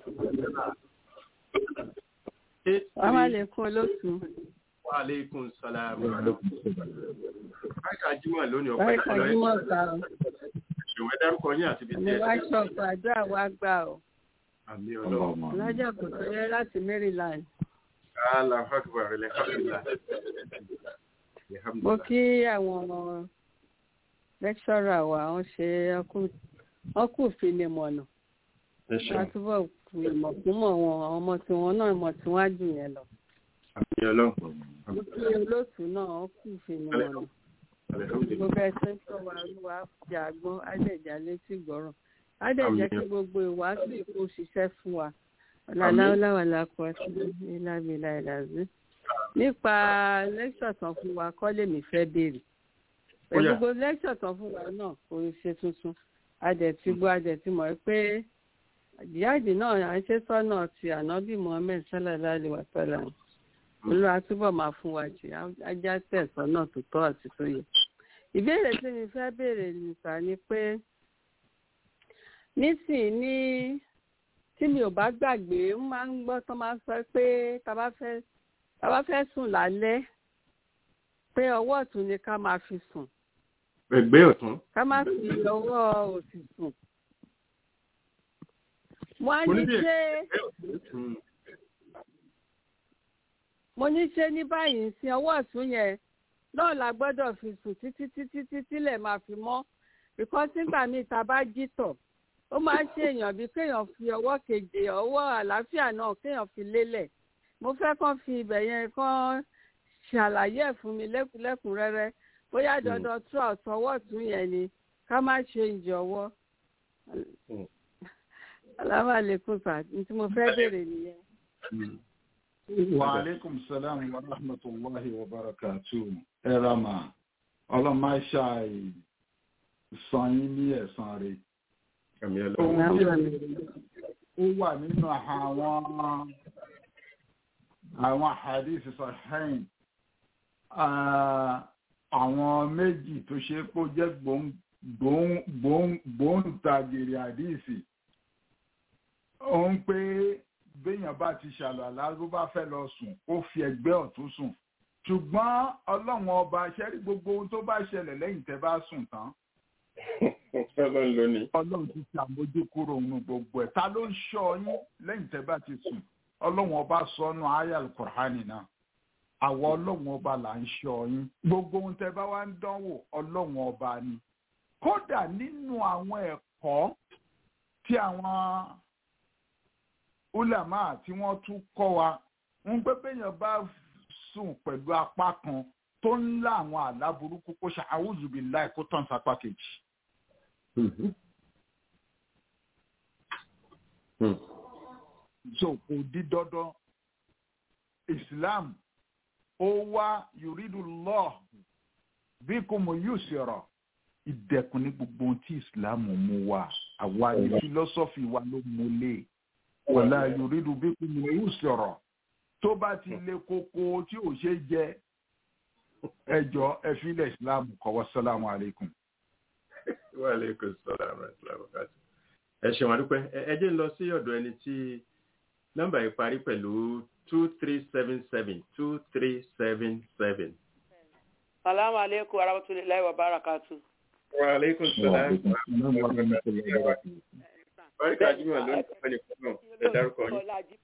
eight Wàhálà three lè kún olóòtú. wa aleykum salaam. báyìí jímọ̀ lónìí ọ̀pẹ́ Báyìí ìkọlọ́ Kàjímọ̀ ta o. ìwé dárúkọ yín àti ibi tí Àmì ẹ wá ti ṣọ̀pọ̀ àdúrà wá gbà o. àmì ọlọ́run. Lọ́jọ́ kò tó yẹ láti Maryland. Allahu akbar alhamdulillah. Mo Alhamdulillah. kí àwọn lẹ́kṣọ́rà wa wọ́n ṣe wọ́n kù fìlìmọ̀nà. Ẹ Wọ́n ṣeun. túbọ̀ kù ìmọ̀ fún mọ̀ wọn àwọn ọmọ tí wọn náà mọ̀ tí wọ́n á jù yẹn lọ. Àmì ọlọ́run. Mo kí olóòtú náà wọ́n kù fìlìmọ̀nà. Alhamdulillah. gbogbo ẹsẹ tó wà lúwa jà gbọ́n ádẹ̀jà létí gbọ́rọ̀ ádẹ̀jẹ́ kí gbogbo ìwádìí ìkó ṣiṣẹ́ fún wa ọ̀làláwàlà kọ sí ìlàbílà ìlàzí. nípa lẹ́kṣọ̀ tán fún wa kọ́ lèmi fẹ́ béèrè pẹ̀lú Ó yá. gbogbo lẹ́kṣọ̀ tán fún wa náà kò ń ṣe tuntun adẹ̀tí gbọ́ adẹ̀tí mọ̀ pé jihadi náà à ń ṣe sọ́nà ti ànábì muhammed sallallahu alaihi wa sallam olúwa túbọ̀ máa fún wa jì ajá tẹ̀sán náà tó tọ́ àti tó yẹ. ìbéèrè tí mi fẹ́ béèrè nìta ni pé nísìnyí ní tí mi ò bá gbàgbé ń máa ń gbọ́ tó máa ń sọ pé tá bá fẹ́ tá bá fẹ́ sùn lálẹ́ pé ọwọ́ ọ̀tún ni ká máa fi sùn Ẹgbẹ́ ọ̀tún. ká má fi ọwọ́ òsì sùn. mo á Mo ní ní bí ṣé ẹgbẹ́ ọ̀tún. mo ní ṣé ní báyìí sí ọwọ́ ọ̀tún yẹn náà la gbọ́dọ̀ fi sùn títí títí títí lẹ̀ máa fi mọ́ because nígbà míì tá a bá jí tọ̀ ó máa ń ṣe èèyàn bíi kéèyàn fi ọwọ́ keje ọwọ́ àlàáfíà náà kéèyàn fi lélẹ̀ mo fẹ́ kàn fi ibẹ̀ yẹn kàn ṣàlàyé ẹ̀ fún mi lẹ́kùn- lẹ́kùnrẹ́rẹ́ bóyá dandan throughout ọwọ́ ọ̀tún yẹn ni ká má ṣe ìjọwọ́ Mm. alámàlékún sà ní tí mo fẹ́ béèrè nìyẹn. wa aleykum salaam wa rahmatulahi wa barakatu ẹrama ọlọmọṣà san yín ní ẹ̀san rẹ̀ Àmì ọlọ́run. ohun tí ó wà nínú àwọn àwọn hadith sahihin ah, àwọn méjì tó ṣe kó jẹ́ gbóhùn- gbóhùn- gbóhùn- gbóǹtagìrì hadith ó ń pé béèyàn bá ti ṣàlùwàlá ló bá fẹ́ lọ sùn ó fi ẹ̀gbẹ́ ọ̀tún sùn ṣùgbọ́n ọlọ́run ọba ṣẹ́rí gbogbo ohun tó bá ṣẹlẹ̀ lẹ́yìn tẹ́ bá sùn tán ọlọ́run ló ní. ọlọ́run ti ṣàmójú kúrò nínú gbogbo ẹ̀ ta ló ń ṣọ́ yín lẹ́yìn tẹ́ bá ti sùn ọlọ́run ọba sọnù ayal kùránì náà àwọn ọlọ́run ọba là ń ṣọ́ yín gbogbo ohun tẹ́ bá wá ń dánwò ọlọ́run ọba ni kódà nínú àwọn ẹ̀kọ́ tí àwọn ulama tí wọ́n tún kọ́ wa ń pé béèyàn bá sùn pẹ̀lú apá kan tó ń lá àwọn àlá burúkú kó ṣe àwùjùbí láì kó tàn sápá kejì. so kò di dandan islam ó wá yuridu lọ bí kò mọ yóò ṣèrọ ìdẹkùn ní gbogbo ohun tí islam mú wa àwa ní fílọ́sọ́fì wa ló múlẹ̀ wọlá yuridu bí kò mọ yóò ṣèrọ tó bá ti lé koko tí ò ṣe jẹ ẹjọ ẹfílẹ islam kọwọ sálámù aleykum. wa aleykum salaam wa rahmatullahi wa barakatuh. ẹ ṣeun àdúpẹ́ ẹ jẹ́ ń lọ sí ọ̀dọ̀ ẹni tí nọ́mbà yìí parí pẹ̀lú two three seven seven two three seven seven. Salamu alaikum warahmatullahi wabarakatuh. wa aleykum salaam wa rahmatullahi wa barakatuh. Báríkà Júmọ̀ ló ń tọ́ ní fún náà. Ẹ dárúkọ yín.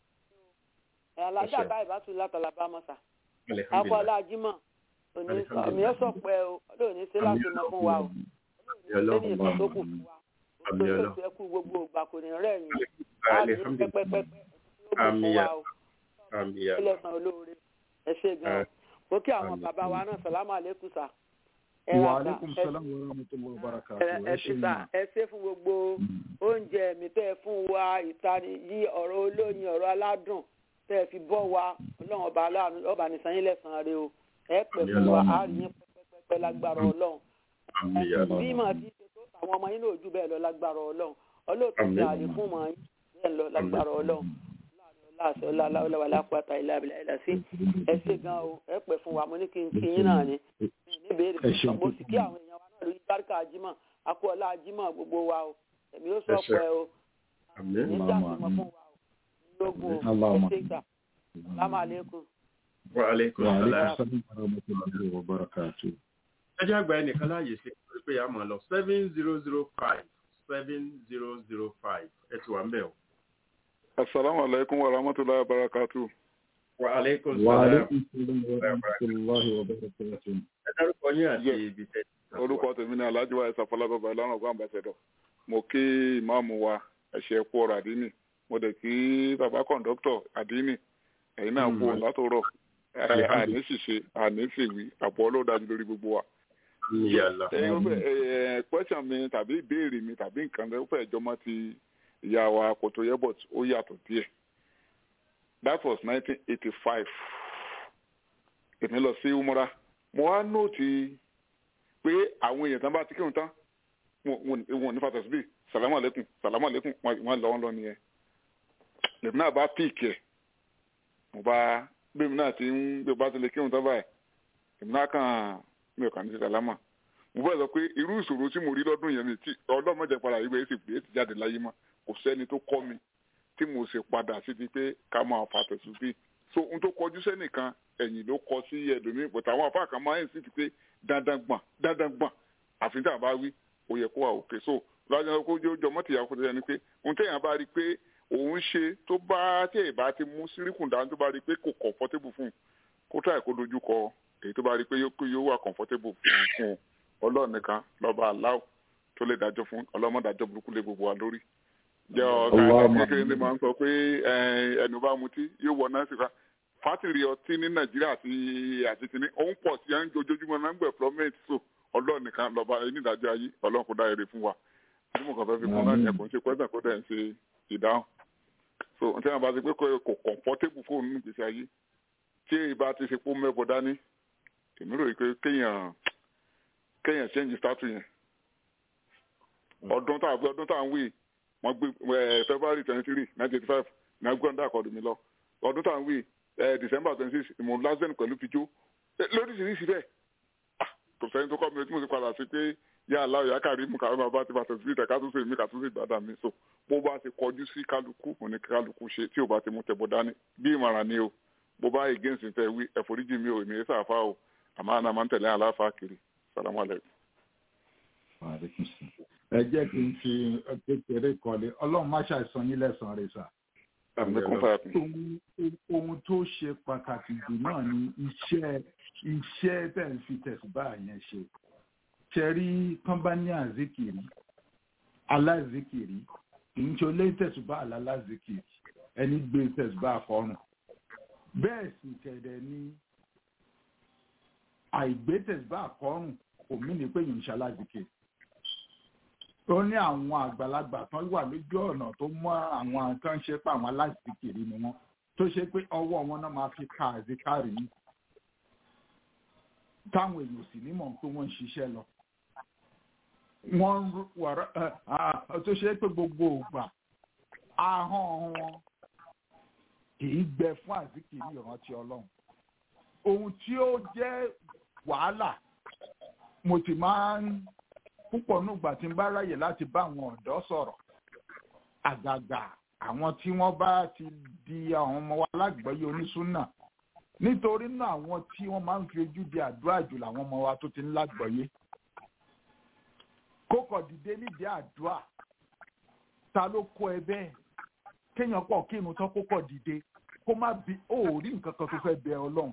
Alájà báyìí bá tún látọ̀lá bá mọ́sà. Alhamdulillah. Akọ́lá Jímọ̀. Òní ó sọ pé o, olóòní sí láti mọ fún wa o. Olóòní sí ní ìtàn tó kù fún wa. Àmì Olóòní ọlọ́. sí ẹkú gbogbo ìgbà kò ní rẹ̀ yín. Láàbí Alhamdulillah. pẹ́pẹ́pẹ́ tó kù Àmì fún wa ya. o. Àmì ya. Ẹlẹ́sàn olóore. Ẹ ṣe gan-an. Mo kí àwọn bàbá wa náà sàlámù àlékún sà. Ẹ wa ra sà. aleykum Ẹ salaam wa rahmatulahi wa ẹ barakatuh. ẹ ti sà ẹ ṣe fún gbogbo oúnjẹ mi tẹ́ ẹ fún wa ìtani yí ọ̀rọ̀ olóyin ọ̀rọ̀ aládùn tẹ́ ẹ fi bọ́ wa ọlọ́run ọba aláàánú ọba nìsan yín lẹ́sàn-án rẹ o ẹ pẹ́ fún wa á rí yín pẹ́pẹ́pẹ́ lágbára ọlọ́run Àmì ya. bí mà ti ṣe tó àwọn ọmọ yín náà ojú bẹ́ẹ̀ lọ lágbára ọlọ́run ọlọ́ọ̀tún ti Àmín. àlè fún mọ́ yín bẹ́ẹ̀ lọ lágbára ọlọ́run láàṣọ láwọlá lápáta ilá abilà ilà sí ẹ ṣe gan o ẹ pẹ́ fún wa mo ní kí n kí yín náà ni níbèrè Ẹ ṣeun. mo sì kí àwọn èèyàn wa náà lórí báríkà ajímọ̀ akọ́ọ̀lá ajímọ̀ gbogbo wa o ẹ̀mí ó sọ Ẹ ṣé. pé o Àmì. ní dàgbà mọ́ fún wa o lógún o Allahumma. ẹ ṣe gbà lámà lẹ́kùn. Wa aleykum wa salaam. aleykum salaam wa rahmatulahi wa barakatuh. ẹ jẹ́ àgbà ẹnìkan láàyè sí i pé a máa lọ seven zero zero five seven zero zero five ẹ ti wà ń bẹ̀ o. Assalamu alaikum wa rahmatullahi wa barakatuh. wa aleykum wa salaam. aleykum salaam wa rahmatulahi wa barakatuh. ẹ dárúkọ yín àti Yes. ibi tẹ́ Orúkọ tèmi ni Alhaji wa Ẹ̀sà Fọlábàbà Ìlànà Ọgbà Ambassador. Mo kí ìmáàmù wa ẹ̀ṣẹ̀ kú ọ̀rọ̀ àdínì. Mo dẹ̀ kí bàbá kọ̀ǹdọ́tọ̀ àdínì. Ẹ̀yin náà kú látòrọ̀. Ẹ, Àní ṣìṣe, àní ṣèwí, àpò ọlọ́dájú lórí gbogbo wa. yàrá. Ẹ, ó fẹ́- ẹ, ẹ, Question mi tàbí ìbéèrè mi tàbí nǹkan ló fẹ́ jọmọ́ ti ìyá wa Kòtò Yẹ́bọ̀t ó yàtọ̀ díẹ̀. That was 1985 èmi lọ sí umura mo wá nóòtì pé àwọn èèyàn tán bá ti kírun tán wọn wọn ní fatọ síbí sàlámù àlékún sàlámù àlékún wọn lọ wọn lọ nìyẹn lèmi náà bá píìkì ẹ mo bá bẹ́ẹ̀mi náà ti ń bí o bá ti lè kírun tán báyìí èmi náà kàn mi ò kàn ní sí sàlámà mo fẹ́ sọ pé irú ìṣòro tí mo rí lọ́dún yẹn mi tí ọlọ́mọdé padà yìí bẹ́ẹ̀ sì pé ti jáde láyé mọ́ kò sẹ́ni tó kọ́ mi tí mo ṣe padà sí ti pé ká máa fatọ̀ síbí so n tó kọjú sẹ́nìkan ẹ̀yìn ló kọ sí ẹlòmíì pẹ̀tà àwọn afá kan máa ń sì ti pé dandan gbọ̀n dandan gbọ̀n àfi tá a bá wí ó yẹ kó wà òkè so lọ́jọ́ kó jọ mọ́tìyà kó tẹ̀yẹ ni pé ohun téèyàn bá rí i pé òun ṣe tó bá tí èyí bá ti mú síríkùn dáhùn tó bá rí i pé kò comfortable fún un kó tàyè kó dojú kọ èyí tó bá rí i pé yóò wà comfortable fún un ọlọ́run nìkan lọ́ba aláwọ̀ tó lè dájọ́ fún ọlọ́mọdájọ́ burúkú lé gbogbo wa lórí jẹ́ ọ̀gá kékeré ni máa ń sọ pé ẹnu bá mutí yóò wọ náà síta fátìrì ọtí ní nàìjíríà àti àti kìnní òun pọ̀ sí ẹni ojoojúmọ́ náà ń gbẹ̀ flọ́mẹ̀tì so ọlọ́run nìkan lọ́ba onídàájọ́ ayé ọlọ́run kò dá èrè fún wa tí mo kàn fẹ́ fi kún náà yẹn kò ń ṣe pẹ́sẹ̀ kó dẹ̀ ń ṣe ìdáhùn so n tí wọn bá ti pé kò comfortable fóònù ní ìgbésí ayé tí èyí bá ti ṣe pé mẹ́bọ̀ dání èmi rò pé kéèyàn kéèyàn change statue yẹn ọdún tá a gbé ọdún tá a ń wí wọ́n gbé february twenty three nineteen eighty five ní agbóhùndà àkọọdù mi lọ ọdún tá à ń wí december twenty six ìmọ̀ lásán pẹ̀lú fijó lóríṣiríṣi bẹ́ẹ̀ kò sẹ́ni tó kọ́ mi tí mo ti padà sí pé yá aláwọ̀ yá kárí mú kárí bàbá ti bàtà sí ìtẹ̀ká tó ṣe mí kà tó ṣe gbàdá mi so bó bá ti kọjú sí kálukú òní kálukú ṣe tí ò bá ti mú tẹ̀bọ̀ dání bí ìmọ̀ràn ni o bó bá against tẹ wí ẹ̀fọ́ríjì mi ò èmi ẹ̀ sàfà o àmọ́ àná máa ń tẹ̀lé àláfà kiri salamu alaykum. ẹ jẹ́ kí n fi kékeré kọ́lé ọlọ́run má ṣàìsàn yín lẹ́sàn-án rẹ̀ sà. àmì kún fàyà kún. ohun ohun tó ṣe pàtàkì jù náà ni iṣẹ́ iṣẹ́ tẹ̀ ń fi tẹ̀síbá yẹn ṣe. ṣẹ́rí kọ́ńbání àzíkìrì aláìzíkìrì kì í ṣe olé tẹ̀síbá alálàzíkìrì ẹni gbé tẹ̀síbá àkọ́rùn. bẹ́ẹ̀ sì kẹ̀dẹ̀ ni àìgbé tẹ̀síbá àkọ́rùn kò mí ní pé yìí ń ṣaláàzíkìrì ó ní àwọn àgbàlagbà kan wà lójú ọ̀nà tó mú àwọn tó ń ṣe pé àwọn aláìsíkiri ni wọ́n tó ṣe pé ọwọ́ wọn náà máa fi ka àzíkárì yìí táwọn èèyàn sì nímọ̀ pé wọ́n ń ṣiṣẹ́ lọ. wọ́n wọ̀rọ̀ tó ṣe pé gbogbo ògbà ahọ́n wọn kì í gbẹ fún àzíkiri ìrántí ọlọ́run. ohun tí ó jẹ́ wàhálà mo sì máa ń púpọ̀ nígbà tí n bá ráyè láti bá àwọn ọ̀dọ́ sọ̀rọ̀ àgàgà àwọn tí wọ́n bá ti di àwọn ọmọ wa lágbọ́yé onísúnà nítorí náà àwọn tí wọ́n máa ń fi ojú di àdúrà jù làwọn ọmọ wa tó ti ń lágbọ́yé kókò dìde nídìí àdúrà ta ló kó ẹ bẹ́ẹ̀ kéèyàn pọ̀ kí irun tán kókò dìde kó má bi ó rí nǹkan kan tó fẹ́ bẹ ọlọ́run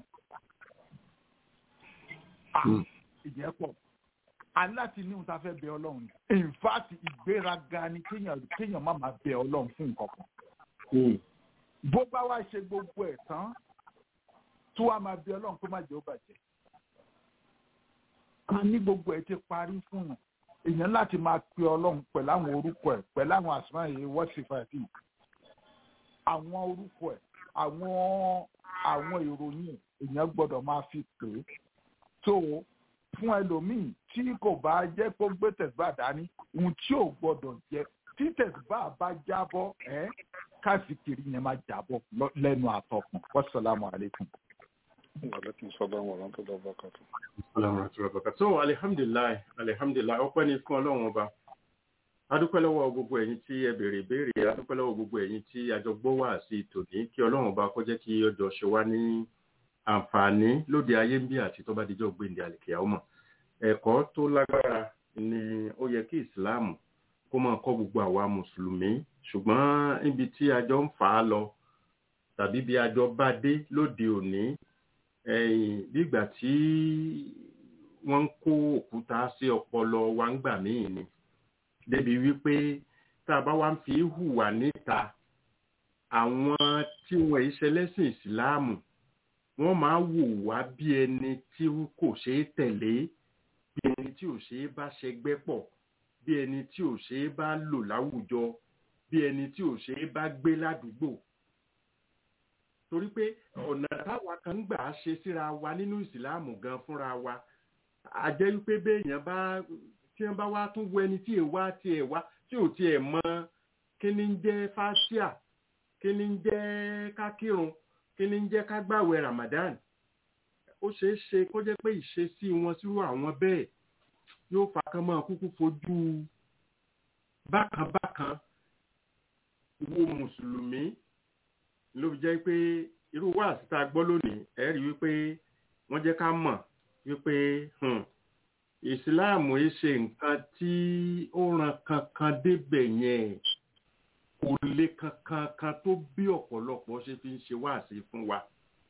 ìjẹ́ pọ̀ aláti ní ta fẹ́ bẹ ọlọ́run in fact ìgbéraga ni kéèyàn kéèyàn má máa bẹ ọlọ́run fún nǹkan kan. bó bá wá ṣe gbogbo ẹ̀ tán tó wá máa bẹ ọlọ́run kó má jẹ́ ó bàjẹ́. a ní gbogbo ẹ̀ ti parí fún un èèyàn láti máa pe ọlọ́run pẹ̀lú àwọn orúkọ ẹ̀ pẹ̀lú àwọn àsùnmọ́ yìí wọ́sífàtì àwọn orúkọ ẹ̀ àwọn àwọn ìròyìn èèyàn gbọ́dọ̀ máa fi pè é tó fún ẹlòmíì tí kò bá jẹ́ kó gbé tẹ̀síbà dání ohun tí ò gbọ́dọ̀ jẹ́ tí tẹ̀síbà bá jábọ́ ẹ́ káàsìkiri yẹn máa jábọ́ lẹ́nu àtọkùn wasalaamu aleykum. aleykum salaam wa rahmatulah barakatu. so alihamdulilayi alihamdulilayi ọpẹ́ ni fún ọlọ́run ọba adúpẹ́ lọ́wọ́ gbogbo ẹ̀yin tí ẹ béèrè ìbéèrè adúpẹ́ lọ́wọ́ gbogbo ẹ̀yin tí àjọgbó wà sí tòní kí ọlọ́run ọba kó jẹ́ kí ọjọ́ ṣe wá ní àǹfààní lóde ayé ń bí àti tó bá dijọ́ gbèǹdé àlèkè àwọn ọmọ ẹ̀kọ́ tó lágbára ni ó yẹ kí ìsìláàmù kó máa kọ́ gbogbo àwa mùsùlùmí ṣùgbọ́n níbi tí àjọ ń fà á lọ tàbí bí àjọ bá dé lóde òní nígbà tí wọ́n ń kó òkúta sí ọpọlọ wa ń gbà míì ni débi wípé tá a bá wá ń fi hùwà níta àwọn tí wọ́n yìí ṣẹlẹ́sìn ìsìláàmù wọ́n máa wò wá bí ẹni tí kò ṣeé tẹ̀lé bí ẹni tí ò ṣeé bá ṣẹgbẹ́ pọ̀ bí ẹni tí ò ṣeé bá lò láwùjọ bí ẹni tí ò ṣeé bá gbé ládùúgbò torí pé ọ̀nà táwa kan ń gbà á ṣe síra wa nínú ìsìláàmù gan fúnra wa a jẹ́ wípé béèyàn bá tí wọ́n bá wá tún wo ẹni tí èèwá tí èèwá tí ò tiẹ̀ mọ kí ni ń jẹ́ fásíà kí ni ń jẹ́ kákírun kí ni ń jẹ́ ká gbàwẹ̀ Ramadan ó ṣeé ṣe kó jẹ́ pé ìṣesí wọn sírú àwọn bẹ́ẹ̀ yóò fa kán máa kúkú fojú bákan-bákan wo mùsùlùmí ló fi jẹ́ pé irú wáàsí tá a gbọ́ lónìí ẹ rí wípé wọ́n jẹ́ ká mọ̀ wípé ìsìláàmù yìí ṣe nǹkan tí ó ran kankan débẹ̀ yẹn kò lè kankan kan tó bí ọ̀pọ̀lọpọ̀ ṣe fi ń ṣe wáàsí fún wa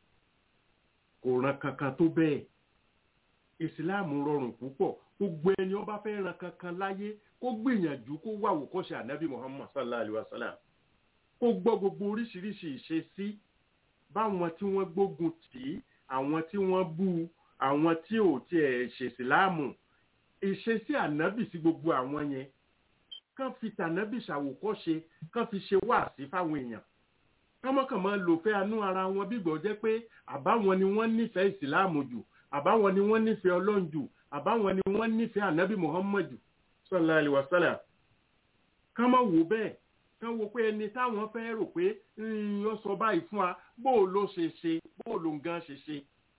kò ran kankan tó bẹ́ẹ̀ ìsìláàmù rọrùn púpọ̀ gbogbo ẹni ó bá fẹ́ ran kankan láyé kó gbìyànjú kó wà wòkọ́ṣe ànábì muhammad sallallahu alayhi wa sallam kó gbọ́ gbogbo oríṣiríṣi ìṣesí báwọn tí wọ́n gbógun tì í àwọn tí wọ́n bú àwọn tí ò tiẹ̀ ṣèsìláàmù ìṣesí ànábì sí gbogbo àwọn yẹn kán fi tànábì ṣàwòkọ́ṣe kán fi ṣe wáàsí fáwọn èèyàn kọ́mọ́kàn máa lò fẹ́ anú ara wọn bígbọ́ jẹ́ pé àbáwọn ni wọ́n nífẹ̀ẹ́ ìsìláàmù jù àbáwọn ni wọ́n nífẹ̀ẹ́ ọlọ́run jù àbáwọn ni wọ́n nífẹ̀ẹ́ ànábì muhammad jù sallallahu alaihi wasallam kán mọ̀ wò bẹ́ẹ̀ kán wo pé ẹni táwọn fẹ́ rò pé ó sọ báyìí fún wa bó o ló ṣe ṣe bó o ló ń gan ṣe ṣe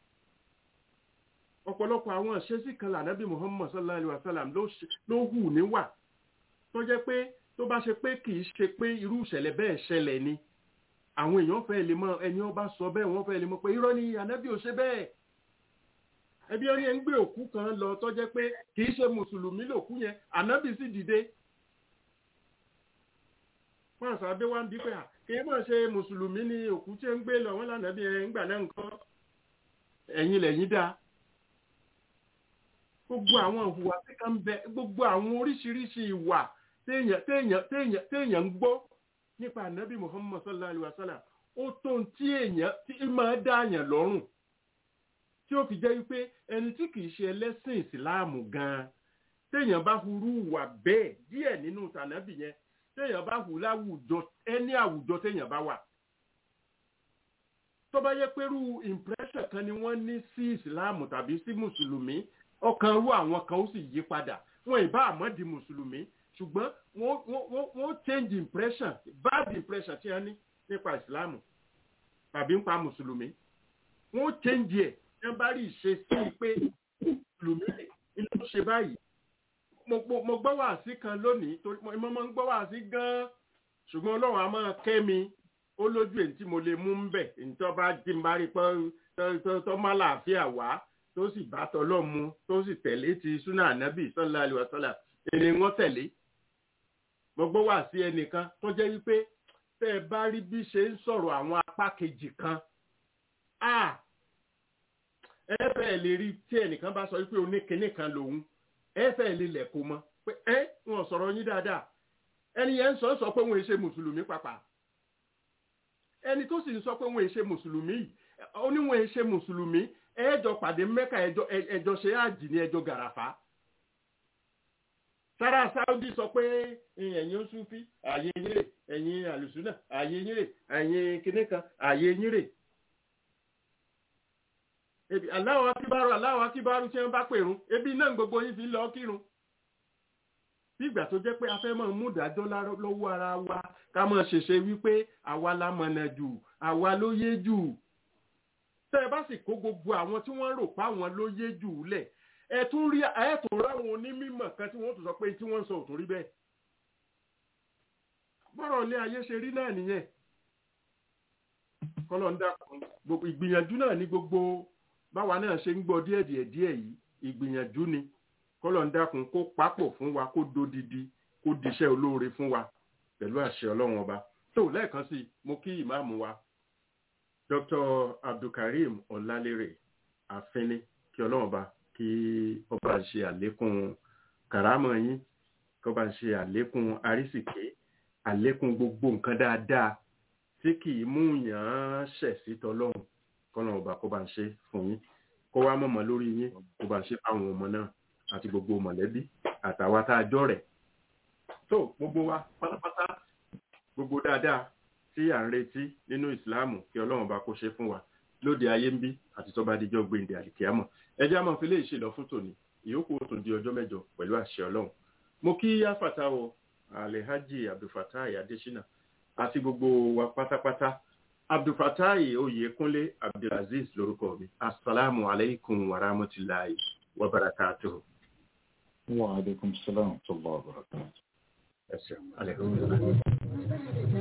ọ̀pọ̀lọpọ̀ àwọn ìṣesí kan lànábì muhammad sallallahu alaihi wasallam ló hù níwà tó jẹ́ pé tó bá ṣe pé kì í ṣe pé irú ìṣẹ̀lẹ̀ bẹ́ẹ̀ ṣẹlẹ̀ ni àwọn èèyàn fẹ́ lè mọ ẹni ọba sọ bẹ́ẹ̀ wọ́n fẹ́ lè mọ pé irọ́ ni ànábì ò ṣe bẹ́ẹ̀ ẹbí ẹni ẹ ń gbé òkú kan lọ tó jẹ́ pé kì í ṣe mùsùlùmí lòkú yẹn ànábì sì dìde wọn àṣà abẹ́ wa ń bí pé à kì í mọ̀ ṣe mùsùlùmí ni òkú tí ń gbé lọ wọn lànàbí ẹ ń gbà náà nǹkan ẹ̀yin lẹ́yìn dáa gbogbo àwọn ìhùwà tí kan bẹ gbogbo àwọn oríṣiríṣi ìwà téèyàn téèyàn téèyàn téèyàn ń gbọ́ nípa ànábì muhammad sallallahu alayhi wa sallam ó tó ń tí èèyàn tí máa dáàyàn lọ́rùn tí ó fi jẹ́ wípé ẹni tí kìí ṣe ẹlẹ́sìn ìsìláàmù gan-an téèyàn bá hurú wà bẹ́ẹ̀ díẹ̀ nínú tànábì yẹn téèyàn bá hù láwùjọ ẹni àwùjọ téèyàn bá wà tó bá yẹ pẹ̀lú impression kan ni wọ́n ní sí ìsìláàmù tàbí sí mùsùlùmí ọkàn rú àwọn kan ó sì yí padà wọn ìbá àmọ́ di mùsùlùmí ṣùgbọ́n wọ́n wọ́n wọ́n change impression bad impression tí wọ́n ní nípa ìsìláàmù tàbí nípa mùsùlùmí wọ́n change ẹ̀ tí wọ́n bá rí ìṣe sí i pé mùsùlùmí ni ló ṣe báyìí mo gbọ́ wàásí kan lónìí torí mo máa ń gbọ́ wàásí gan-an ṣùgbọ́n ọlọ́run á máa kẹ́ mi ó lójú èyí tí mo lè mú ń bẹ̀ èyí tó bá jí ń bá rí pé tó má láàfíà wá tó sì bá tọlọ́ mu tó sì tẹ̀lé ti súnà ànábì sallallahu alaihi wasallam èlé wọn tẹ̀lé mo gbọ́ wá sí ẹnìkan tó jẹ́ wípé tẹ́ ẹ bá rí bí ṣe ń sọ̀rọ̀ àwọn apá kejì kan ẹ fẹ́ lè rí tí ẹnìkan bá sọ wípé oníkinní kan lòun ẹ fẹ́ lè lẹ̀ kó mọ́ pé ẹ wọn sọ̀rọ̀ yín dáadáa ẹni yẹn ń sọ sọ pé wọn ò ṣe mùsùlùmí pàpà ẹni tó sì ń sọ pé wọn ò ṣe mùsùlùmí oníwọn ò ṣe mùsùlùmí ẹjọ pàdé mẹ́ka ẹjọ ṣe àjì ní ẹjọ gàràfà sára sáúdí sọ pé ẹ̀yin oṣùfí ààyè yín rè ẹ̀yin àlùsùnà ààyè yín rè ẹ̀yin kìnnìkan ààyè yín rè ebi aláwọ̀ akíbárò aláwọ̀ akíbárò tí wọ́n bá pèrún ebi náà gbogbo yín fi lọ kírun bí ìgbà tó jẹ́ pé a fẹ́ máa mú ìdájọ́ lọ́wọ́ ara wa ká máa ṣèṣe wípé àwa la mọ̀nà jù àwa ló yé jù tẹ́ ẹ bá sì kó gbogbo àwọn tí wọ́n rò pa àwọn ló yé jù ú lẹ̀ ẹ tún rí ẹ tún ráwọn onímọ̀ kan tí wọ́n tún sọ pé tí wọ́n ń sọ òtún rí bẹ́ẹ̀. bọ́rọ̀ ilé ayé ṣe rí náà nìyẹn kọ́lọ̀ ń dàkún gbogbo ìgbìyànjú náà ní gbogbo báwa náà ṣe ń gbọ́ díẹ̀ díẹ̀ díẹ̀ yìí ìgbìyànjú ni kọ́lọ̀ ń dàkún kó papọ̀ fún wa kó dodidi kó diṣẹ́ olóore fún wa pẹ̀lú àṣẹ ọlọ́run ọba tó lẹ́ẹ̀kan sí mo kí ìmáàmù wa dr abdulkareem ọlálérè àfínní kí ọlọ́run ọba kí ọba ṣe àlékún kàrámọ̀ yín kí ọba ṣe àlékún àrísìké àlékún gbogbo nǹkan dáadáa tí kì í mú yàn án ṣẹ̀ sí tọlọ́run kọ́nà ọba kó bá ń ṣe fún yín kó wá mọ̀mọ́ lórí yín kó bá ń ṣe fáwọn ọmọ náà àti gbogbo mọ̀lẹ́bí àtàwa tá a jọ rẹ̀ tó gbogbo wa pátápátá gbogbo dáadáa tí à ń retí nínú ìsìláàmù kí ọlọ́run bá kó ṣe fún wa lóde ayé ń bí àti tó bá dijọ́ gbèǹde àlìkíámọ̀ ẹjẹ́ àmọ́ fi lè ṣe lọ fún tòní ìyókù ó tún di ọjọ́ mẹ́jọ pẹ̀lú àṣẹ ọlọ́run mo kí yáfàtàwọ alhaji abdulfatai adesina àti gbogbo wa pátápátá abdulfatai oyèkúnlé abdulaziz lórúkọ mi asalaamu alaykum wa rahmatulahi wa barakatuhu. wa aleykum salaam wa rahmatulahi wa barakatuhu. ẹ ṣeun aleykum salaam.